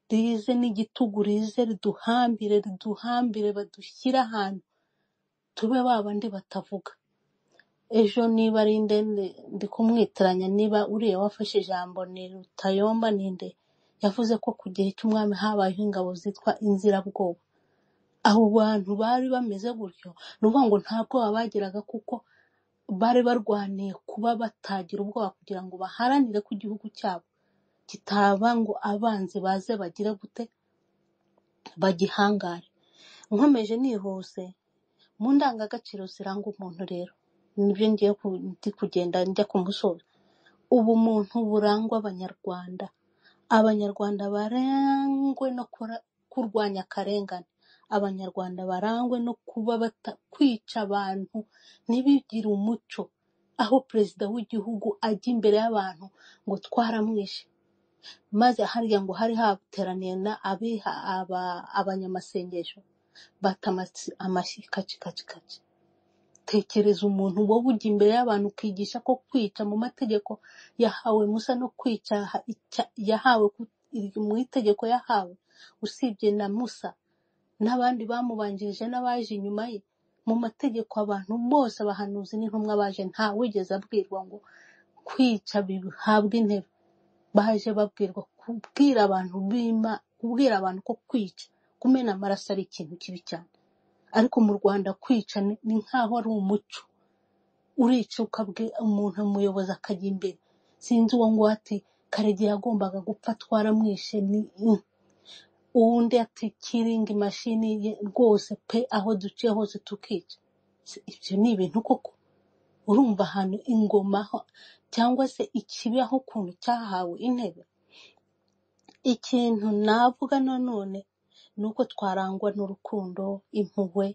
rize n'igitugu rize riduhambire riduhambire badushyire ahantu tube ba bandi batavuga ejo niba ari nde nde- ndi kumwitiranya niba uriya wafashe ijambo ni rutayomba ninde yavuze ko ku gihe cy'umwami habayeho ingabo zitwa inzirabwoba abo bantu bari bameze gutyo ni ukuvuga ngo nta bwoba bagiraga kuko bari barwaniye kuba batagira ubwoba kugira ngo baharanire ko igihugu cyabo kitaba ngo abanzi baze bagire gute bagihangare nkomeje nihuse mu ndangagaciro ziranga umuntu rero nibyo ngiye ku- ndi kugenda njya ku musozo ubumuntu burangwa abanyarwanda abanyarwanda barangwe no kura- kurwanya akarengane abanyarwanda barangwe no kuba bata, kwica abantu ntibigire umuco aho perezida w'igihugu ajya imbere y'abantu ngo twaramwishe maze harya ngo hari hateraniye na abiha aba, abanyamasengesho bata amasi- amashyi kacikaci tekereza umuntu wowe ujya imbere y'abantu ukigisha ko kwica mu mategeko yahawe musa no kwica ha- icya- yahawe ku- iri- mu itegeko yahawe usibye na musa n'abandi bamubanjirije n'abaje inyuma ye mu mategeko abantu bose abahanuzi n'intumwa baje nta wigeze abwirwa ngo kwica bihabwa intebe baje babwirwa kubwira abantu bima kubwira abantu ko kwica kumena amaraso ari ikintu kibi cyane ariko mu Rwanda kwica ni ni nk'aho ari umuco urica ukabwira umuntu umuyobozi akajya imbere sinzi uwo nguwo ati karegeya yagombaga gupfa twaramwishe ni mm." uwundi ati kiringi mashini ye rwose pe aho duciye hose tukica Si- ibyo ni ibintu koko urumva ahantu ingoma ho- cyangwa se ikibaho ukuntu cyahawe intebe ikintu navuga nanone ni uko twarangwa n'urukundo impuhwe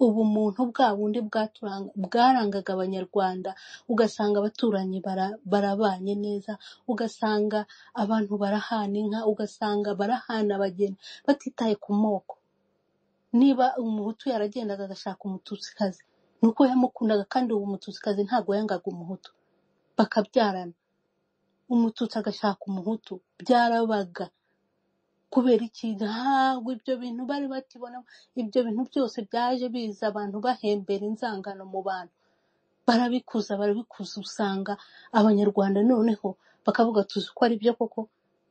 ubumuntu bwa bundi bwaturanga- bwarangaga abanyarwanda ugasanga abaturanyi bara- barabanye neza ugasanga abantu barahana inka ugasanga barahana abageni batitaye ku moko niba umuhutu yaragendaga agashaka umututsikazi ni uko yamukundaga kandi uwo mututsikazi ntabwo yangaga umuhutu bakabyarana umututsi agashaka umuhutu byarabaga kubera iki ntabwo ibyo bintu bari bakibona ibyo bintu byose byaje biza abantu bahembera inzangano mu bantu barabikuza barabikuza usanga abanyarwanda noneho bakavuga tuzi ko ari byo koko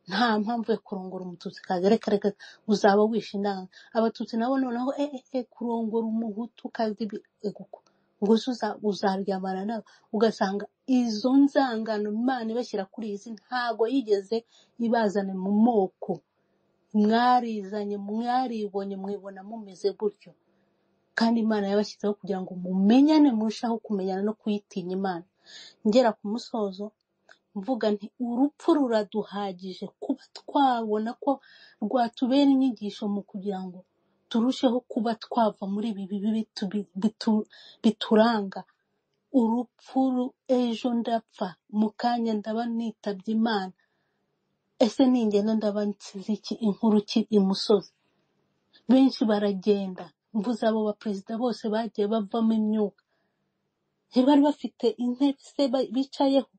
nta mpamvu yo kurongora umututsi kazi reka reka uzaba wishe indanga abatutsi nabo noneho eh eh eh, kurongora umuhutu kazi bi- ego ko ubwo se uza- uzaryamana nawe ugasanga izo nzangano imana ibashyira kuri izi ntago yigeze ibazana mu moko mwarizanye mwaribonye mwibona mumeze gutyo kandi imana yabashyizeho kugira ngo mumenyane murushaho kumenyana no kuyitinya imana ngera ku musozo mvuga nti urupfu ruraduhagije kuba twabona ko rwatubera inyigisho mu kugira ngo turusheho kuba twava muri ibi bibi bitu- bitu- bituranga urupfu ru- ejo ndapfa mu kanya ndaba nitabye imana ese ningenda ndaba nsize iki inkuru ki imusozi benshi baragenda mvuze abo baperezida bose bagiye bavamo imyuka ntibari bafite intebe se ba- bicayeho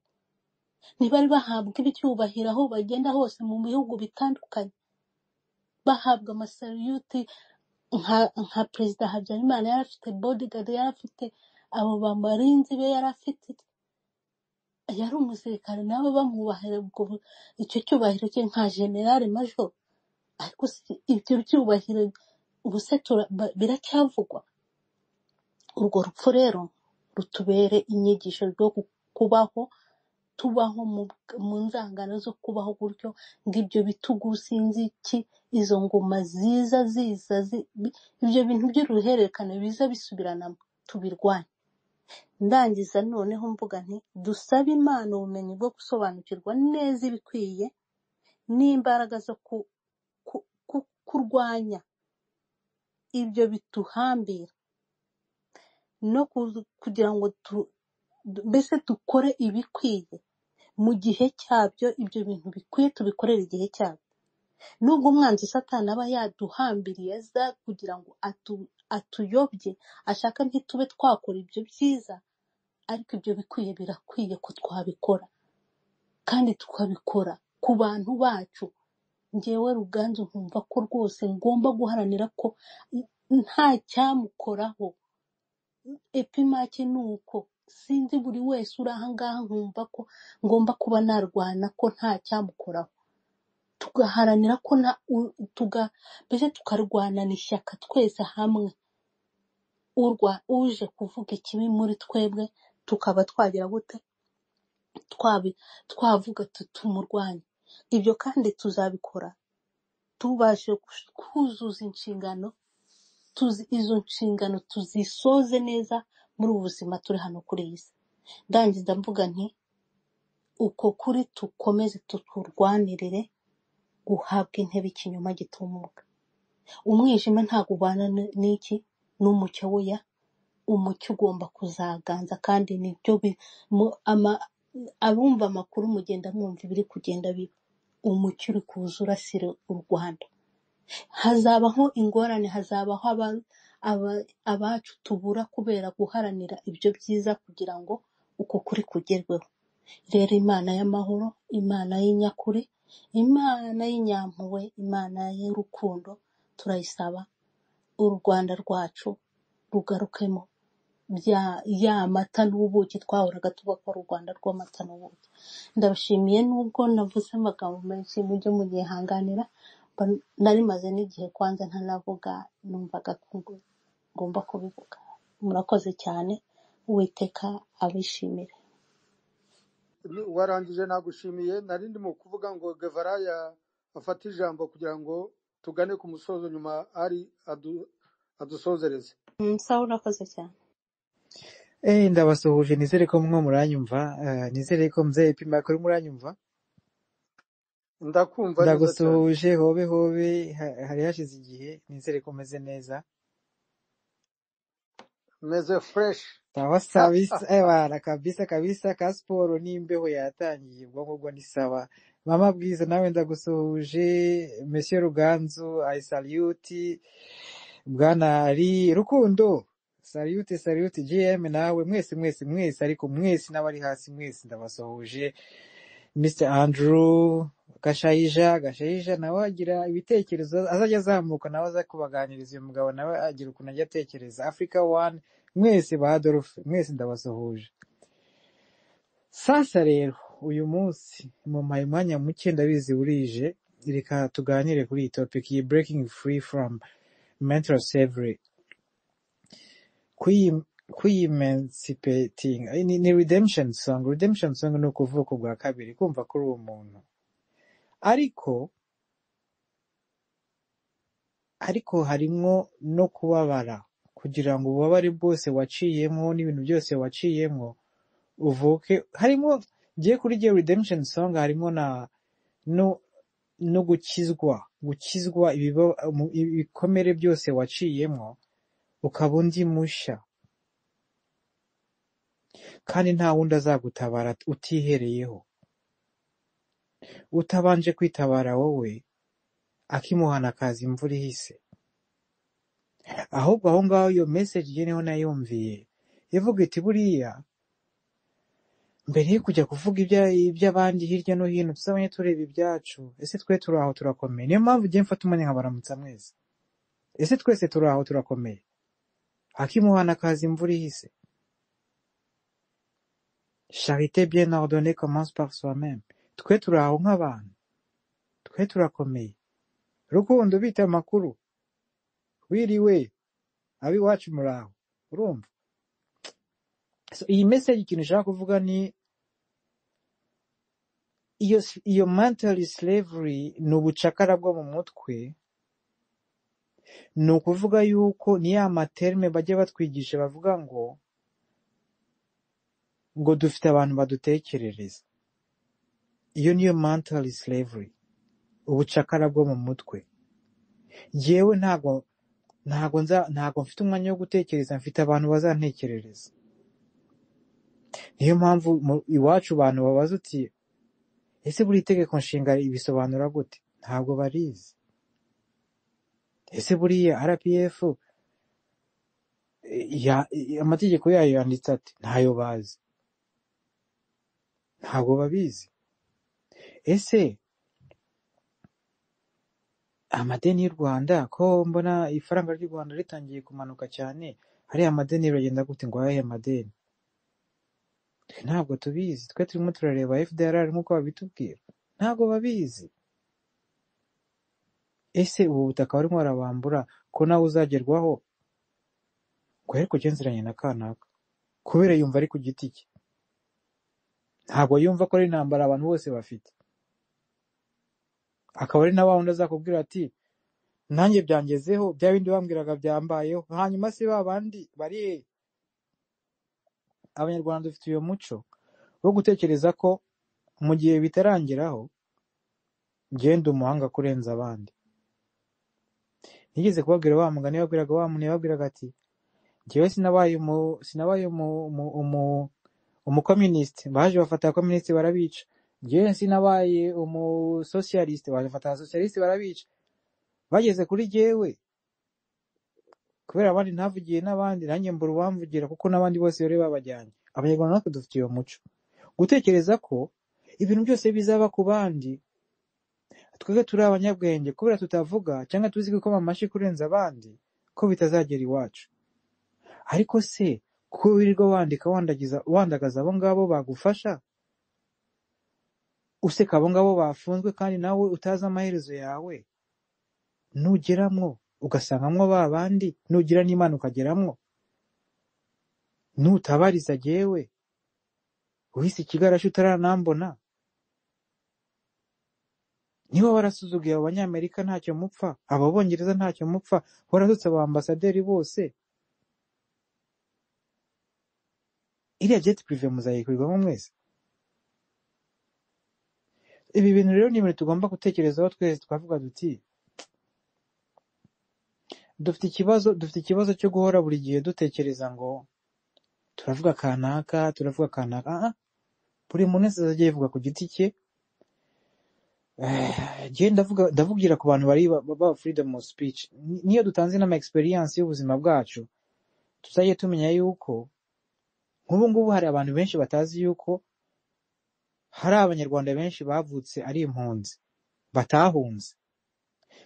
ntibari bahabwa ibicyubahiro aho bagenda hose mu bihugu bitandukanye bahabwa amasariyuti nka nka perezida habyarimana yari afite bodigadi yari afite abo bamarinzi be yari afite yari umusirikare nabo bamwubahira ubwo bu- icyo cyubahiro cye nka generale majoro ariko si ibyo byubahiro ubuse tura- ba- biracyavugwa urwo rupfu rero rutubere inyigisho rwo gu- kubaho tubaho mu mu nzangano zo kubaho gutyo ng'ibyo bitugu sinzi iki izo ngoma ziza ziza zi- bi- ibyo bintu by'uruhererekane biza bisubiranamo tubirwanye ndangiza noneho mvuga nti dusabe imana ubumenyi bwo gusobanukirwa neza ibikwiye n'imbaraga zo ku- ku- ku- kurwanya ibyo bituhambira no ku- kugira ngo tu- du- mbese dukore ibikwiye mu gihe cyabyo ibyo bintu bikwiye tubikorere igihe cyabyo nubwo umwanzi satani aba yaduhambiriye aza kugira ngo atu, atuyobye ashaka ntitube twakora ibyo byiza ariko ibyo bikwiye birakwiye ko twabikora kandi tukabikora ku bantu bacu njyewe ruganzu nkumva ko rwose ngomba guharanira ko nta cyamukoraho epimake ni uko sinzi buri wese uri aha ngaha nkumva ko ngomba kuba narwana ko nta cyamukoraho tugaharanira ko na u- tuga mbese tukarwanana ishyaka twese hamwe urwa uje kuvuga ikibi muri twebwe tukaba twagira gute twabi twavuga tuti tumurwanye ibyo kandi tuzabikora tubashe kus- kuzuza inshingano tuzi izo nshingano tuzisoze neza muri ubu buzima turi hano kuri iyi si ndangiza mvuga nti uko kuri tukomeze tuturwanirire guhabwa intebe ikinyoma gitumuka umwijima ntabwo ubana n- n'iki n'umucyo weya umucyo ugomba kuzaganza kandi nibyo bi- mu- ama- abumva amakuru mugenda mwumva ibiri kugenda biba umucyo uri kuza urasira u rwanda hazabaho ingorane hazabaho aba- abacu tubura kubera guharanira ibyo byiza kugira ngo uko kuri kugerweho rero imana y'amahoro imana y'inyakuri imana y'inyampuhwe imana y'urukundo turayisaba u rwanda rwacu rugarukemo bya ya mata n'ubuki twahoraga tuvuga ko ari u rwanda rw'amata n'ubuki ndabashimiye nubwo navuze amagambo menshi mujye munyihanganira mba- nari maze n'igihe kwanza ntanavuga numvaga ko ngo- ngomba kubivuga murakoze cyane uwiteka abishimire Nu- warangije nagushimiye nari ndimo kuvuga ngo gevara ya- afate ijambo kugira ngo tugane ku musozo nyuma ari adu- adusozereze Mm, sawa urakoze cyane Eh, ndabasuhuje nizere ko mwe muranyumva eh, nizere ko mzee pima kuri muranyumva ndakumva neza cyane ndagusuhuje hobe hobe ha- hari hashize igihe nizere ko meze neza meze fureshi sawa sabisa ebana kabisa kabisa ka siporo n'imbeho yatangiye ubwonko bwo ni sawa mama bwiza nawe ndagusuhuje monsieur ruganzu i salute bwana ari rukundo salute salute gm nawe mwese mwese mwese ariko mwese n'abari hasi mwese ndabasuhuje Mr. Andrew Gashayija Gashayija nawe agira ibitekerezo azajya azamuka nawe aza kubaganiriza uyu mugabo nawe agira ukuntu ajya atekereza Africa One mwese ba Adolphe mwese ndabasuhuje sasa rero uyu munsi mumpaye umwanya muke ndabizi burije reka tuganire kuri iyi topic iyi breaking free from mental slavery kwi- kwi-emancipating Ay, ni, ni redemption song redemption song ni ukuvuka ubwa kabiri kumva kuri uwo muntu ariko ariko harimwo no kubabara kugira ngo ububabare bwose waciyemo n'ibintu byose waciyemo uvuke harimo ngiye kuri iyo redemption song harimo na no no gukizwa gukizwa ibiba- mu- ibikomere byose waciyemo ukaba undi mushya kandi nta wundi azagutabara utihereyeho utabanje kwitabara wowe akimuhana akaza imvura ihise ahubwo aho ngaho iyo message ye niho nayumviye ivuga iti buriya mbere yo kujya kuvuga ibya- iby'abandi hirya no hino tuzabone tureba ibyacu ese twe turi aho turakomeye niyo mpamvu ugiye mfata umwanya nkabaramutsa mwese ese twese turi aho turakomeye akimuhana akaza imvura ihise charite bien ordonnée commence par soi-même twe turi aho nk'abantu twe turakomeye rukundo bita amakuru wiriwe ab'iwacu muri aho urumva so, iyi message ikintu ishaka kuvuga ni iyo iyo mental slavery ni ubucakara bwo mu mutwe ni ukuvuga yuko ni ya materme bajya batwigisha bavuga ngo ngo dufite abantu badutekerereza iyo niyo mental slavery ubucakara bwo mu mutwe yewe ntago ntago nza ntago mfite umwanya wo gutekereza mfite abantu bazantekerereza niyo mpamvu mu- iwacu abantu babaza uti ese buri itegeko nshinga ibisobanura gute ntabwo barizi ese buriya rpf eh, ya- eh, amategeko yayo yanditse ati ntayo bazi ntabwo babizi ese amadeni y'u rwanda ko mbona ifaranga ry'u rwanda ritangiye kumanuka cyane hariya amadeni biragenda gute ngo ayahe amadeni twe ntabwo tubizi twe turimo turareba fdr nk'uko babitubwira ntabwo babizi ese ubu butaka barimo barabambura ko nawe uzagerwaho ngo ariko kugenzeranya na kanaka kubera yumva ari ku giti cye ntabwo yumva ko ari intambara abantu bose bafite akaba ari na wa wundi azakubwira ati nanjye byangezeho bya bindi bambwiraga byambayeho hanyuma se ba bandi bari he abanyarwanda dufite uyu muco wo gutekereza ko mu gihe bitarangeraho genda umuhanga kurenza abandi nigeze kubabwira wa mugani yababwiraga wa muntu yababwiraga ati njyewe sinabaye umu sinabaye umu umu umu umukominisite baje bafata abakominisite barabica njyewe sinabaye umusosiyalisite baje bafata abasosiyalisite barabica bageze kuri jyewe kubera abandi ntavugiye n'abandi nanjye mbura uwamvugira kuko n'abandi bose bari babajyanye abanyarwanda natwe dufite uwo muco gutekereza ko ibintu byose bizaba ku bandi twebwe turi abanyabwenge kubera tutavuga cyangwa tuzi gukoma amashyi kurenza abandi ko bitazagera iwacu ariko se ko wirirwa wandika wandagiza wandagaza abo ngabo bagufasha useka abo ngabo bafunzwe kandi nawe utazi amaherezo yawe nugeramwo ugasangamo ba bandi nugira n'imana ukageramwo nutabariza jyewe uhise ikigarashi utaranambona niba warasuzuguye abo banyamerika ntacyo mupfa abo bongereza ntacyo mupfa waratutse aba ambasaderi bose iriya jeti pirive muzayikurirwamo mwese ibi bintu rero ni ibintu tugomba gutekerezaho twese twavuga duti dufite ikibazo dufite ikibazo cyo guhora buri gihe dutekereza ngo turavuga kanaka turavuga kanaka Ah, ah, buri muntu wese azajya yivuga ku giti cye Jye ndavuga ndavugira ku bantu bari ba- ba- ba freedom of speech Ni- niyo dutanze inama experience y'ubuzima bwacu tuzajye tumenya yuko nk'ubu ngubu hari abantu benshi batazi yuko hari abanyarwanda benshi bavutse ari impunzi batahunze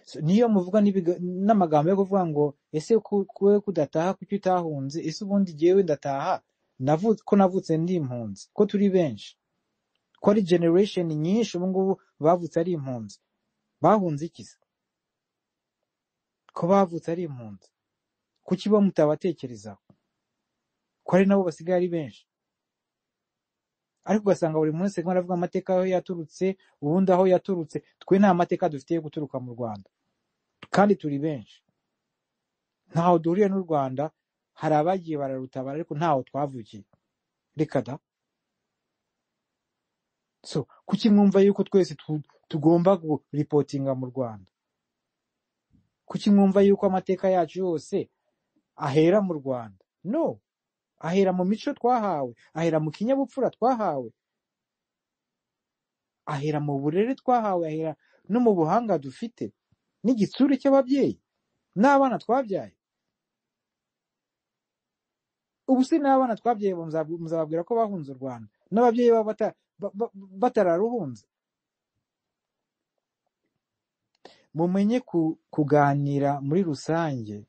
So, niyo muvuga n'ibiga- n'amagambo yo kuvuga ngo ese ku- kuwe kudataha kuki utahunze ese ubundi jyewe ndataha navutse ko navutse ndi impunzi ko turi benshi ko ari generation nyinshi ubu ngubu bavutse ari impunzi bahunze iki se ko bavutse ari impunzi kuki bo mutabatekerezaho ko ari nabo basigaye ari benshi ariko ugasanga buri munsi arimo aravuga amateka aho yaturutse ubundi aho yaturutse twe nta mateka dufite yo guturuka mu rwanda kandi turi benshi ntaho duhuriye n'u rwanda hari abagiye bararutabara ariko ntaho twavukiye reka da so kuki mwumva yuko twese tu- tugomba kuripotinga mu rwanda kuki mwumva yuko amateka yacu yose ahera mu rwanda no ahera mu mico twahawe ahera mu kinyabupfura twahawe ahera mu burere twahawe ahera no mu buhanga dufite n'igitsure cy'ababyeyi n'abana twabyaye ubu se n'abana twabyaye muzabu- muzababwira ko bahunze u rwanda n'ababyeyi baba bata- ba- ba- batararuhunze mumenye ku- kuganira muri rusange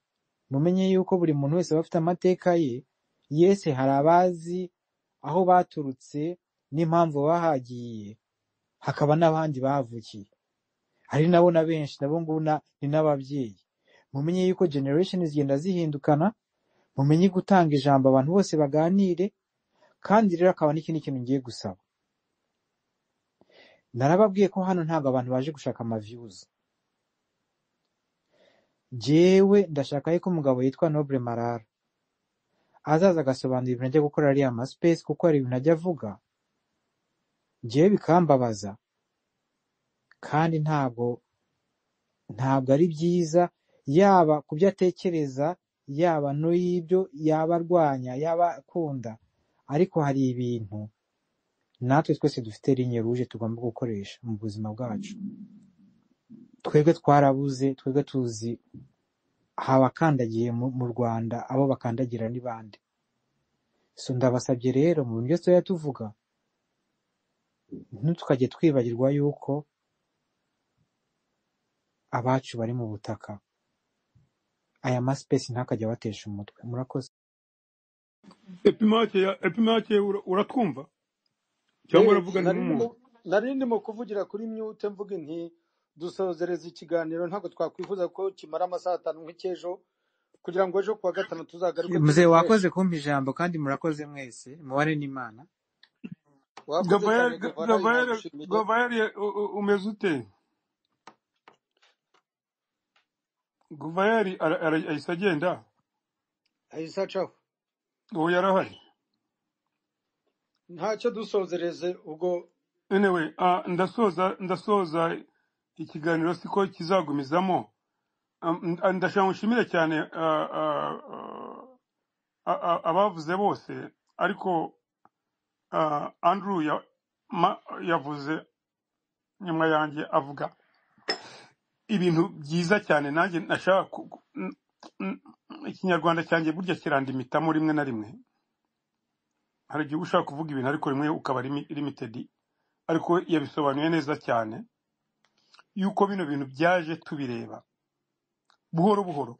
mumenye yuko buri muntu wese aba afite amateka ye yese hari abazi aho baturutse n'impamvu bahagiye hakaba n'abandi bahavukiye hari nabo na benshi nabo ngubu na- ni n'ababyeyi mumenye yuko generation zigenda zihindukana mumenye gutanga ijambo abantu bose baganire kandi rero akaba n'ikindi kintu ngiye gusaba narababwiye ko hano ntabwo abantu baje gushaka amaviews jewe ndashaka yuko umugabo yitwa Noble Marara azaza agasobanura ibintu ajya gukora ariya ma space kuko hari ibintu ajya avuga jewe bikambabaza kandi ntabwo ntabwo ari byiza yaba ku byo atekereza yaba n'ibyo yaba arwanya yaba akunda ariko hari ibintu natwe twese dufite linye ruje tugomba gukoresha mu buzima bwacu twebwe twarabuze twebwe tuzi abakandagiye mu mu rwanda abo bakandagira ni bande so ndabasabye rero mu buryo tuba tuvuga ntitukajye twibagirwa yuko abacu bari mu butaka aya masipesi ntakajya abatesha umutwe murakoze epimake ya epimake ura- uratwumva cyangwa Eh, uravuga ni nari ndimo nk'umuntu nari ndimo kuvugira kuri mute mvuga inti dusozereza ikiganiro ntabwo twakwifuza ko kimara amasaha atanu nk'icy'ejo kugira ngo ejo kuwa gatanu tuzagaruke muzee wakoze tugikoreshe kumpa ijambo kandi murakoze mwese mubare n'imana wakoze gavayeri cyane gevara gavayeri nagushimiye gavayeri u- u- umeze ute gavayeri ara- ara- ahise agenda ahise acaho ubu yarahari ntacyo dusozereze ubwo anyway ah, ndasoza ndasoza ikiganiro siko kizagumizamo Ah, ah, ndashaka mushimire cyane ah, ah, ah, ah, abavuze bose ariko ah, andrew ya- ma- yavuze nyuma yanjye avuga ibintu byiza cyane nanjye nashaka ku- ku- n- n- ikinyarwanda cyanjye burya kirandimitamo rimwe na rimwe hari igihe uba ushaka kuvuga ibintu ariko rimwe ukaba limi- limited ariko yabisobanuye neza cyane yuko bino bintu byaje tubireba buhoro buhoro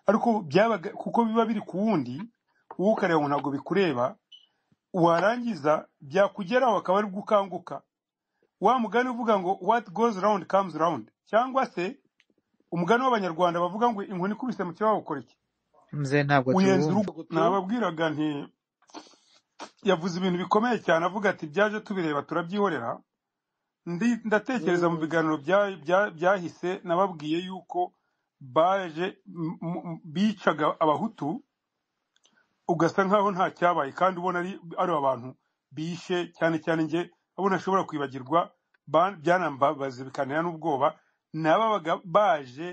ariko byabaga kuko biba biri ku wundi wowe ukareba ngo ntabwo bikureba warangiza byakugeraho akaba ari bwo ukanguka wa mugani uvuga ngo what goes round comes round cyangwa se umugani w'abanyarwanda bavuga ngo inkoni ikubise mu kirahure ukora iki mzee ntabwo uyenza tuwumva urugo nababwiraga nti yavuze ibintu bikomeye cyane avuga ati byaje tubireba turabyihorera ndi ndatekereza mu Mm. biganiro bya- bya- byahise nababwiye yuko baje m- m- bicaga abahutu ugasa nkaho nta cyabaye kandi ubona ari ari abantu bishe cyane cyane njye abo nashobora kwibagirwa ba- byanambabaza bikantera n'ubwoba n'ababaga baje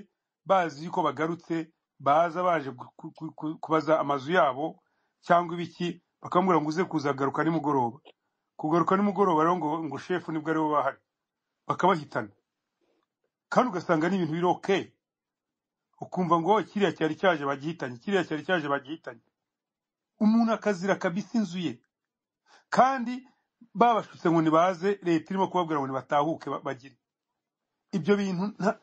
bazi yuko bagarutse baza baje gu- ku- ku- ku- kubaza amazu yabo cyangwa ibiki bakamubwira ngo uze kuzagaruka nimugoroba kugaruka nimugoroba rero ngo ngo shefu nibwo aribo bahari bakabahitana kandi ugasanga ni ibintu biri okay ukumva ngo "Oh, kiriya cyari cyaje bagihitanye kiriya cyari cyaje bagihitanye umuntu akazira kabisa inzu ye kandi babashutse ngo nibaze leta irimo kubabwira ngo nibatahuke ba- bagire ibyo bintu nta-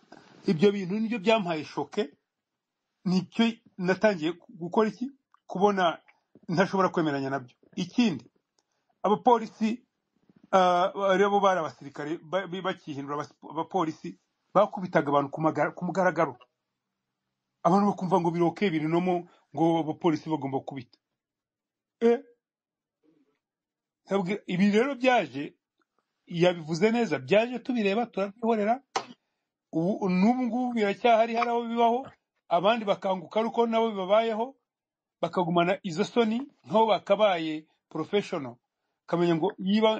ibyo bintu nibyo byampaye shoke nicyo natangiye ku- gukora iki kubona ntashobora kwemeranya nabyo ikindi abapolisi ah, aribo bari abasirikare ba- ba- bakihindura abasi- abapolisi bakubitaga abantu ku magara- ku mugaragaro abantu bakumva ngo biroke birinomo ngo abapolisi bagomba kubita Eh, ntabwo- ibi rero byaje yabivuze neza byaje tubireba turabyihorera ubu n'ubu ngubu biracyahari hari abo bibaho abandi bakanguka ari uko nabo bibabayeho bakagumana izo soni nk'aho bakabaye porofeshono ukamenya ngo yiba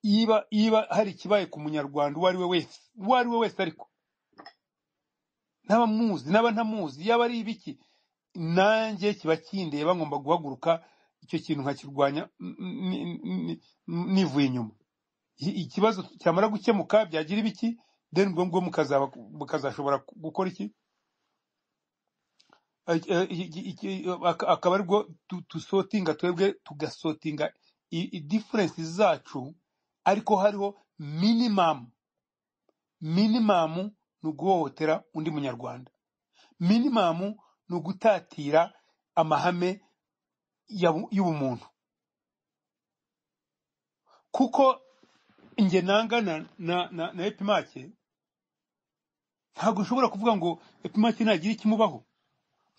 yiba yiba hari ikibaye ku munyarwanda uwo ari we wese uwo ari we wese ariko n'abamuzi n'aba ntamuzi yaba ari ibiki nanjye kiba kindeba ngomba guhaguruka icyo kintu nkakirwanya mm, mm, mm, mm, nivuye inyuma i- ikibazo cyamara gukemuka byagira ibiki then ubwo ngubwo mukazaba mukazashobora gukora iki Eh, eh, iki- iki- ak- akaba aribwo tu- dusotinga twebwe tugasotinga i- i- difference zacu ariko hariho minimum minimum ni uguhohotera undi munyarwanda minimum ni ugutatira amahame ya bu- y'ubumuntu kuko nge nangana na na na epimake ntabwo nshobora kuvuga ngo epimake ntagira ikimubaho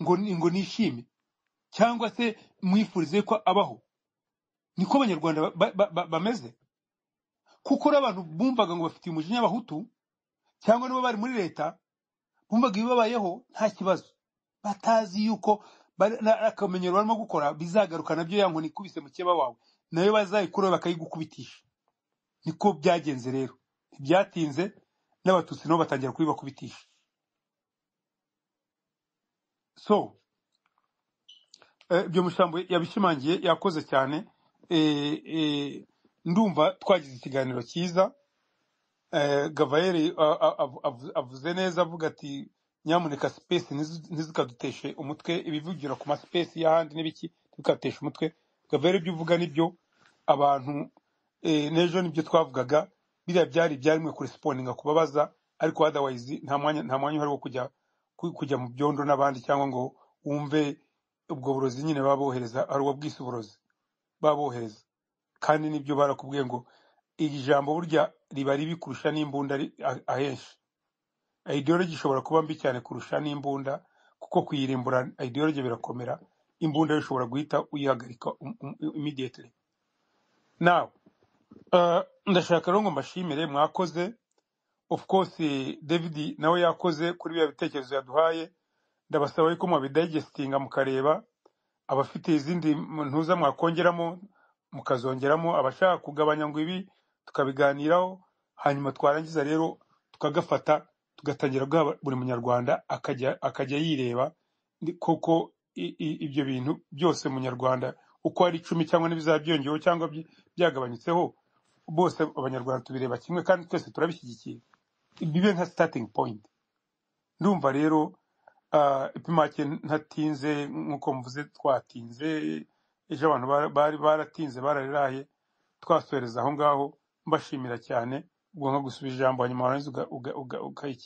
ngo ni- ngo nishime cyangwa se mwifurize ko abaho niko abanyarwanda ba- ba- ba- bameze kuko uri abantu bumvaga ngo bafitiye umujinya abahutu cyangwa niba bari muri leta bumvaga ibibabayeho nta kibazo batazi yuko bari- na- akamenyero barimo gukora bizagaruka nabyo ya nkoni ikubise mukeba wawe nayo bazayikuraho bakayigukubitisha niko byagenze rero ntibyatinze n'abatutsi nabo batangira kubibakubitisha so Eh, ibyo mushambo yabishimangiye yakoze cyane Eh, eh, ndumva twagize ikiganiro cyiza Eh, gavayeri a- a- av- av- avuze neza avuga ati nyamuneka sipesi ntizikaduteshe umutwe ibivugira ku masipesi y'ahandi n'ibiki ntibikaduteshe umutwe gavayeri ibyo uvuga nibyo abantu eh, n'ejo nibyo twavugaga biriya byari ibyarimwe kuresiponinga kubabaza ariko otherwise nta mwanya nta mwanya uhari wo kujya ku- kujya mu byondo n'abandi cyangwa ngo wumve ubwo burozi nyine baba bohereza ari ubwo bwise uburozi baba bohereza kandi nibyo barakubwiye ngo iri jambo burya riba ribi kurusha n'imbunda ri- a- ahenshi ideology ishobora kuba mbi cyane kurusha n'imbunda kuko kuyirimbura ideology birakomera imbunda yo ushobora guhita uyihagarika um- um- immediately now uh, ndashaka rero ngo mbashimire mwakoze of course eh, david nawe yakoze kuri biriya bitekerezo yaduhaye ndabasaba yuko mwabidigestinga mukareba abafite izindi ntuza mwakongeramo mukazongeramo abashaka kugabanya ngo ibi tukabiganiraho hanyuma twarangiza rero tukagafata tugatangira guha buri munyarwanda akajya akajya yireba ni- koko i- i- ibyo bintu byose munyarwanda uko ari icumi cyangwa n'ibizaba byongeweho cyangwa byi- byagabanyutseho bose abanyarwanda tubireba kimwe kandi twese turabishyigikiye bibe nka starting point ndumva rero Ah, ipimake ntatinze nk'uko mvuze twatinze ejo abantu bara- bari baratinze barariraye twasohereza aho ngaho mbashimira cyane ubwo nka gusubiza ijambo hanyuma warangiza